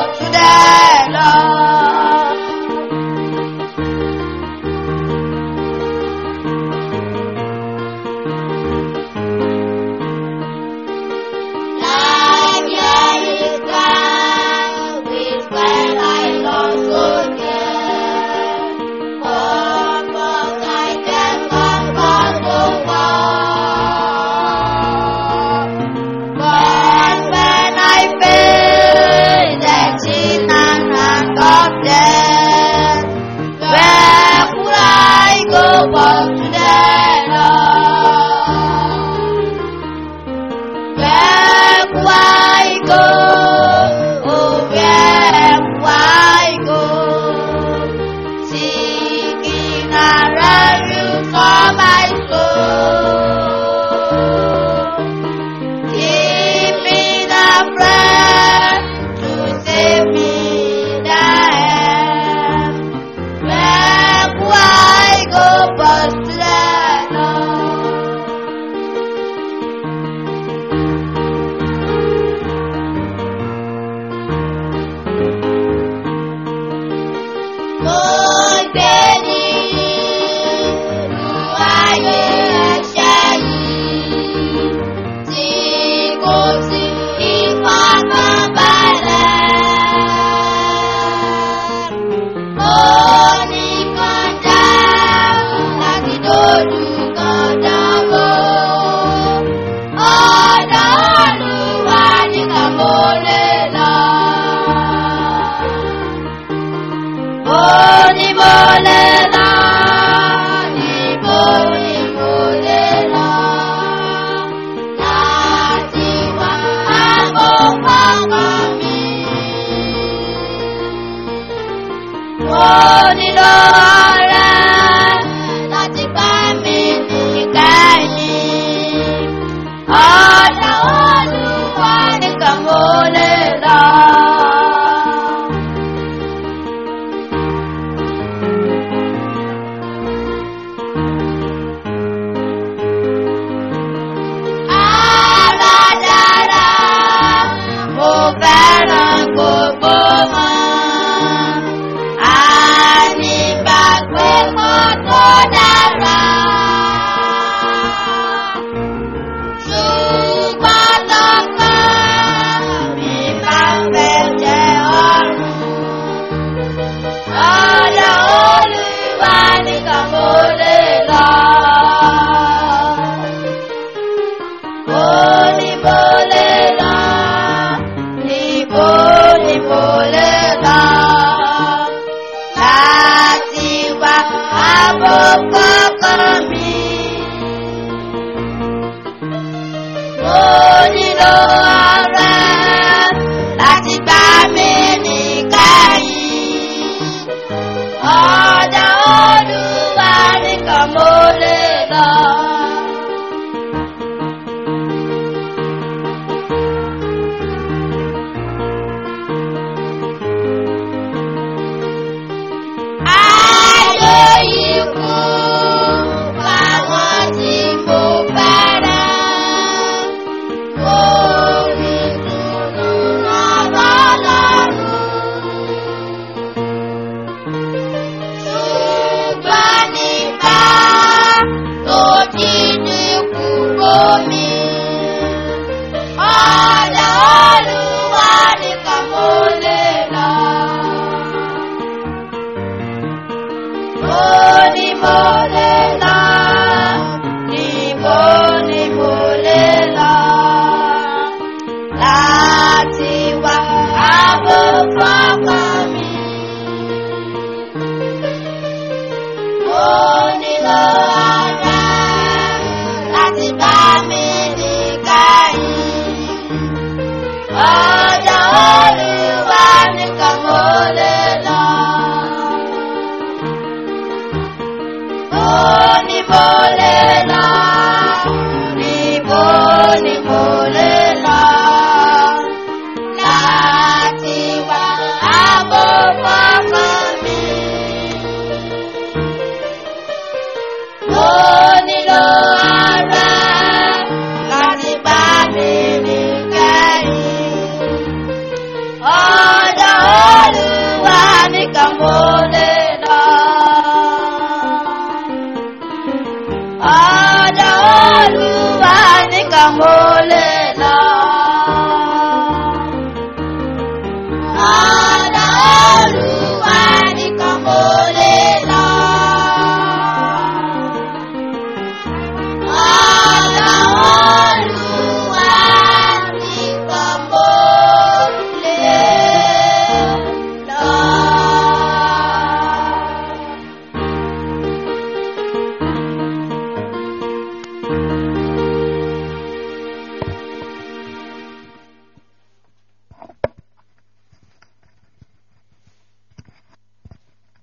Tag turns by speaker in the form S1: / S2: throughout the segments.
S1: tún dẹ́ lọ. When, when I feel that sin and hand of death, where could I go but to the Lord? Where could I go? Oh, where could I go? Seeking a refuge for my soul. Give me the breath to save me there. Where could I go but to the Lord? Mo gbé nínú ayé ẹ̀ṣẹ̀ yìí tí kò sí ìfọ̀kànbalẹ̀. Mo ní kọjá láti dojú kọjá bò. Ọ̀dọ̀ Olúwa nìkan mo lè lọ. Níbo ni mo lè lọ? Níbo ni mo lè lọ? Láti wá àgbọ̀ngbọ̀n mi. Mo nílò ọ̀rẹ́ láti bá mi níkẹyìn. Ọ̀dọ̀ Olúwa nìkan mo lè lọ. Aládàra, mo fẹ́ràn gbogbo wọn. Ànígbàgbé kò tó dára. Ṣùgbọ́n lọ́kàn mi máa ń fẹ́ jẹ ọ̀run. Ọ̀dọ̀ Olúwa nìkan mo lè lọ. Mo ní mo lè lọ, níbo ni mo lè lọ. Láti wá ààbò kọ́kọ́ mi. Mo nílò ọ̀rẹ́ láti gbà mí níkẹyìn. Ọ̀dọ̀ Olúwa nìkan mo lè lọ. Ayé ikú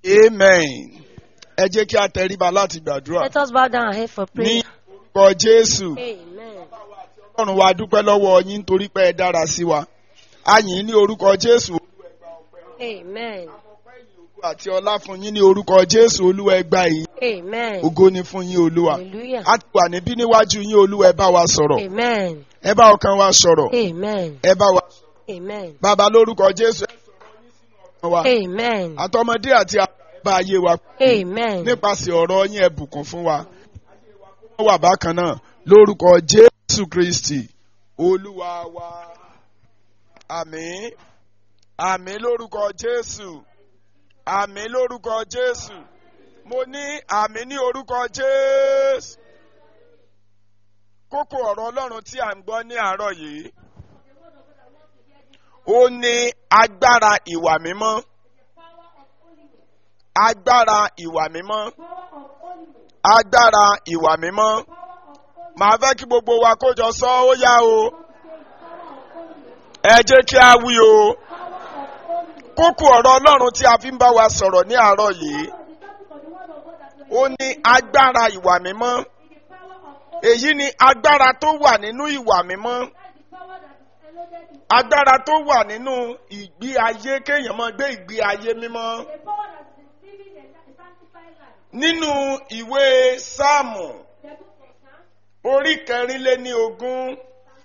S2: amen ẹ jẹ́ kí a tẹríba láti gbàdúrà
S1: Let us bow down our head for
S2: ní
S1: prayer.
S2: orúkọ jésù
S1: Amen.
S2: ọlọ́run wa dúpẹ́ lọ́wọ́ yín nítorí pé ẹ dára sí wa a yìn ín ní orúkọ jésù
S1: Amen.
S2: àti ọlá fún yín ní orúkọ jésù olúwa ẹ gbà yín
S1: Amen.
S2: ògo ni fún yín olúwa
S1: Hallelujah.
S2: a ti wà níbí níwájú yín olúwa ẹ bá wa sọ̀rọ̀
S1: Amen.
S2: ẹ bá ọkàn wa sọ̀rọ̀
S1: Amen.
S2: ẹ bá wa
S1: Amen.
S2: bàbá lórúkọ jésù ẹ sọ̀rọ̀ wa
S1: Amen.
S2: àtọmọdé àti àgbà ẹ bá ayé wa
S1: Amen.
S2: nípasẹ̀ ọ̀rọ̀ yín ẹ bùkún fún wa wọ́n wà bákan náà lórúkọ jésù kristi olúwa wa àmín àmín lórúkọ jésù àmín lórúkọ jésù mo ní àmín ní orúkọ jésù kókó ọ̀rọ̀ ọlọ́run tí à ń gbọ́ ní àárọ̀ yìí ó ní agbára ìwà mímọ́ agbára ìwà mímọ́ agbára ìwà mímọ́ màá fẹ́ kí gbogbo wa kó jọ sọ ó yá o ẹ jẹ́ kí a wí o kókó ọ̀rọ̀ ọlọ́run tí a fi ń bá wa sọ̀rọ̀ ní àárọ̀ yìí ó ní agbára ìwà mímọ́ èyí ni agbára tó wà nínú ìwà mímọ́ agbára tó wà nínú ìgbé ayé kéèyàn máa gbé ìgbé ayé mímọ́ nínú ìwé sáàmù orí kẹrin lé ní ogún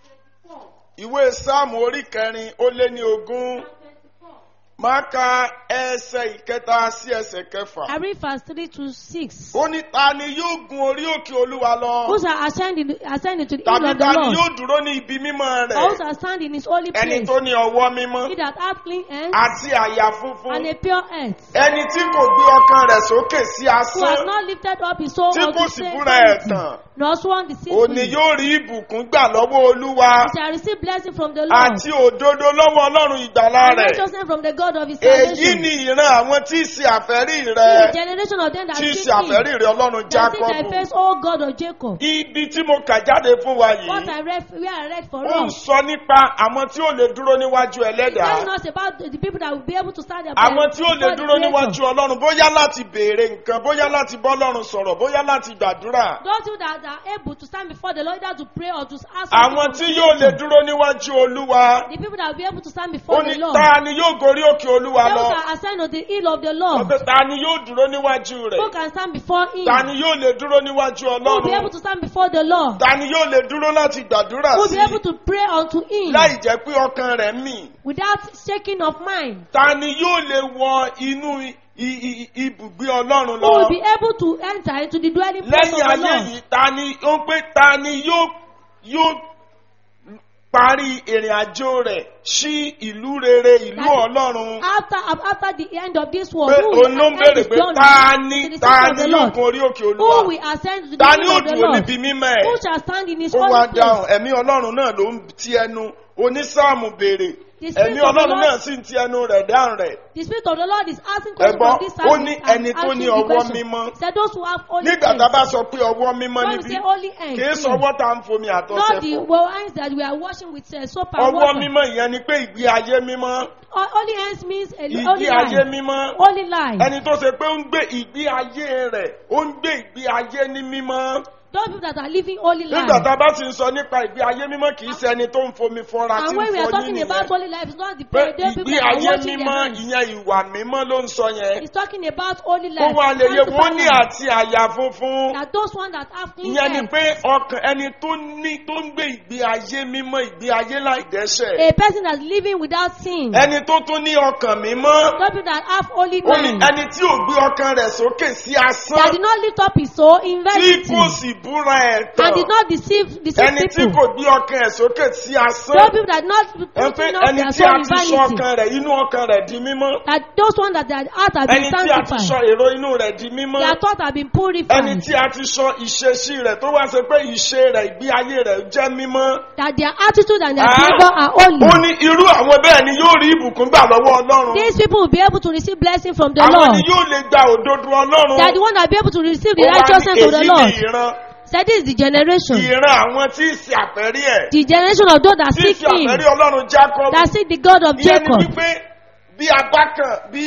S2: ìwé sáàmù orí kẹrin ó lé ní ogún máa ka ẹsẹ̀ ìkẹta sí ẹsẹ̀ kẹfà.
S3: I read verse 3 to 6.
S2: ó ní ta ni yóò gun orí òkè olúwa
S3: Who
S2: lọ
S3: shall ascend, in, ascend into the hill
S2: tàbí
S3: of the
S2: ta ni
S3: Lord?
S2: yóò dúró ní ibi mímọ́
S3: Or who
S2: rẹ̀
S3: shall stand in his holy
S2: ẹni
S3: place?
S2: tó ní ọwọ́ mímọ́
S3: He that hath clean hands
S2: àti àyà funfun
S3: and a pure heart,
S2: ẹni tí kò gbé ọkàn rẹ̀ sókè sí
S3: who has
S2: asán
S3: not lifted up his soul
S2: tí
S3: unto
S2: kò sì
S3: same
S2: búra
S3: vanity,
S2: ẹ̀tàn
S3: nor sworn
S2: òní
S3: deceitfully,
S2: yóò rí ìbùkún gbà lọ́wọ́ olúwa
S3: he shall receive blessing from the Lord,
S2: àti òdodo lọ́wọ́ ọlọ́run ìgbàlá
S3: and
S2: rẹ̀
S3: righteousness from the God of his
S2: èyí
S3: salvation.
S2: ni ìran àwọn tí í ṣe àfẹ́rí
S3: The
S2: rẹ̀
S3: generation of them that
S2: tí í
S3: seek
S2: ṣe àfẹ́rí
S3: him,
S2: rẹ̀ ọlọ́run
S3: that seek thy
S2: jákọ́bù
S3: face, O God of Jacob.
S2: ibi tí mo kà jáde fún wa
S3: What
S2: yìí
S3: I read, where I read for
S2: ó ń
S3: us,
S2: sọ nípa àwọn tí ó lè dúró níwájú ẹlẹ́dàá
S3: telling us about the people that will be able to stand there
S2: àwọn tí ó lè
S3: before the
S2: dúró
S3: Creator.
S2: níwájú ọlọ́run bóyá láti béèrè nǹkan bóyá láti bọ́ ọlọ́run sọ̀rọ̀ bóyá láti gbàdúrà
S3: Those who that are able to stand before the Lord, either to pray or to ask
S2: àwọn
S3: something
S2: tí
S3: from
S2: yóò
S3: the
S2: lè
S3: Creator.
S2: dúró níwájú olúwa
S3: The people that will be able to stand
S2: ó
S3: before
S2: ní
S3: the Lord.
S2: ta ni yóò gorí òkè olúwa
S3: They
S2: lọ
S3: who shall ascend on the hill of the Lord.
S2: ọbẹ̀ ta ni yóò dúró níwájú
S3: Who
S2: rẹ̀
S3: can stand before him?
S2: ta ni yóò lè dúró níwájú
S3: Who will be able
S2: ọlọ́run
S3: to stand before the Lord?
S2: ta ni yóò lè dúró láti gbàdúrà
S3: Who will
S2: sí
S3: be able to pray unto him
S2: láì jẹ́ pé ọkàn rẹ̀ mì
S3: without shaking of mind?
S2: ta ni yóò lè wọ inú i- i- i- ibùgbé ọlọ́run
S3: Who will
S2: lọ
S3: be able to enter into the dwelling place
S2: lẹ́yìn
S3: of the
S2: ayé
S3: Lord?
S2: yìí ta ni ó ń pé ta ni yóò yóò parí ìrìn àjò rẹ̀ sí ìlú rere ìlú
S3: That-
S2: ọlọ́run
S3: After, after the end of this world,
S2: pé
S3: who will
S2: òun ló ń
S3: ascend
S2: béèrè
S3: his
S2: pé
S3: throne
S2: ta
S3: to
S2: ni
S3: the
S2: ta
S3: seat of
S2: ni
S3: the
S2: yóò
S3: Lord?
S2: gun orí òkè
S3: Who
S2: olúwa
S3: will ascend to the
S2: ta ni
S3: throne
S2: yóò
S3: of the
S2: dúró
S3: Lord?
S2: níbi mímọ́
S3: Who
S2: ẹ̀
S3: shall stand in his
S2: ó wá
S3: holy
S2: dáhùn
S3: place?
S2: ẹ̀mí ọlọ́run náà ló ń ti ẹnu onísáàmù béèrè
S3: The spirit
S2: ẹ̀mí
S3: of the
S2: ọlọ́run
S3: Lord-
S2: náà sì ń ti ẹnu rẹ̀ dáhùn rẹ̀
S3: The spirit of the Lord is asking questions
S2: Ẹ̀gbọ́n,
S3: from this
S2: ó
S3: service
S2: ní
S3: and
S2: ẹni tó
S3: answering
S2: ní
S3: the
S2: ọwọ́
S3: question.
S2: mímọ́.
S3: Said those who have holy
S2: nígbà tá a
S3: hands.
S2: bá sọ pé ọwọ́ mímọ́
S3: When we
S2: níbí
S3: say holy hands,
S2: kì í
S3: here,
S2: sọwọ́ tá à ń fomi
S3: not
S2: àtọ́sẹ̀
S3: the
S2: fọ̀
S3: well, hands that we are washing with uh, soap and
S2: ọwọ́
S3: water.
S2: mímọ́ ìyẹn ni pé ìgbé ayé mímọ́
S3: Ho- Holy hands means a
S2: ìgbé
S3: holy
S2: ayé
S3: life.
S2: mímọ́
S3: Holy life.
S2: ẹni tó ṣe pé ó ń gbé ìgbé ayé rẹ̀ ó ń gbé ìgbé ayé ní mímọ́
S3: Those people that are living holy
S2: nígbà
S3: life.
S2: tá a bá sì ń sọ nípa ìgbé ayé mímọ́ kì í ṣe ẹni tó ń fomi fọra tí
S3: And
S2: ń
S3: when we are
S2: fọyín
S3: talking about
S2: nìyẹn
S3: holy life, it's not the
S2: pé
S3: those people
S2: ìgbé
S3: that are
S2: ayé
S3: washing their
S2: mímọ́
S3: hands.
S2: ìyẹn ìwà mímọ́ ló ń sọ yẹn
S3: It's talking about holy
S2: kó
S3: life.
S2: wá lè yẹ wọ́n ní
S3: Sanctified life.
S2: àti àyà funfun.
S3: That those ones that have clean
S2: ìyẹn ni
S3: hands.
S2: pé ọkàn ẹni tó ní tó ń gbé ìgbé ayé mímọ́ ìgbé ayé láì dẹ́ṣẹ̀
S3: A person that's living without sin.
S2: ẹni tó tún ní ọkàn mímọ́
S3: Those people that have holy
S2: ó ní
S3: mind.
S2: ẹni tí ò gbé ọkàn rẹ̀ sókè sí
S3: That
S2: asán
S3: did not lift up his soul in
S2: tí
S3: vanity.
S2: kò sì búra ẹ̀ tán
S3: And did not deceive, deceive
S2: ẹni tí
S3: people.
S2: kò gbé ọkàn ẹ̀ sókè sí asán
S3: Those people that not
S2: ẹ pé
S3: putting up
S2: ẹni
S3: their
S2: tí a
S3: soul in
S2: ti sọ
S3: vanity.
S2: ọkàn rẹ̀ inú ọkàn rẹ̀ di mímọ́
S3: That those ones that their heart have
S2: ẹni
S3: been
S2: tí a ti sọ
S3: sanctified.
S2: èrò inú rẹ̀ di mímọ́
S3: Their thoughts have been
S2: ẹni
S3: purified.
S2: tí a ti sọ ìṣesí rẹ̀ tó wá ṣe pé ìṣe rẹ̀ ìgbé ayé rẹ̀ jẹ́ mímọ́.
S3: That their attitude and their
S2: Ah.
S3: behavior are holy.
S2: ó ní irú àwọn bẹ́ẹ̀ ni yóò rí ìbùkún gbà lọ́wọ́ ọlọ́run
S3: These people will be able to receive blessing from the
S2: àwọn
S3: Lord.
S2: ni yóò lè gba òdodo ọlọ́run
S3: They are the one that will be able to receive the
S2: Ó wá ní
S3: righteousness of the
S2: èyí
S3: Lord.
S2: ni ìran
S3: Said this is the generation.
S2: ìran àwọn tí ì ṣe àfẹ́rí ẹ̀
S3: The generation of those that
S2: tí ì
S3: seek
S2: ṣe
S3: him.
S2: àfẹ́rí ọlọ́run Jacob
S3: That seek the God of
S2: ìyẹn ni
S3: Jacob.
S2: wípé bí apá kan bí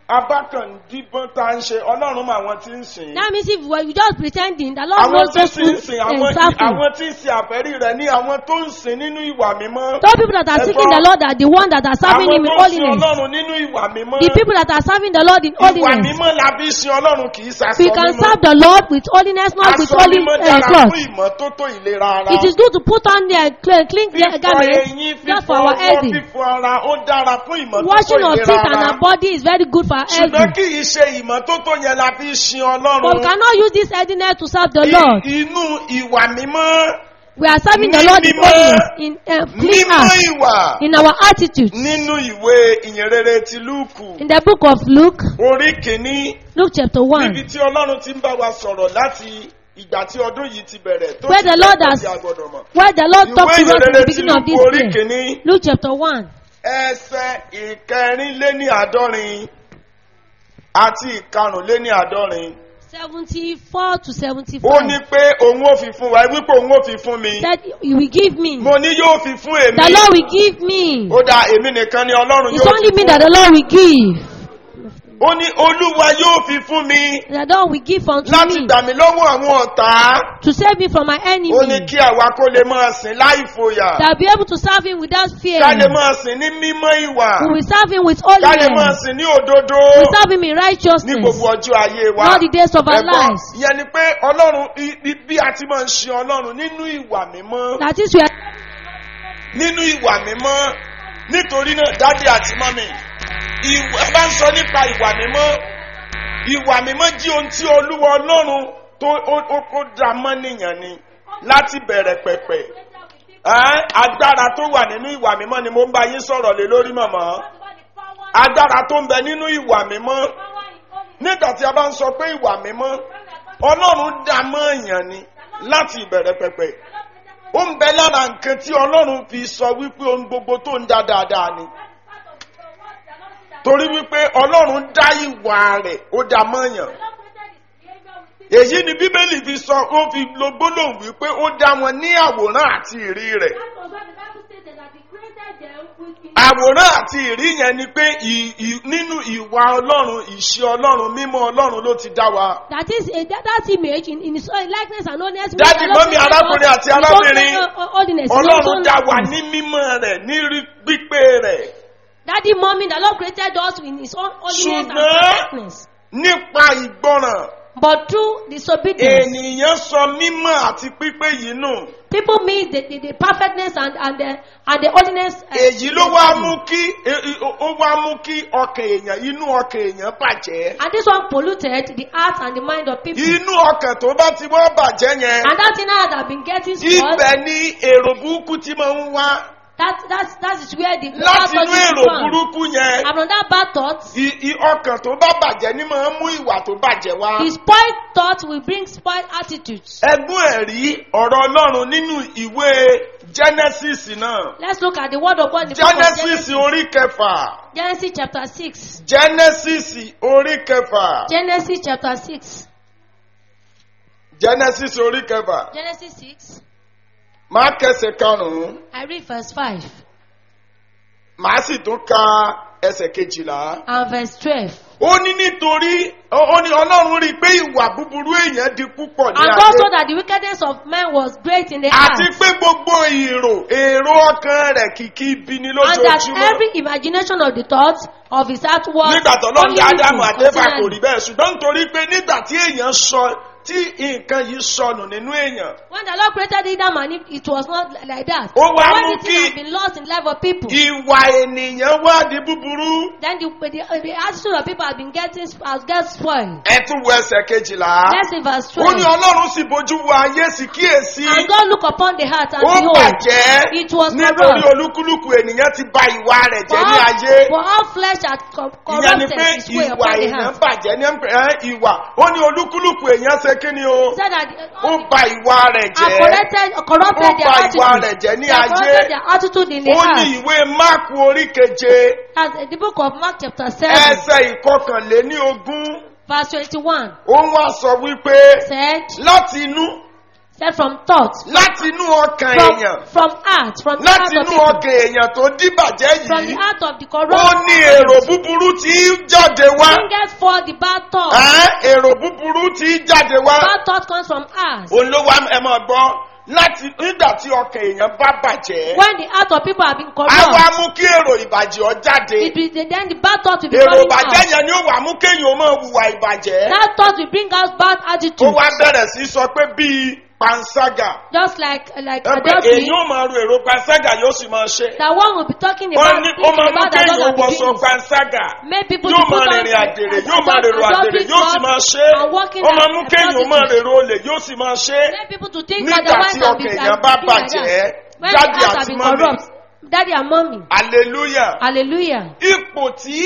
S2: abákàndínbọn tá ń ṣe ọlọ́run mọ àwọn tí ń sìn.
S3: That means if we- you just pretending, the Lord
S2: àwọn
S3: knows
S2: tí ń
S3: those
S2: sìn ń
S3: who
S2: sìn àwọn
S3: exactly.
S2: àwọn tí ń sìn àfẹ́rí rẹ̀ ní àwọn tó ń sìn nínú ìwà mímọ́.
S3: Those people that are seeking the Lord are the ones that are serving
S2: àwọn
S3: Him in
S2: tó ń sìn
S3: holiness.
S2: ọlọ́run nínú ìwà mímọ́.
S3: The people that are serving the Lord in
S2: ìwà
S3: holiness.
S2: mímọ́ la fi sin ọlọ́run kì í sasọ
S3: We can
S2: mímọ́.
S3: serve the Lord with holiness, not with
S2: aṣọ
S3: holy
S2: mímọ́
S3: uh,
S2: dára
S3: cloth.
S2: fún ìmọ́tótó ìlera ara.
S3: It is good to put on the clean, clean
S2: fífọ eyín
S3: garments just
S2: fífọ
S3: for our
S2: ọwọ́
S3: healthy.
S2: fífọ ara ó dára fún ìmọ́tótó
S3: Washing of
S2: ìlera
S3: teeth and
S2: ara.
S3: our body is very good for our
S2: ṣùgbọ́n
S3: health.
S2: kì í ṣe ìmọ́tótó yẹn la fi sin
S3: But we
S2: ọlọ́run.
S3: cannot use this healthiness to serve the
S2: I-
S3: Lord.
S2: inú ìwà mímọ́
S3: We are serving the
S2: Ní
S3: Lord in
S2: mímọ́-
S3: holiness, in uh, clean
S2: mímọ́
S3: heart,
S2: ìwà
S3: in our attitude.
S2: nínú ìwé ìyìnrere ti lúùkù
S3: In the book of Luke,
S2: orí kìíní
S3: Luke chapter 1,
S2: níbi tí ọlọ́run ti ń bá wa sọ̀rọ̀ láti ìgbà tí ọdún yìí ti bẹ̀rẹ̀ tó
S3: Where
S2: ti
S3: the Lord
S2: bẹ̀rẹ̀
S3: has-
S2: tí a gbọ́dọ̀ mọ̀.
S3: where the Lord
S2: ìwé
S3: talked to us in
S2: ìyìnrere
S3: the
S2: ti
S3: beginning of
S2: lúùkù
S3: this
S2: orí
S3: year.
S2: kìíní
S3: Luke chapter 1,
S2: ẹsẹ̀ ìkẹrìnléní àádọ́rin àti ìkarùnléní àádọ́rin
S3: 74 to
S2: ó
S3: 75.
S2: ní pé òun ò fi fún wa wípé òun ò fi fún mi
S3: That he will give me.
S2: mo ní yóò fi fún èmi
S3: The Lord will give me.
S2: ó dá èmi nìkan ni ọlọ́run
S3: It's
S2: yóò
S3: only
S2: fi
S3: me
S2: fún
S3: that the Lord will give.
S2: ó ní olúwa yóò fi fún mi
S3: The Lord will give unto
S2: láti
S3: me
S2: gbà mí lọ́wọ́ àwọn ọ̀tá
S3: to save me from my enemy.
S2: ó ní kí àwa kó lè máa sìn láì fòyà
S3: That I'll be able to serve him without fear.
S2: ká lè máa sìn ní mímọ́ ìwà
S3: We will serve him with
S2: ká lè máa
S3: holiness.
S2: sìn ní òdodo
S3: We will serve him in
S2: ní
S3: righteousness.
S2: gbogbo ọjọ́ ayé wa
S3: All the days of our
S2: Ẹ̀gbọ́n,
S3: lives.
S2: ìyẹn ni pé ọlọ́run i- i- bí a ti máa ń ṣe ọlọ́run nínú ìwà mímọ́
S3: That is where
S2: nínú ìwà mímọ́ nítorí náà dádì àti mọ́mì ìwà ẹ bá ń sọ nípa ìwà mímọ́ ìwà mímọ́ jí ohun tí olúwa ọlọ́run tó ó ó ó dá mọ́ nìyàn ni láti bẹ̀rẹ̀ pẹ̀pẹ̀ Ẹ́, agbára tó wà nínú ìwà mímọ́ ni mo ń bá yín sọ̀rọ̀ lé lórí mọ̀mọ́ agbára tó ń bẹ nínú ìwà mímọ́ nígbà tí a bá ń sọ pé ìwà mímọ́ ọlọ́run dá mọ́ èèyàn ni láti ìbẹ̀rẹ̀ pẹ̀pẹ̀ ó ń bẹ lára nǹkan tí ọlọ́run fi sọ wípé ohun gbogbo tó ń dá dáadáa ni torí wípé ọlọ́run dá ìwà rẹ̀ ó dá mọ́yàn èyí ni bíbélì fi sọ ó fi lo gbólóhùn wípé ó dá wọn ní àwòrán àti ìrí rẹ̀ àwòrán àti ìrí yẹn ni pé ì- ì- nínú ìwà ọlọ́run ìṣe ọlọ́run mímọ́ ọlọ́run ló ti dá wa.
S3: That is a, that, that image in, in his own likeness and holiness.
S2: Daddy,
S3: the Lord
S2: mommy,
S3: created
S2: arákùnrin
S3: us
S2: àti
S3: in his own
S2: arábìnrin.
S3: uh, uh, holiness, in his
S2: ọlọ́run
S3: own
S2: dá wa
S3: likeness.
S2: ní mímọ́ rẹ̀ ní rí pípé rẹ̀
S3: Daddy, mommy, the Lord created us in his own holiness and
S2: Ṣùgbọ́n-
S3: perfectness.
S2: nípa ìgbọràn
S3: But through disobedience,
S2: ènìyàn sọ mímọ́ àti pípé yìí nù.
S3: people miss the, the, the perfectness and, and, the, and the holiness. uh,
S2: èyí ló wá mú kí e- e- ó wá mú kí ọkàn èèyàn inú ọkàn èèyàn bàjẹ́.
S3: And this one polluted the heart and the mind of people.
S2: inú ọkàn tó bá ti wọ́n bàjẹ́ yẹn
S3: And that thing has been getting spoiled.
S2: ibẹ̀ ni èrò burúkú ti máa ń wá
S3: That, that, that is where the bad
S2: láti
S3: thought
S2: inú
S3: is
S2: èrò
S3: found.
S2: burúkú yẹn.
S3: And from that bad thought,
S2: I- i- ọkàn tó bá bàjẹ́ ni máa ń mú ìwà tó bàjẹ́ wá.
S3: the spoiled thought will bring spoiled attitudes.
S2: ẹgbọ́n ẹ̀rí ọ̀rọ̀ ọlọ́run nínú ìwé genesis náà
S3: Let's look at the word of God in the book of
S2: genesis
S3: Genesis.
S2: orí kẹfà
S3: Genesis chapter 6.
S2: genesis orí kẹfà
S3: Genesis chapter 6.
S2: genesis orí kẹfà
S3: Genesis 6.
S2: máa kẹsẹ̀ karùn-ún
S3: I read verse 5
S2: màá sì tún ka ẹsẹ̀ kejìlá.
S3: and verse 12.
S2: ó ní nítorí ó ó ní ọlọ́run rí i pé ìwà búburú èèyàn di púpọ̀ ní
S3: And God saw
S2: ayé
S3: that the wickedness of man was great in the
S2: àti
S3: earth.
S2: pé gbogbo èrò èrò ọkàn rẹ̀ kìkì ibi ni
S3: And that
S2: lójoojúmọ́.
S3: every imagination of the thoughts of his heart was
S2: nígbà tó lọ́n
S3: only
S2: dá
S3: evil
S2: ádámù àtẹ́fà kò
S3: continually.
S2: rí bẹ́ẹ̀ ṣùgbọ́n nítorí pé nígbà tí èèyàn sọ tí nǹkan yìí sọnù nínú èèyàn
S3: When the Lord created Adam and Eve, it was not like that.
S2: Ó wá
S3: when
S2: mú
S3: the thing
S2: kí-
S3: had been lost in the life of people,
S2: ìwà ènìyàn wá di búburú
S3: then the, the, the attitude of people has been getting has get spoiled.
S2: ẹ tún wo ẹsẹ̀ kejìlá
S3: Let's see verse
S2: ó ní
S3: 12.
S2: ọlọ́run sì bójú wo ayé sì kíyèsí
S3: And God looked upon the heart and
S2: ó
S3: behold,
S2: bàjẹ́
S3: it was
S2: nítorí
S3: corrupt.
S2: olúkúlùkù ènìyàn ti ba ìwà rẹ̀
S3: For
S2: jẹ́ ní
S3: all,
S2: ayé
S3: for all flesh had co-
S2: ìyẹn ni
S3: corrupted
S2: pé
S3: his way
S2: ìwà
S3: upon the
S2: èèyàn
S3: heart.
S2: bàjẹ́ ní ẹ̀, ìwà ó ní olúkúlùkù èèyàn ṣe kí ni o
S3: He said that
S2: ó
S3: all
S2: ba ìwà rẹ̀
S3: have
S2: jẹ́
S3: corrupted, corrupted
S2: Ó
S3: their
S2: ba ìwà
S3: attitude.
S2: rẹ̀ jẹ́ ní
S3: They have
S2: ayé.
S3: corrupted their attitude in the
S2: ó ní
S3: heart.
S2: ìwé máàkù orí keje
S3: As in the book of Mark chapter 7,
S2: ẹsẹ̀ ìkọkànléní ogún
S3: verse 21
S2: ó wá sọ wípé
S3: said,
S2: láti inú
S3: Said from thoughts,
S2: láti inú ọkàn
S3: from,
S2: èèyàn
S3: from heart, from the heart
S2: láti
S3: of
S2: inú
S3: people,
S2: ọkàn èèyàn tó díbàjẹ́
S3: from the
S2: yìí
S3: heart of the
S2: ó
S3: corrupt.
S2: ní èrò búburú tí í jáde wá
S3: Bringeth forth the bad thought.
S2: Ẹ́, èrò búburú tí í jáde wá
S3: Bad thought comes from us.
S2: òun ló wá ẹ máa gbọ́ láti nígbà tí ọkàn èèyàn bá bàjẹ́
S3: When the heart of people have been
S2: á wá
S3: corrupt,
S2: mú kí èrò ìbàjẹ́ ọ jáde
S3: it will, then the bad thought will be
S2: èrò
S3: coming
S2: ìbàjẹ́
S3: out.
S2: yẹn ni ó wà mú kéèyàn ó máa hùwà ìbàjẹ́
S3: That thought will bring out bad
S2: ó
S3: attitude.
S2: wá bẹ̀rẹ̀ sí sọ pé bíi panṣágà
S3: Just like like
S2: ẹ pé
S3: adultery,
S2: èyí ó máa ro èrò panṣágà yóò sì máa ṣe
S3: that one will be talking
S2: wọ́n
S3: about
S2: ní
S3: thinking
S2: ó máa mú
S3: about
S2: kéèyàn ó
S3: adultery
S2: wọṣọ
S3: begins.
S2: panṣágà
S3: Make people
S2: yóò
S3: to put
S2: máa
S3: on
S2: rìnrìn àdèrè
S3: ad-
S2: yóò máa rèrò àdèrè
S3: adultery
S2: yóò sì
S3: clothes
S2: máa ṣe
S3: and walking
S2: ó máa
S3: like
S2: mú
S3: a
S2: kéèyàn ó máa
S3: prostitute.
S2: rèrò olè yóò sì máa ṣe
S3: Make people to think
S2: nígbà
S3: otherwise
S2: tí
S3: and be
S2: ọkàn èèyàn bá
S3: and be like
S2: bàjẹ́
S3: that. When the
S2: jáde
S3: heart
S2: àti
S3: have been
S2: mọ́mì
S3: corrupt, daddy and mommy,
S2: hallelujah
S3: hallelujah.
S2: ipò tí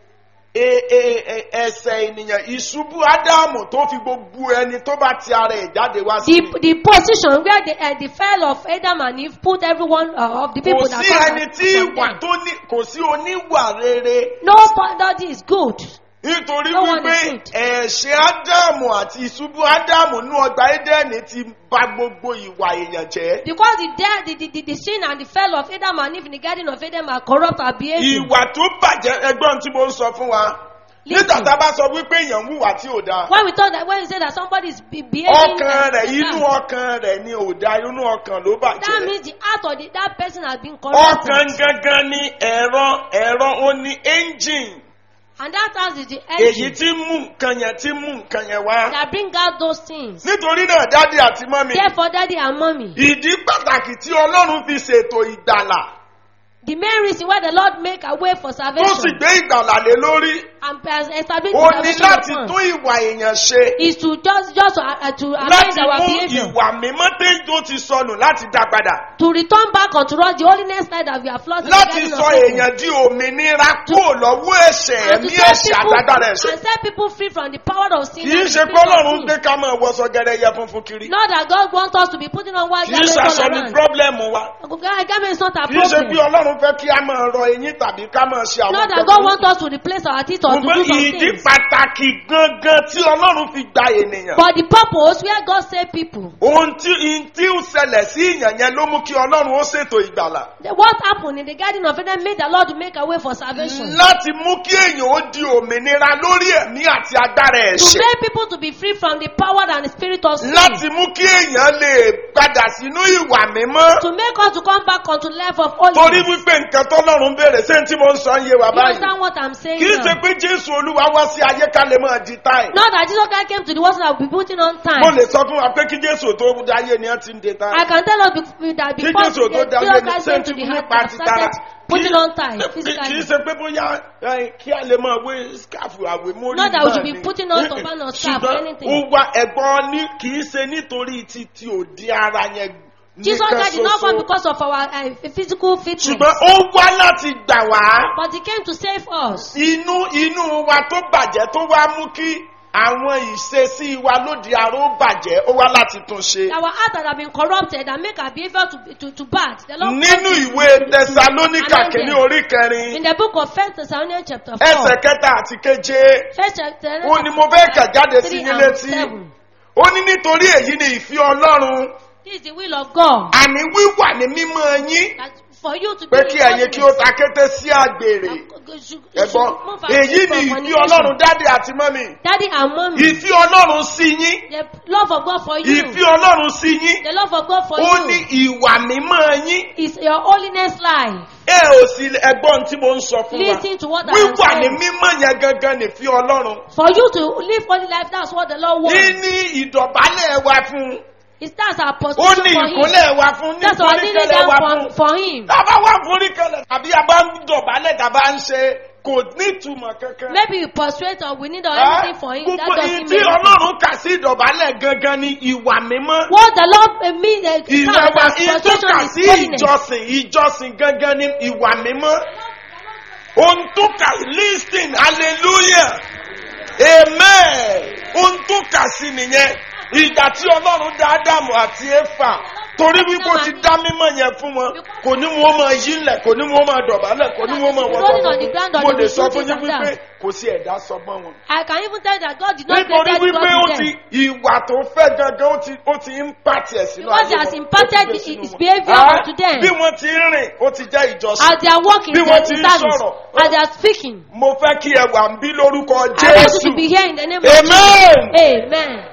S2: e- e- e- ẹsẹ̀ ènìyàn ìṣubú ádámù tó fi gbogbo ẹni tó bá ti ara ẹ̀ jáde wá sí
S3: The, the position where the, uh, the fell of Adam and Eve put everyone uh, of the
S2: kò
S3: people that
S2: sí
S3: come
S2: ẹni
S3: out
S2: tí
S3: from
S2: ìwà
S3: them.
S2: tó ní kò sí oníwà rere
S3: Nobody is good.
S2: nítorí
S3: No one
S2: wípé
S3: is good.
S2: ẹ̀ṣẹ̀ ádámù àti ìṣubú ádámù nú ọgbà édẹ́nì ti bà gbogbo ìwà èèyàn jẹ́
S3: Because the, death, the, the, the, the sin and the fell of Adam and Eve in the garden of Eden are corrupt our behavior.
S2: ìwà tó bàjẹ́ ẹgbọ́n tí mo ń sọ fún wa
S3: Listen.
S2: nígbà tá a bá sọ wípé èèyàn ń hùwà tí ò dáa
S3: When we thought that when we say that somebody is be- behaving
S2: ọkàn
S3: like
S2: rẹ̀
S3: that,
S2: inú ọkàn rẹ̀ ni ò dáa inú ọkàn ló
S3: that
S2: bàjẹ́
S3: means the heart of the, that person has been
S2: ọkàn
S3: corrupted.
S2: gangan ni ẹ̀rọ ẹ̀rọ ó ní engine
S3: And that house is the
S2: èyí
S3: engine
S2: tí ń mú nǹkan yẹn tí ń mú nǹkan yẹn wá
S3: that bring out those things.
S2: nítorí náà dádì àti mọ́mì
S3: Therefore, daddy and mommy,
S2: ìdí pàtàkì tí ọlọ́run fi ṣètò ìgbàlà
S3: the main reason why the Lord make a way for
S2: tó sì
S3: salvation
S2: gbé ìgbàlà lé lórí
S3: and has established
S2: ó
S3: the
S2: ní
S3: salvation
S2: láti
S3: upon
S2: tún ìwà èèyàn ṣe
S3: is to just just to, uh, to amend
S2: láti
S3: our
S2: mú
S3: behavior.
S2: ìwà mímọ́ tó ti sọnù láti dá padà
S3: to return back unto us the holiness life that we have lost in the
S2: láti
S3: garden
S2: sọ
S3: of Eden.
S2: èèyàn di òmìnira kúrò lọ́wọ́ ẹ̀ṣẹ̀
S3: and to
S2: ẹ̀mí
S3: set
S2: ẹ̀ṣẹ̀
S3: people
S2: àtàgbàrà ẹ̀ṣẹ̀
S3: and set people free from the power of sin
S2: kì í
S3: and the
S2: ṣe
S3: spirit
S2: pé
S3: of
S2: ọlọ́run
S3: sin.
S2: gbé ká máa wọṣọ gẹ́rẹ́yẹ funfun kiri
S3: Not that God wants us to be putting on white
S2: kì í
S3: garments
S2: ṣàṣọ
S3: all
S2: ní
S3: around.
S2: pírọ́blẹ́mù wa
S3: Garment is not a
S2: kì í ṣe pé
S3: problem.
S2: ọlọ́run fẹ́ kí a máa rọ eyín tàbí ká máa ṣe àwọn
S3: Not that
S2: nǹkan
S3: God
S2: burúkú.
S3: wants us to replace our teeth or to
S2: Ṣùgbọ́n
S3: do some
S2: ìdí
S3: things.
S2: pàtàkì gangan tí ọlọ́run fi gba ènìyàn.
S3: But the purpose where God saved people,
S2: ohun tí ihun tí ó ṣẹlẹ̀ sí ìyàn yẹn ló mú kí ọlọ́run ó ṣètò ìgbàlà.
S3: the- what happened in the garden of Eden made the Lord to make a way for salvation.
S2: láti mú kí èèyàn ó di òmìnira lórí ẹ̀mí àti agbára
S3: To
S2: ẹ̀ṣẹ̀.
S3: make people to be free from the power and the spirit of sin.
S2: láti mú kí èèyàn lè padà sínú ìwà mímọ́.
S3: To make us to come back onto life of
S2: torí
S3: holiness.
S2: wípé nǹkan tọ́lọ́run béèrè ṣé tí mo ń sọ ń yé wa
S3: You
S2: báyìí.
S3: understand what I'm saying
S2: kì í
S3: now?
S2: ṣe pé jésù olúwa wá sí ayé ká lè máa di táì.
S3: Not that Jesus Christ came to the world so that we be putting on
S2: mo
S3: time.
S2: lè sọ fún wa pé kí jésù tó dáyé ni wọ́n ti ń de táì.
S3: I can tell us be- that
S2: Kí
S3: before
S2: Jésù tó
S3: Jesus
S2: dáyé ni
S3: Christ
S2: ṣé
S3: came
S2: tí
S3: to the
S2: mo
S3: heart,
S2: nípa
S3: have
S2: ti tara.
S3: started putting on time
S2: kì í
S3: physically.
S2: ṣe pé bóyá ẹ, kí a lè máa wé skáfù àwé mórí
S3: Not that we
S2: náà
S3: should be
S2: ni.
S3: putting on turban or scarf or
S2: ṣùgbọ́n
S3: anything.
S2: ó wá ẹ̀gbọ́n ní kì í ṣe nítorí ti ti òdi ara yẹn
S3: Jesus
S2: nìkan
S3: Christ did not come
S2: ṣoṣo.
S3: because of our uh, physical fitness,
S2: ṣùgbọ́n ó wá láti gbà wá
S3: but He came to save us.
S2: inú inú wa tó bàjẹ́ tó wá mú kí àwọn ìṣesí wa lóde ara ó bàjẹ́ ó wá láti tún ṣe.
S3: Our heart that have been corrupted and make our behavior to, to, to bad. The Lord
S2: nínú
S3: comes to-
S2: ìwé
S3: to- to-
S2: tẹsalónìkà
S3: amend
S2: kìíní
S3: them.
S2: orí kẹrin
S3: In the book of First Thessalonians chapter 4,
S2: ẹsẹ̀ kẹta àti keje
S3: First Thessalonians
S2: ó ní mo fẹ́ kà jáde sí
S3: three
S2: yín
S3: and
S2: létí
S3: seven.
S2: ó ní nítorí èyí ni ìfẹ́ ọlọ́run
S3: This is the will of God.
S2: àní wíwà ní mímọ́ yín
S3: That for you to be
S2: pé kí ẹ̀yin kí ó
S3: holiness,
S2: ta kété sí àgbèrè
S3: that you should- you
S2: ẹ̀gbọ́n
S3: should move away
S2: èyí
S3: from
S2: ni ìfẹ́
S3: fornication.
S2: ọlọ́run dáàdì àti mọ́mì
S3: Daddy and mommy,
S2: ìfẹ́ ọlọ́run sí yín
S3: the love of God for you,
S2: ìfẹ́ ọlọ́run sí yín
S3: the love of God for
S2: ó ní
S3: you
S2: ìwà mímọ́ yín
S3: is your holiness life.
S2: ẹ ò sí ẹgbọ́n tí mo ń sọ fún wa
S3: Listen to what I am
S2: wíwà ní
S3: saying.
S2: mímọ́ yẹn gangan nìfẹ́ ọlọ́run
S3: For you to live holy life, that's what the Lord
S2: ní
S3: wants.
S2: ní ìdọ̀bálẹ̀ wa fún
S3: It starts our
S2: ó
S3: position
S2: ní
S3: for Him.
S2: ìkúnlẹ̀ wa fún ní
S3: That's our kneeling
S2: ìforíkẹlẹ̀ wa
S3: down
S2: fún
S3: for, for Him.
S2: tábà wà foríkẹlẹ̀ tàbí a bá ń dọ̀bálẹ̀ tàbá ń ṣe kò ní ìtumọ̀ kankan.
S3: Maybe you persuade or we need or
S2: Ẹ́,
S3: anything for Him. That
S2: gbogbo
S3: doesn't
S2: ìyí
S3: mean
S2: tí
S3: anything.
S2: ọlọ́run kà sí ìdọ̀bálẹ̀ gangan ni ìwà mímọ́.
S3: What the Lord uh, mean, uh,
S2: ìwà
S3: stands
S2: wa
S3: as
S2: ìyí tó
S3: position
S2: kà
S3: is
S2: sí
S3: holiness.
S2: ìjọsìn ìjọsìn gangan ni ìwà mímọ́. ohun tó kà listen hallelujah amen ohun tó kà sí nìyẹn ìgbà tí ọlọ́run dá ádámù àti éfà tó torí
S3: accepting
S2: wípé ó
S3: them
S2: ti
S3: and
S2: dá mímọ̀ yẹn fún wọn kò ní wọn máa yí lẹ̀ kò ní wọn máa dọ̀bálẹ̀ kò ní wọn máa wọ́n
S3: Rolling on the ground or
S2: mo
S3: they
S2: lè
S3: will
S2: sọ
S3: do
S2: fún
S3: this
S2: yín
S3: and
S2: wípé
S3: that.
S2: kò sí ẹ̀dá sọgbọ́n wọn.
S3: I can even tell that God did not
S2: nítorí
S3: create
S2: wípé ó
S3: God
S2: ti
S3: with them.
S2: ìwà tó fẹ́ gangan ó ti ó ti ń pàtì ẹ̀ sínú
S3: Because he
S2: ayé
S3: has
S2: wọn, ó
S3: imparted
S2: ti gbé
S3: his-
S2: sínú
S3: his
S2: wọn.
S3: behaviour
S2: Ah,
S3: unto them.
S2: bí wọ́n ti ń rìn ó ti jẹ́ ìjọsìn.
S3: As they are walking,
S2: Bí
S3: they
S2: wọ́n
S3: are
S2: ti
S3: in
S2: ń
S3: service.
S2: sọ̀rọ̀.
S3: As they are speaking.
S2: mo fẹ́ kí ẹ wà ń bí lórúkọ
S3: I want you
S2: jésù
S3: to be here in the name of
S2: amen.
S3: Jesus. Amen.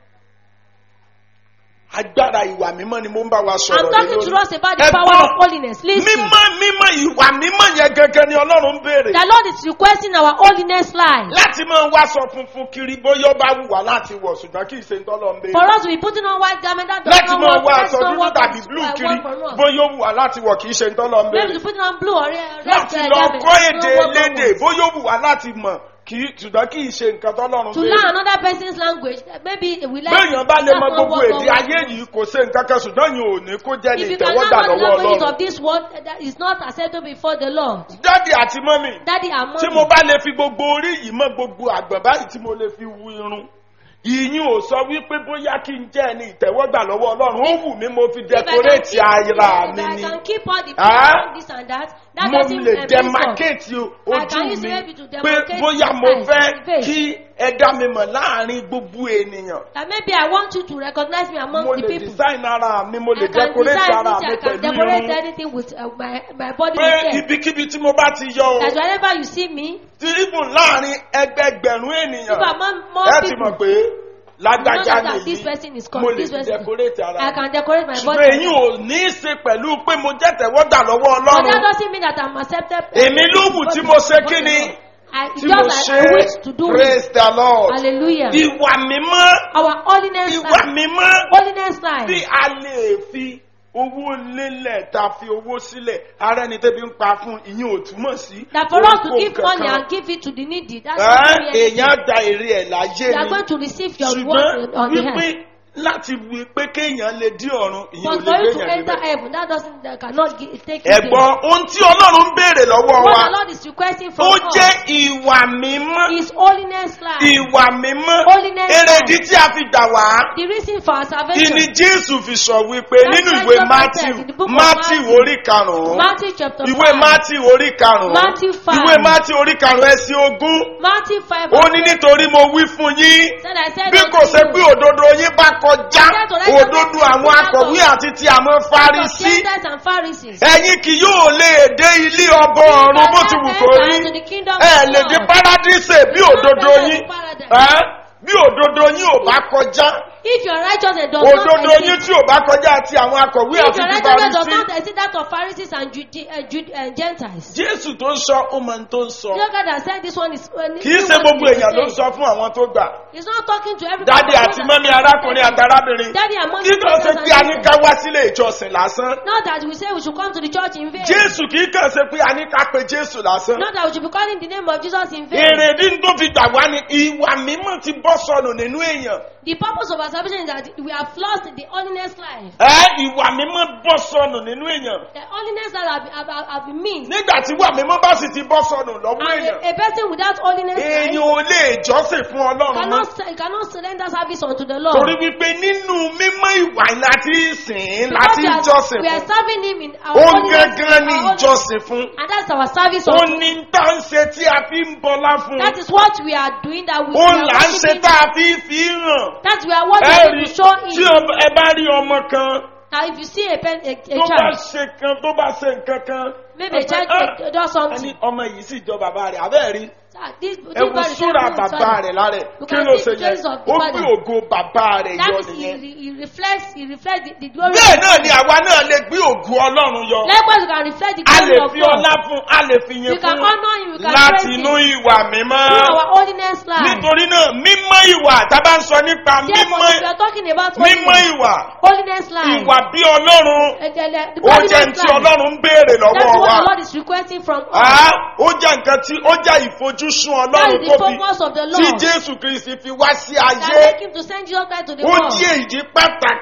S2: agbára ìwà mímọ́ ni mo ń bá wa sọ̀rọ̀
S3: I'm
S2: lé
S3: talking to
S2: lórí.
S3: us about the
S2: Ẹ
S3: power
S2: gbọ́,
S3: of holiness. Listen.
S2: mímọ́ mímọ́ ìwà mímọ́ yẹn gangan ni ọlọ́run ń béèrè.
S3: The Lord is requesting our holiness life.
S2: láti máa wá sọ funfun kiri bóyá ó bá wù wá láti wọ̀ ṣùgbọ́n kì í ṣe ń tọ́lọ́ ń
S3: For
S2: béèrè.
S3: us to be putting on white garment, that does
S2: láti
S3: not
S2: máa
S3: work.
S2: wá
S3: That's
S2: aṣọ
S3: not
S2: dúdú
S3: what
S2: tàbí
S3: is
S2: blue
S3: uh,
S2: kiri
S3: work for us.
S2: bóyá ó wù wá láti wọ̀ kì í ṣe ń tọ́lọ́ ń
S3: Maybe to
S2: béèrè.
S3: put on blue or red, red
S2: láti
S3: uh,
S2: lọ
S3: garment.
S2: kọ́
S3: That's
S2: èdè
S3: not what God
S2: lédè
S3: wants.
S2: bóyá ó wù wá láti mọ̀ kì í ṣùgbọ́n kì í ṣe nǹkan tọ́lọ́run
S3: To
S2: béèrè.
S3: learn another person's language, uh, maybe we like
S2: béèyàn bá lè
S3: that's
S2: mọ
S3: not
S2: gbogbo
S3: what
S2: èdè
S3: God
S2: ayé
S3: wants.
S2: yìí kò ṣe nǹkan kan ṣùgbọ́n yìí ò ní kó jẹ́ ní
S3: If you cannot
S2: ìtẹ́wọ́gbà
S3: know the
S2: lọ́wọ́
S3: languages
S2: ọlọ́run.
S3: of this world, uh, that is not acceptable before the Lord.
S2: dádì àti mọ́mì
S3: Daddy and
S2: tí
S3: mommy.
S2: mo bá lè fi gbogbo orí yìí mọ́ gbogbo àgbọ̀n báyìí tí mo lè fi wu irun ìyín ò sọ wípé bóyá kí n jẹ́ ẹni ìtẹ́wọ́gbà lọ́wọ́ ọlọ́run ó wù mí mo fi
S3: If I can
S2: dẹkoréètì
S3: keep-
S2: ara
S3: if
S2: mi
S3: I
S2: ni
S3: can keep all the
S2: Ah?
S3: people, this and that. That
S2: mo
S3: doesn't
S2: lè
S3: uh, mean
S2: demarcate
S3: I
S2: ojú
S3: can use
S2: mi
S3: maybe to
S2: pé
S3: demarcate
S2: bóyá
S3: my
S2: mo
S3: face,
S2: fẹ́
S3: face.
S2: kí ẹ dá mi mọ̀ láàrin gbogbo ènìyàn
S3: That maybe I want you to recognize me among
S2: mo
S3: the
S2: lè
S3: people.
S2: design ara mi mo lè
S3: I can
S2: decorate
S3: design
S2: ara
S3: it,
S2: mi
S3: I can
S2: pẹ̀lú
S3: decorate
S2: irun
S3: anything with uh, my, my body
S2: pé
S3: with hair.
S2: ibikíbi tí mo bá ti yọ o
S3: That whenever you see me,
S2: tí ibùn láàrin ẹgbẹgbẹ̀rún ènìyàn
S3: if among more
S2: ẹ ti mọ̀
S3: people,
S2: pé
S3: you know
S2: lágbájá
S3: that this
S2: nìyí
S3: person is
S2: mo
S3: called
S2: lè
S3: this
S2: fi
S3: person.
S2: decorate ara
S3: I
S2: mi
S3: can decorate my
S2: ṣùgbọ́n
S3: body.
S2: èyí ò ní í ṣe pẹ̀lú pé mo jẹ́ tẹ̀wọ́gbà lọ́wọ́
S3: But that
S2: ọlọ́run
S3: doesn't mean that I'm accepted.
S2: Èmi ló wù tí mo ṣe kí ni?
S3: I, it's
S2: tí mo
S3: just
S2: ṣe
S3: like I wish to do it.
S2: praise the lord
S3: Hallelujah.
S2: ìwà mímọ́
S3: Our holiness
S2: ìwà
S3: life.
S2: mímọ́
S3: Holiness
S2: tí
S3: life.
S2: a lè fi owó lélẹ̀ ta fi owó sílẹ̀ ara ẹni tẹ́bi ń pa fún ìyẹn ò túmọ̀ sí
S3: That for us to
S2: ohunkóhun
S3: give money
S2: kankan.
S3: and give it to the needy, that's
S2: Ẹ́,
S3: not really anything.
S2: èèyàn da èrè ẹ̀ láyé
S3: You are
S2: ni
S3: going to receive your
S2: ṣùgbọ́n
S3: reward on the
S2: wípé
S3: head.
S2: láti wí pé kéèyàn lè dí ọ̀run ìyẹn ò
S3: But
S2: lè
S3: for you to
S2: gbéyàn
S3: enter
S2: níbẹ̀.
S3: heaven, that doesn't, that cannot gi- take you there.
S2: ẹ̀gbọ́n ohun tí ọlọ́run ń béèrè lọ́wọ́
S3: What
S2: wa
S3: the Lord is requesting
S2: ó
S3: from
S2: jẹ́
S3: us
S2: ìwà mímọ́
S3: is holiness life.
S2: ìwà mímọ́
S3: Holiness
S2: èrèdí tí a fi gbà wá
S3: The reason for our
S2: kí
S3: salvation.
S2: ni jésù fi sọ wípé
S3: That's
S2: nínú
S3: why
S2: ìwé
S3: Jesus
S2: matthew
S3: said in the book of
S2: matthew
S3: Matthew,
S2: orí karùn-ún
S3: Matthew chapter
S2: ìwé
S3: 5.
S2: matthew orí karùn-ún
S3: Matthew five.
S2: ìwé matthew orí karùn-ún ẹsẹ̀ ogún
S3: Matthew 5.
S2: ó ní nítorí mo wí fún yín
S3: Said I said
S2: bí
S3: unto
S2: kò ṣe
S3: you,
S2: pé òdodo yín bá kọjá
S3: I said to let
S2: òdodo àwọn akọ̀wé àti ti àwọn
S3: of
S2: fárísí
S3: Gentiles and Pharisees.
S2: ẹ̀yin kì yóò lè dé ilé ọba ọ̀run bó ti wù kó rí
S3: Enter into the kingdom
S2: ẹ
S3: of
S2: lè
S3: God.
S2: dé paradíṣe bí òdodo
S3: enter
S2: yín
S3: into paradise.
S2: ẹ́, bí òdodo yín ò bá kọjá
S3: If your righteousness does not
S2: òdodo yín
S3: exceed,
S2: tí ò bá kọjá àti àwọn akọ̀wé
S3: if
S2: àti
S3: your
S2: ti
S3: righteousness does
S2: fárísí
S3: not exceed that of Pharisees and Jude, uh, Jude, uh, Gentiles.
S2: jésù tó ń sọ ó máa ń tó ń sọ
S3: The God that said this one is. Uh,
S2: kì í ṣe gbogbo èèyàn ló ń sọ fún àwọn tó gbà
S3: He's not talking to everybody.
S2: dádì àti mọ́mí arákùnrin àti arábìnrin
S3: Daddy and mommy.
S2: kí kàn ṣe
S3: brothers
S2: pé a
S3: and
S2: ní
S3: sisters.
S2: ká wá sílé ìjọsìn lásán
S3: Not that we say we should come to the church in vain.
S2: jésù kì í kàn ṣe pé a ní ká pe jésù lásán
S3: Not that we should be calling the name of Jesus in vain.
S2: èrèdí tó fi gbà wá ni ìwà mímọ́ ti bọ́ sọnù nínú èèyàn
S3: The purpose of our salvation is that we have lost the holiness life.
S2: ẹ ìwà mímọ́ bọ́ sọnù nínú èèyàn
S3: The holiness life have, have, have, have been mean.
S2: nígbà tí ìwà mímọ́ bá sì ti bọ́ sọnù lọ́wọ́
S3: And
S2: èèyàn
S3: a, a person without holiness
S2: èèyàn
S3: life
S2: ò lè jọ́sìn fún ọlọ́run mọ́
S3: cannot, se- cannot surrender service unto the Lord.
S2: torí wípé nínú mímọ́ ìwà láti sìn
S3: Because
S2: láti
S3: we are-
S2: jọ́sìn
S3: we are
S2: fún
S3: serving him in our
S2: ó
S3: holiness.
S2: gángan ní
S3: our holiness.
S2: ìjọsìn fún
S3: And that's our service
S2: ó
S3: unto
S2: ní tá ń ṣe tí a fi ń bọlá fún
S3: That is what we are doing that we, we
S2: ó
S3: are
S2: là ń ṣe
S3: worshiping.
S2: tá a fi fi hàn
S3: That we are what
S2: ẹ
S3: we
S2: rí
S3: to show
S2: tí
S3: him.
S2: o- ẹ bá rí ọmọ kan
S3: Now if you see a, pen, a, a
S2: tó bá
S3: child,
S2: ṣe kan tó bá ṣe nǹkan kan
S3: maybe a
S2: ó
S3: child
S2: fẹ́,
S3: uh, does
S2: "Ah,
S3: something.
S2: ẹni ọmọ yìí sì jọ bàbá rẹ̀ abẹ́ẹ̀ rí
S3: Ah, This, this
S2: ẹ wo
S3: body
S2: súra
S3: resembles his
S2: bàbá
S3: father.
S2: rẹ̀ lára ẹ̀
S3: You
S2: kí
S3: can
S2: ló
S3: see
S2: ṣe
S3: the
S2: yẹn
S3: traces of the
S2: ó
S3: father.
S2: gbé ògo bàbá rẹ̀
S3: That
S2: yọ
S3: is, he,
S2: nìyẹn
S3: he he reflects, he reflects the, the glory
S2: bẹ́ẹ̀
S3: of
S2: náà
S3: God.
S2: ni àwa náà lè gbé ògo ọlọ́run yọ
S3: Likewise, you can reflect the
S2: a
S3: glory
S2: lè
S3: of
S2: fi
S3: God.
S2: ọlá fún a lè fi yìn
S3: You can
S2: fún
S3: honor him, you can
S2: láti
S3: praise
S2: inú
S3: him
S2: ìwà mímọ́
S3: through our holiness life.
S2: nítorí náà mímọ́ ìwà tá a bá ń sọ nípa
S3: Therefore,
S2: mímọ́
S3: if you are talking about
S2: mímọ́
S3: holiness,
S2: ìwà
S3: holiness life,
S2: ìwà bí ọlọ́run
S3: uh, the, the, the
S2: ó jẹ́
S3: holiness
S2: tí
S3: life,
S2: ọlọ́run ń béèrè
S3: that's
S2: lọ́wọ́
S3: what
S2: wa
S3: the Lord is requesting from us.
S2: Ah, ó jẹ́ nǹkan tí ó jẹ́ ìfojúsùn
S3: That
S2: ọlọ́run
S3: is
S2: tó
S3: the
S2: fi
S3: focus of the
S2: tí
S3: Lord.
S2: jésù kristi fi wá sí
S3: That
S2: ayé
S3: make him to send Jesus Christ to the
S2: ó
S3: world.
S2: jẹ́ èyí pàtàkì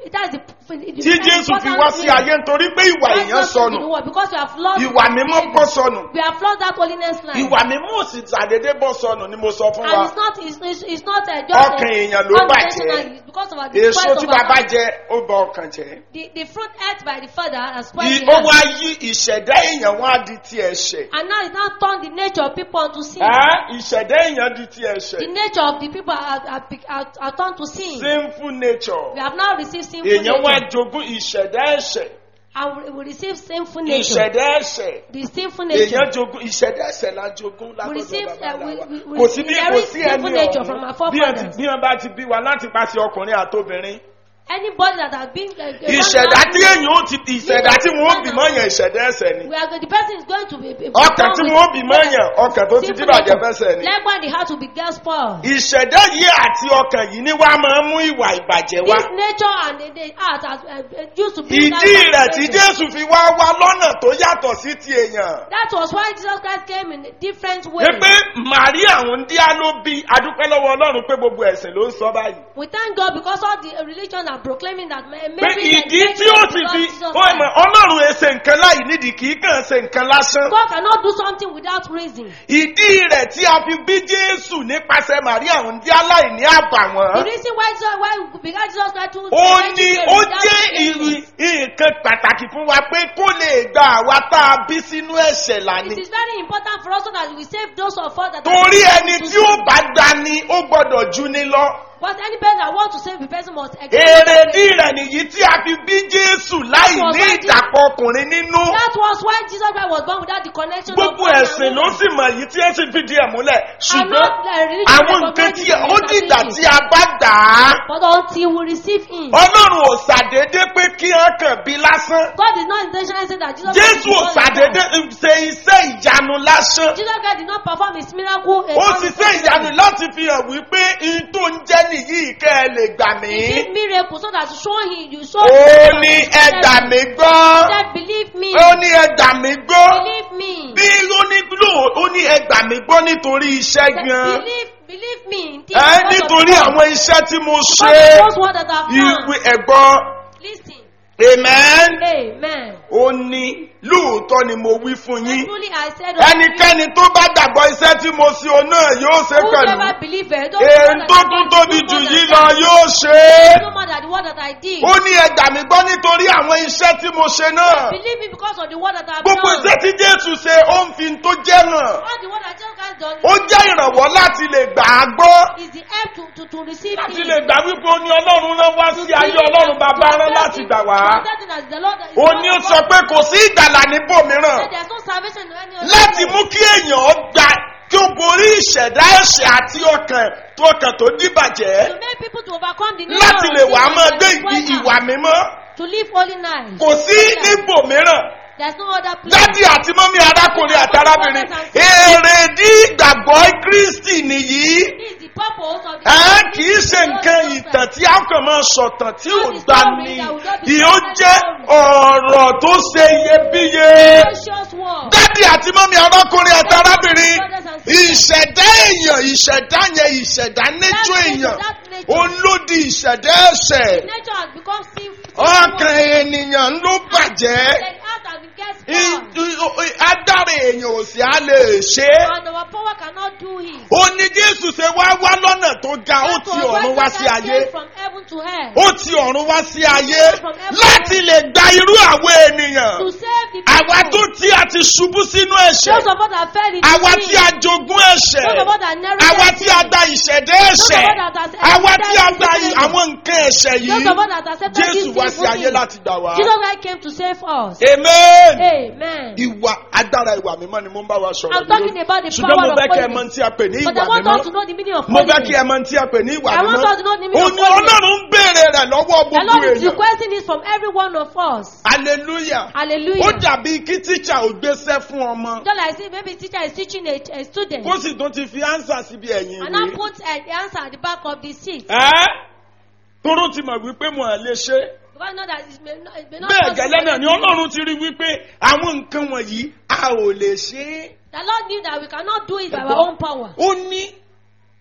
S3: That's the, the
S2: tí jésù fi wá sí ayé nítorí pé ìwà èèyàn sọnù
S3: Because we have lost
S2: ìwà mímọ́ bọ́ sọnù
S3: We have lost that holiness line.
S2: ìwà mímọ́ ò sì ṣàdédé bọ́ sọnù ni mo sọ fún
S3: And
S2: wa
S3: it's not, it's, it's, it's not uh, just
S2: Ọkàn
S3: a-
S2: èèyàn ló bàjẹ́.
S3: unintentional, it's because of our the
S2: èso
S3: spoil
S2: tí
S3: of our
S2: bàbá
S3: heart.
S2: jẹ ó bọ ọkàn jẹ
S3: The, the fruit ate by the father has spoiled
S2: Ì-
S3: the
S2: ó
S3: heart.
S2: wá yí ìṣẹ̀dá èèyàn wá di ti ẹ̀ṣẹ̀
S3: And now it now turned the nature of people unto sin.
S2: Ẹ́, ìṣẹ̀dá èèyàn di ti
S3: The
S2: ẹ̀ṣẹ̀
S3: nature of the people are, are, are, are turned to sin.
S2: sinful nature
S3: We have now received sinful
S2: èèyàn wá
S3: nature.
S2: jogún ìṣẹ̀dá ẹ̀ṣẹ̀
S3: And we, we receive sinful nature.
S2: ìṣẹ̀dá ẹ̀ṣẹ̀
S3: The sinful nature.
S2: èèyàn jogún ìṣẹ̀dá ẹ̀ṣẹ̀ la jogún
S3: We
S2: látọ̀dọ̀
S3: receive,
S2: bàbá
S3: uh, we,
S2: wa
S3: we, we
S2: kò sí bí kò
S3: inherit
S2: sí
S3: sinful
S2: ẹni
S3: nature from our
S2: ọ̀hún bí wọ́n ti-
S3: forefathers.
S2: bí wọ́n bá ti bí wa láti pàṣẹ ọkùnrin àtobìnrin
S3: Anybody that has been uh, uh,
S2: ìṣẹ̀dá tí
S3: born
S2: èèyàn ó ti ìṣẹ̀dá tí wọ́n ó bì mọ́ yẹn ìṣẹ̀dá ẹ̀ṣẹ̀ ni
S3: We are, the person is going to be. be
S2: ọkàn
S3: born
S2: tí
S3: with
S2: wọ́n ó bì mọ́ yẹn ọkàn tó ti
S3: sinful
S2: dìbàjẹ́
S3: nature.
S2: fẹsẹ̀ ni
S3: Likewise, the heart will be get spoiled.
S2: ìṣẹ̀dá yìí àti ọkàn yìí ni wàá máa mú ìwà ìbàjẹ́ wá
S3: This nature and the, the heart has uh, used to be.
S2: ìdí rẹ̀ tí jésù fi wá wá lọ́nà tó yàtọ̀ sí ti èèyàn
S3: That was why Jesus Christ came in a different way.
S2: ní pé màríà ń díá ló bí adúpẹ́ lọ́wọ́ ọlọ́run pé gbogbo ẹ̀sìn ló ń sọ báyìí
S3: We thank God because all the uh, religion are proclaiming that ma-
S2: pé
S3: Mary
S2: ìdí
S3: is
S2: tí ó ti fi ó mọ̀ ọlọ́run ẹ̀ ṣe nǹkan láì nídìí kì í kàn ṣe nǹkan lásán
S3: God cannot do something without reason.
S2: ìdí rẹ̀ tí a fi bí jésù nípasẹ̀ màríà ń díá láì ní àbàwọ́n
S3: The reason why Jesus, why we began Jesus Christ to
S2: ó
S3: to
S2: ní
S3: Mary
S2: ó
S3: without
S2: jẹ́
S3: reason.
S2: ìrì- nǹkan pàtàkì fún wa pé kó lè gba àwa tá a bí sínú ẹ̀ṣẹ̀
S3: It
S2: lání.
S3: is very important for us so that we save those of us that
S2: torí
S3: are
S2: ẹni tí ó bá gbani ó gbọ́dọ̀ jú ní lọ.
S3: But any person that wants to save the person must
S2: èrèdí rẹ̀ nìyí tí a fi bí jésù láì ní ìdàpọ̀ ọkùnrin nínú.
S3: That was why Jesus Christ was born without the connection
S2: gbogbo
S3: of man and
S2: ẹ̀sìn ló
S3: woman.
S2: sì mọ̀ yìí tí ẹ sì fìdí ẹ̀ múlẹ̀
S3: I'm
S2: ṣùgbọ́n
S3: not uh, religious
S2: àwọn
S3: but
S2: nǹkan
S3: God
S2: tí
S3: is
S2: ó dìgbà
S3: establishing.
S2: tí a bá dà á.
S3: But until we receive him.
S2: ọlọ́run ò ṣàdédé pé kí wọ́n kàn bí lásán.
S3: God is not intentionally saying that Jesus
S2: jésù ò
S3: Christ is born like
S2: ṣàdédé
S3: that.
S2: ṣe iṣẹ́ ìyanu lásán.
S3: Jesus Christ did not perform his miracle. uh,
S2: ó
S3: on
S2: sì
S3: his
S2: ṣe
S3: own.
S2: ìyanu láti fi hàn wípé ihun tó ń jẹ́ nìyí kẹ́ ẹ lè gbà mí.
S3: He did miracle so that to show him you show
S2: ó ní ẹ gbà mí gbọ́.
S3: He said believe me.
S2: ó ní ẹ gbà mí gbọ́.
S3: Believe me.
S2: bí ó ní lò ó ní ẹ gbà mí gbọ́ nítorí iṣẹ́
S3: Said,
S2: gan.
S3: Believe believe me. indeed,
S2: ẹ
S3: because of
S2: nítorí
S3: the-
S2: àwọn iṣẹ́ tí mo
S3: because
S2: ṣe.
S3: of those words that I've
S2: ìwé
S3: done.
S2: ẹ̀gbọ́n
S3: Listen.
S2: amen.
S3: Amen.
S2: ó ní lóòótọ́ ni mo wí fún yín.
S3: Truly I said unto you,
S2: ẹnikẹ́ni tó bá gbàgbọ́ iṣẹ́ tí mo ṣe òun náà yóò ṣe pẹ̀lú.
S3: whosoever believeth, those
S2: èyí
S3: words
S2: tó
S3: that I
S2: tún
S3: did,
S2: tóbi
S3: do
S2: jù
S3: more
S2: yìí
S3: than
S2: lọ
S3: that.
S2: yóò ṣe é.
S3: No more than the word that I did.
S2: ó ní ẹgbà mi gbọ́ nítorí àwọn iṣẹ́ tí mo ṣe náà.
S3: Believe me because of the word that I've
S2: gbogbo
S3: done.
S2: iṣẹ́ tí jésù ṣe ó ń fi tó jẹ́ hàn.
S3: All the word that Jesus Christ done
S2: ó jẹ́ ìrànwọ́ láti lè gbà á gbọ́.
S3: is the help to, to, to receive
S2: láti
S3: him.
S2: lè gbà wípé ó ní ọlọ́run rán wá sí ayé ọlọ́run bàbá rán láti gbà wá. ó ní ó sọ pé kò sí ìgbàlà níbòmíràn
S3: There's no salvation in any other
S2: láti
S3: way.
S2: mú kí èèyàn gbà kí ó borí ìṣẹ̀dá ẹ̀ṣẹ̀ àti ọkàn tó ọkàn tó dìbàjẹ́
S3: To make people to overcome the
S2: láti
S3: nature
S2: lè
S3: of
S2: wàá
S3: sin
S2: máa
S3: and
S2: gbé
S3: destroy
S2: ìgbì
S3: them.
S2: ìwà mímọ́
S3: To live holy lives.
S2: kò sí níbòmíràn
S3: There's no other place.
S2: dádì àti mọ́mí arákùnrin àti arábìnrin èrèdí ìgbàgbọ́ kristi nìyí
S3: This is the purpose of the
S2: ẹ kì í ṣe nǹkan ìtàn tí a kàn máa sọ̀tàn tí ò gbà ní ìyó jẹ́ ọ̀rọ̀ tó ṣe iyebíye.
S3: precious word.
S2: dádì àti mọ́mí arákùnrin àti arábìnrin ìṣẹ̀dá èèyàn ìṣẹ̀dá yẹn ìṣẹ̀dá nẹ́jọ́ èèyàn olódi ìṣẹ̀dá ẹ̀ṣẹ̀
S3: Nature has become sinful.
S2: ọkàn ènìyàn ló bàjẹ́
S3: Then out and it gets
S2: I-
S3: spoiled.
S2: i- adára èèyàn ò sì á lè ṣe é
S3: And our power cannot do it.
S2: ó ní jésù ṣe wá wá lọ́nà tó ga ó
S3: That
S2: ti
S3: was
S2: ọ̀run
S3: why
S2: wá
S3: Jesus
S2: sí ayé
S3: came from heaven to hell.
S2: ó ti ọ̀run wá sí ayé láti lè gba irú àwọn ènìyàn
S3: To save the people.
S2: àwa tó tí a ti ṣubú sínú ẹ̀ṣẹ̀
S3: Those of us that fell into
S2: àwa
S3: sin.
S2: tí a jogún ẹ̀ṣẹ̀
S3: Those of us that narrowed
S2: àwa
S3: their
S2: tí
S3: sin.
S2: a gba ìṣẹ̀dá ẹ̀ṣẹ̀ àwa tí a gba i- àwọn nǹkan ẹ̀ṣẹ̀
S3: Those
S2: yìí
S3: of us that accepted
S2: jésù
S3: this
S2: wá sí
S3: sinful
S2: ayé
S3: thing.
S2: láti gbà wá.
S3: Jesus Christ came to save us.
S2: amen.
S3: Amen.
S2: ìwà adára ìwà mímọ́ ni mo ń bá wa sọ̀rọ̀
S3: I'm talking about the
S2: ṣùgbọ́n mo
S3: power of
S2: fẹ́ kí ẹ mọ
S3: holiness.
S2: tí a pè ní
S3: But
S2: ìwà
S3: I want us to
S2: mímọ́
S3: know the meaning of
S2: mo fẹ́ kí ẹ
S3: holiness.
S2: mọ tí a pè ní ìwà
S3: I want
S2: mímọ́
S3: us to know the meaning
S2: ó
S3: of
S2: ní
S3: holiness.
S2: ọlọ́run ń béèrè rẹ̀ lọ́wọ́
S3: The
S2: gbogbo
S3: Lord is
S2: èèyàn
S3: requesting this from every one of us.
S2: hallelujah ó
S3: Hallelujah.
S2: dàbí kí tíṣà ò gbéṣẹ́ fún ọmọ
S3: Just like see, maybe teacher is teaching a, a student
S2: kó sì tún ti fi ánsà síbi ẹ̀yìn
S3: and now
S2: ìwé
S3: put uh, the answer at the back of the seat.
S2: ẹ́ toró ti mọ̀ wípé mo à lè ṣe
S3: Because know that it may not, it may not
S2: bẹ́ẹ̀
S3: possible
S2: gẹ́lẹ́
S3: for
S2: náà
S3: them
S2: ni
S3: to do.
S2: ọlọ́run ti rí wípé àwọn nǹkan wọ̀nyí a ò lè ṣe é
S3: The Lord knew that we cannot do it by
S2: Ẹ̀gbọ́n.
S3: our own power.
S2: ó ní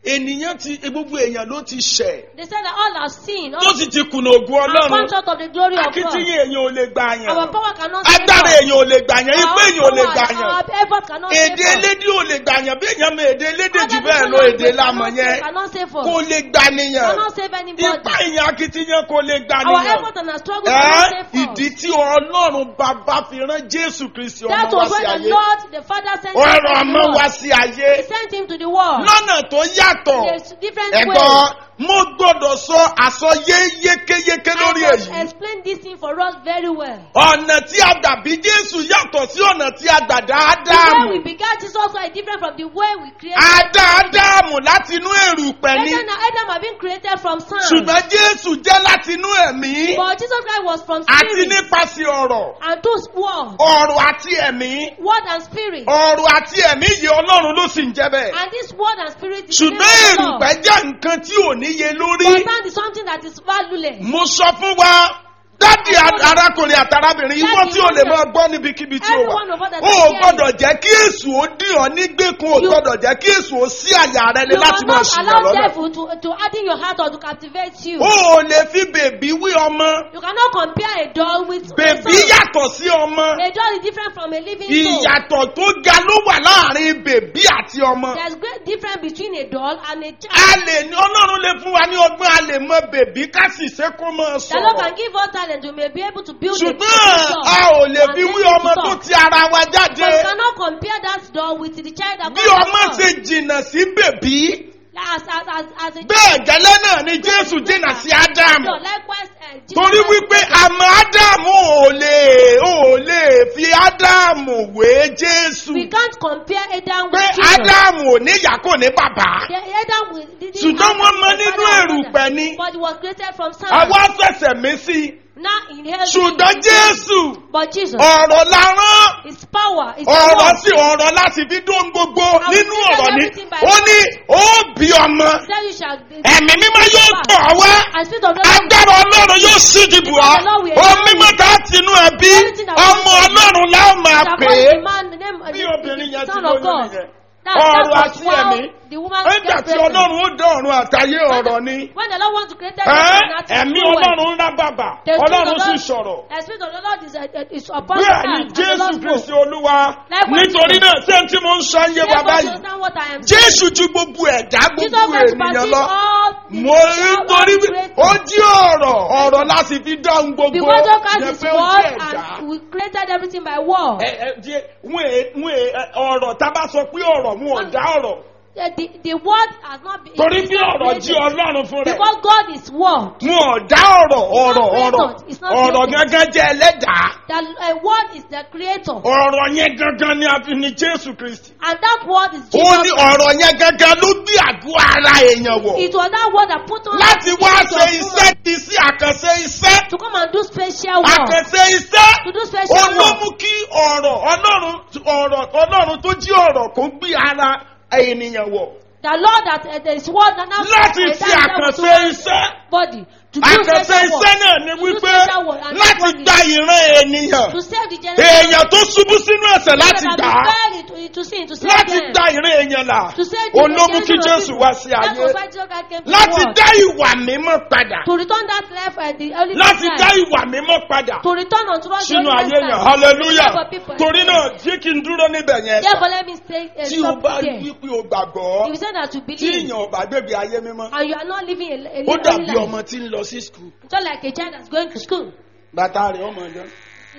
S2: ènìyàn ti gbogbo èèyàn ló ti ṣẹ̀
S3: They said that all have seen.
S2: tó
S3: All
S2: sì ti kùnà ògùn
S3: have come
S2: ọlọ́run
S3: short of the glory of God.
S2: akitiyan èèyàn ò lè gbà yàn
S3: Our power cannot save
S2: agbára
S3: us.
S2: èèyàn ò lè gbà yàn ipé èèyàn ò lè gbà yàn
S3: Our effort cannot save
S2: èdè
S3: us.
S2: elédè ò lè gbà yàn bí èèyàn mọ èdè elédè jù
S3: Other
S2: bẹ́ẹ̀
S3: people
S2: lọ
S3: language
S2: èdè lámọ̀
S3: cannot save-
S2: yẹn
S3: cannot save us.
S2: kò lè gbà nìyàn
S3: Cannot save anybody.
S2: ipa èèyàn akitiyan kò lè gbà
S3: Our
S2: nìyàn
S3: effort and our struggle cannot
S2: ẹ́
S3: save us.
S2: ìdí tí ọlọ́run bàbá fi rán jésù kristi
S3: That
S2: ọmọ wá
S3: was
S2: sí
S3: when the
S2: ayé
S3: Lord, the Father sent him
S2: ọ̀rọ̀
S3: to
S2: ọmọ
S3: the
S2: wá
S3: world.
S2: sí ayé
S3: He sent him to the world.
S2: lọ́nà tó yàtọ̀
S3: There's different
S2: ẹ̀gbọ́n
S3: ways.
S2: mo gbọ́dọ̀ sọ àsọyé yékéyéké lórí
S3: I must
S2: èyí
S3: explain this thing for us very well.
S2: ọ̀nà tí a gbà bí jésù yàtọ̀ sí ọ̀nà tí a gbà dá
S3: The way
S2: ádámù
S3: we began Jesus was different from the way we created.
S2: a dá ádámù láti inú èrùpẹ̀ ni
S3: Adam and Adam have been created from sand.
S2: ṣùgbọ́n jésù jẹ́ láti inú ẹ̀mí
S3: But Jesus Christ was from
S2: àti
S3: spirit
S2: nípasẹ̀ ọ̀rọ̀
S3: and those word,
S2: ọ̀rọ̀ àti ẹ̀mí
S3: word and spirit.
S2: ọ̀rọ̀ àti ẹ̀mí yìí ọlọ́run ló sì ń jẹ́ bẹ́ẹ̀
S3: And this word and spirit is
S2: ṣùgbọ́n
S3: the name of the Lord.
S2: èrùpẹ̀ jẹ́ nǹkan tí ò níye lórí
S3: But sand is something that is valueless.
S2: mo sọ fún wa dádì arákùnrin àtàrábìnrin ìwọ tí o lè máa gbọ́ níbikíbi tí o wà
S3: Everyone of us that
S2: o
S3: are
S2: ò gbọ́dọ̀ jẹ́ kí èsù ó dì ọ́ nígbèkùn o
S3: You-
S2: gbọ́dọ̀ jẹ́ kí èsù ó sí àyà rẹ lé
S3: You
S2: láti máa
S3: cannot
S2: ṣìyàn
S3: allow
S2: lọ́nà
S3: devil to, to add in your heart or to captivate you.
S2: o ò lè fi bèbí wí ọmọ
S3: You cannot compare a doll with a
S2: bèbí
S3: son.
S2: yàtọ̀ sí ọmọ
S3: A doll is different from a living soul.
S2: ìyàtọ̀ tó ga ló wà láàrin bèbí àti ọmọ
S3: There's great difference between a doll and a
S2: a
S3: child.
S2: lè ní ọlọ́run lè fún wa ní ọgbọ́n a lè mọ bèbí ká sì ṣe kó máa
S3: The Lord
S2: sọ̀rọ̀
S3: can give us talent to may be able to build a
S2: ṣùgbọ́n
S3: picture.
S2: a ò lè
S3: and
S2: fi
S3: make
S2: wí
S3: it
S2: ọmọ tó
S3: talk.
S2: ti ara wa jáde.
S3: But you cannot compare that doll with the child that
S2: bí
S3: God
S2: ọmọ
S3: has
S2: ṣe
S3: done.
S2: jìnnà sí bèbí
S3: As, as, as, as a
S2: bẹ́ẹ̀ gẹ́lẹ́ náà ni jésù jìnnà sí ádámù
S3: So likewise, uh, Jesus
S2: torí
S3: Christ-
S2: wípé àmọ́ ádámù ò lè ò lè fi ádámù wé jésù
S3: we can't compare Adam
S2: pé
S3: with Jesus.
S2: ádámù ò ní ìyá kò ní bàbá
S3: The Adam will, didn't
S2: ṣùgbọ́n
S3: have
S2: wọ́n mọ
S3: a
S2: nínú
S3: father and
S2: èrùpẹ̀
S3: mother,
S2: ni
S3: But he was created from sand.
S2: àwa ṣẹ̀ṣẹ̀ mí sí i
S3: Now in heaven.
S2: ṣùgbọ́n jésù
S3: But Jesus,
S2: ọ̀rọ̀ la rán
S3: his power, his
S2: ọ̀rọ̀
S3: power.
S2: sí ọ̀rọ̀ láti fi dún gbogbo
S3: will
S2: nínú
S3: create
S2: ọ̀rọ̀ ni
S3: everything by
S2: ó ní ó bí ọmọ
S3: Then you shall be.
S2: ẹ̀mí mímọ́ yóò tọ̀ ọ́ wá
S3: And spirit of the Lord
S2: agbára ọlọ́run yóò sí ìdìbò ọ́ ohun mímọ́ tá a ti inú ẹbí ọmọ ọlọ́run láwọn máa
S3: shall
S2: pè
S3: call
S2: é
S3: the man the name
S2: bí obìnrin yẹn
S3: the
S2: ti
S3: son of
S2: lóyún
S3: God.
S2: nìyẹn
S3: That,
S2: ọ̀rọ̀
S3: that
S2: àti
S3: was how
S2: ẹ̀mí
S3: the woman
S2: nígbà
S3: get
S2: tí
S3: pregnant.
S2: ọlọ́run ó dá ọ̀run àtayé ọ̀rọ̀ ni
S3: When the Lord wants to create
S2: ẹ́
S3: that
S2: ẹ̀mí ọlọ́run ń rá bàbà
S3: The spirit
S2: ọlọ́run
S3: of the
S2: sì
S3: Lord-
S2: sọ̀rọ̀
S3: The spirit of the Lord is, uh, is upon
S2: bẹ́ẹ̀
S3: the
S2: ni
S3: man, and the
S2: jésù
S3: Lord
S2: kristi
S3: spoke.
S2: olúwa
S3: Likewise,
S2: nítorí náà ṣé tí mo ń sọ ń yé wa
S3: Therefore,
S2: báyìí
S3: you understand what I am
S2: jésù ju gbogbo ẹ̀dá
S3: Jesus
S2: gbogbo
S3: Christ
S2: ènìyàn
S3: supersedes
S2: lọ
S3: all the
S2: mo rí
S3: all
S2: torí
S3: the
S2: wí-
S3: created.
S2: ó jí ọ̀rọ̀ ọ̀rọ̀ láti fi dáhùn gbogbo
S3: Because of Christ
S2: yẹn
S3: is
S2: pé ó
S3: word
S2: jí ẹ̀dá.
S3: and we created everything by word.
S2: Ẹ- ẹ, jẹ́- wọ́n è- wọ́n è- ẹ, ọ̀rọ̀ tá a bá sọ pé ọ̀rọ̀ wọn ò dá ọ̀rọ̀
S3: The, the, the word has not been
S2: torí
S3: it's
S2: bí
S3: not
S2: ọ̀rọ̀ jí
S3: created.
S2: ọlọ́run fún rẹ̀
S3: Because God is word.
S2: wọn ò dá ọ̀rọ̀ ọ̀rọ̀ ọ̀rọ̀
S3: It's not
S2: ọ̀rọ̀
S3: created.
S2: gángan jẹ́ ẹlẹ́dàá
S3: That a word is the creator.
S2: ọ̀rọ̀ yẹn gángan ni a fi ní jésù kristi
S3: And that word is
S2: ó
S3: Jesus.
S2: ní ọ̀rọ̀ yẹn gángan ló gbé àgọ́ ara èèyàn wọ̀
S3: It was that word that put on
S2: láti
S3: the
S2: wá
S3: image
S2: ṣe
S3: of
S2: iṣẹ́
S3: woman
S2: ti sí àkànṣe iṣẹ́
S3: to come and do special work.
S2: àkànṣe iṣẹ́
S3: To do
S2: ó
S3: special
S2: ló
S3: work.
S2: mú kí ọ̀rọ̀ ọlọ́run ọ̀rọ̀ ọlọ́run tó jí ọ̀rọ̀ kó gbé ara ènìyàn wọ̀
S3: The Lord that uh, there is word that now
S2: láti
S3: uh,
S2: fi
S3: that- that
S2: àkànṣe
S3: was
S2: iṣẹ́
S3: body to do
S2: àkànṣe
S3: special work.
S2: iṣẹ́ náà ni
S3: To do
S2: wípé
S3: special work and
S2: láti
S3: body.
S2: gba ìran ènìyàn
S3: To save the generation.
S2: èèyàn tó ṣubú sínú ẹ̀sẹ̀ láti
S3: that
S2: gbà
S3: have
S2: á
S3: been buried to, to sin, to save
S2: láti
S3: them.
S2: gba ìran èèyàn là
S3: To save the
S2: òun ló mú kí
S3: generation of
S2: jésù
S3: people.
S2: wá sí
S3: That
S2: ayé
S3: was why Jesus Christ came to the
S2: láti
S3: world.
S2: dá ìwà mímọ́ padà
S3: To return that life and the early
S2: láti
S3: life.
S2: dá ìwà mímọ́ padà
S3: To return unto us the
S2: sínú
S3: early
S2: ayé yẹn
S3: life.
S2: hallelujah
S3: For people.
S2: torí náà jẹ́ kí n dúró níbẹ̀ yẹn
S3: Therefore, let me stay uh,
S2: tí o
S3: stop
S2: bá rí
S3: there.
S2: wípé o gbàgbọ́
S3: If you say that you
S2: tí
S3: believe
S2: èèyàn ò bá gbèbè ayé mímọ́
S3: and you are not living a, a,
S2: ó
S3: a
S2: dàbí
S3: life,
S2: ọmọ tí ń lọ sí skul
S3: just like a child that's going to school.
S2: bàtà rẹ̀ ọmọ ọ̀dọ́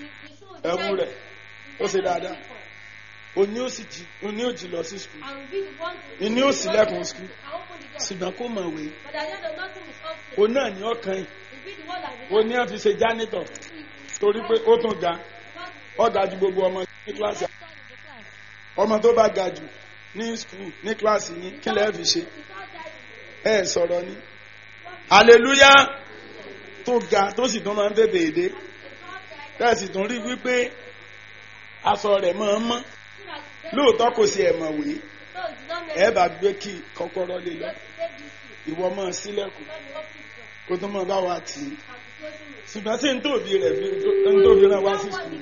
S2: ẹ̀wù rẹ̀ ó ṣe dáadáa òní ó sì jí òní ó jí lọ sí skul ìní ó sì lẹ́kùn skul ṣùgbọ́n kó mọ̀ wé
S3: But at the end of nothing is up to
S2: òun náà ní ọkàn yìí
S3: It be the one that
S2: òun ní àfi ṣe jánítọ̀ torí pé ó tún ga ó ga ju gbogbo ọmọ ní kíláàsì ọmọ tó bá ga jù ní skul ní kíláàsì yín kí lẹ́ẹ̀ fi ṣe ẹ sọ̀rọ̀ ni hallelujah tó ga tó sì tún máa ń bèbè èdè tẹ́sì tún rí wípé aṣọ rẹ̀ máa ń mọ́ lóòótọ́ kò sí ẹ̀mọ̀ wé ẹ bá gbé kí kọ́kọ́rọ́ lé lọ ìwọ máa sílẹ̀kùn kó tó máa bá wa tì í ṣùgbọ́n tí n tóbi rẹ̀ fi n tóbi rẹ̀ wá sí sùkúl.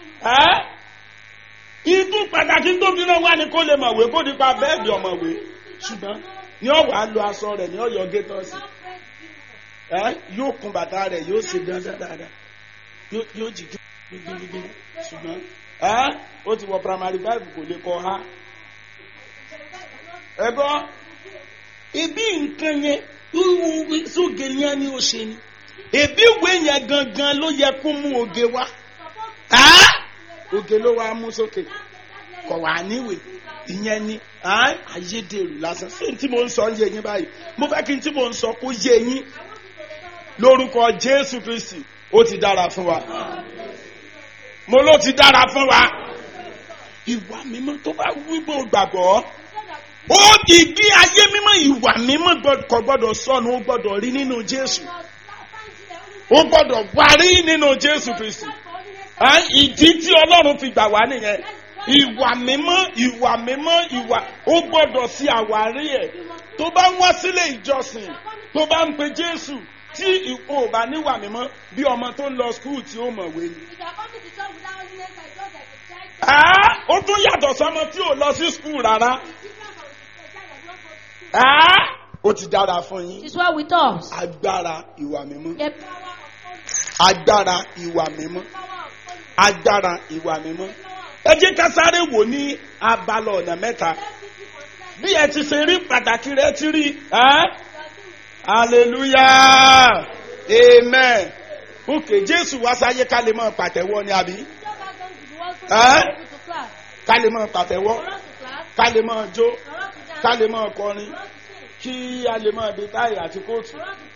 S2: ẹ́ ìtú pàtàkì n tóbi rẹ̀ wá ni kó lè mọ̀ wé kó nípa bẹ́ẹ̀dì ọmọ wé ṣùgbọ́n ní ọ̀wà á lo aṣọ rẹ̀ ní ọ̀yọ́ gétọ́sì ẹ yóò kun bàtà rẹ̀ yóò ṣe dandan dáadáa yóò yóò jì gbígbígbí ṣùgbọ́n ẹ ó ti wọ primary five kò lè kọ ha ẹ bọ́ ibi nǹkan yẹn wíwú sóge yẹn ni ó ṣe ni ebi ìwé yẹn gangan ló yẹ kó mú oge wá ẹ́ oge ló wá mú sókè kọ̀ wá níwèé ìyẹn ni ẹ́ ayédèrú lásán sí tí mo ń sọ yé yín báyìí mo fẹ́ kí n tí mo ń sọ kó yé yín lórúkọ jésù kristi ó ti dára fún wa mo ló ti dára fún wa ìwà mímọ́ tó bá wípé o gbàgbọ́ ó ìgbé ayé mímọ́ ìwà mímọ́ gbọ́- kò gbọ́dọ̀ sọnù ó gbọ́dọ̀ rí nínú jésù ó gbọ́dọ̀ wá rí nínú jésù kristi Ẹ́, ìdí tí ọlọ́run fi gbà wá nìyẹn ìwà mímọ́ ìwà mímọ́ ìwà ó gbọ́dọ̀ sí àwárí ẹ̀ tó bá ń wá sílé ìjọsìn tó bá ń pe jésù tí ìkó ò bá níwà mímọ́ bí ọmọ tó ń lọ skul tí ó mọ̀wé ni. Ẹ́, ó tún yàtọ̀ sọmọ tí ò lọ sí skul rárá Ẹ́, ó ti dára fún yín
S3: It's well with us.
S2: agbára ìwà mímọ́
S3: The
S2: agbára ìwà mímọ́ agbára ìwà mímọ́ ẹ jẹ́ ká sáré wò ní abala ọ̀nà mẹ́ta bí ẹ ti ṣe rí pàtàkì rẹ ti rí ẹ́ hallelujah amen ok jésù wá sáyé ká lè mọ pàtẹ́wọ́ ni àbí Ẹ́? ká lè mọ pàtẹ́wọ́ ká lè mọ jó ká lè mọ kọrin kí a lè mọ dé táyì àti kóòtù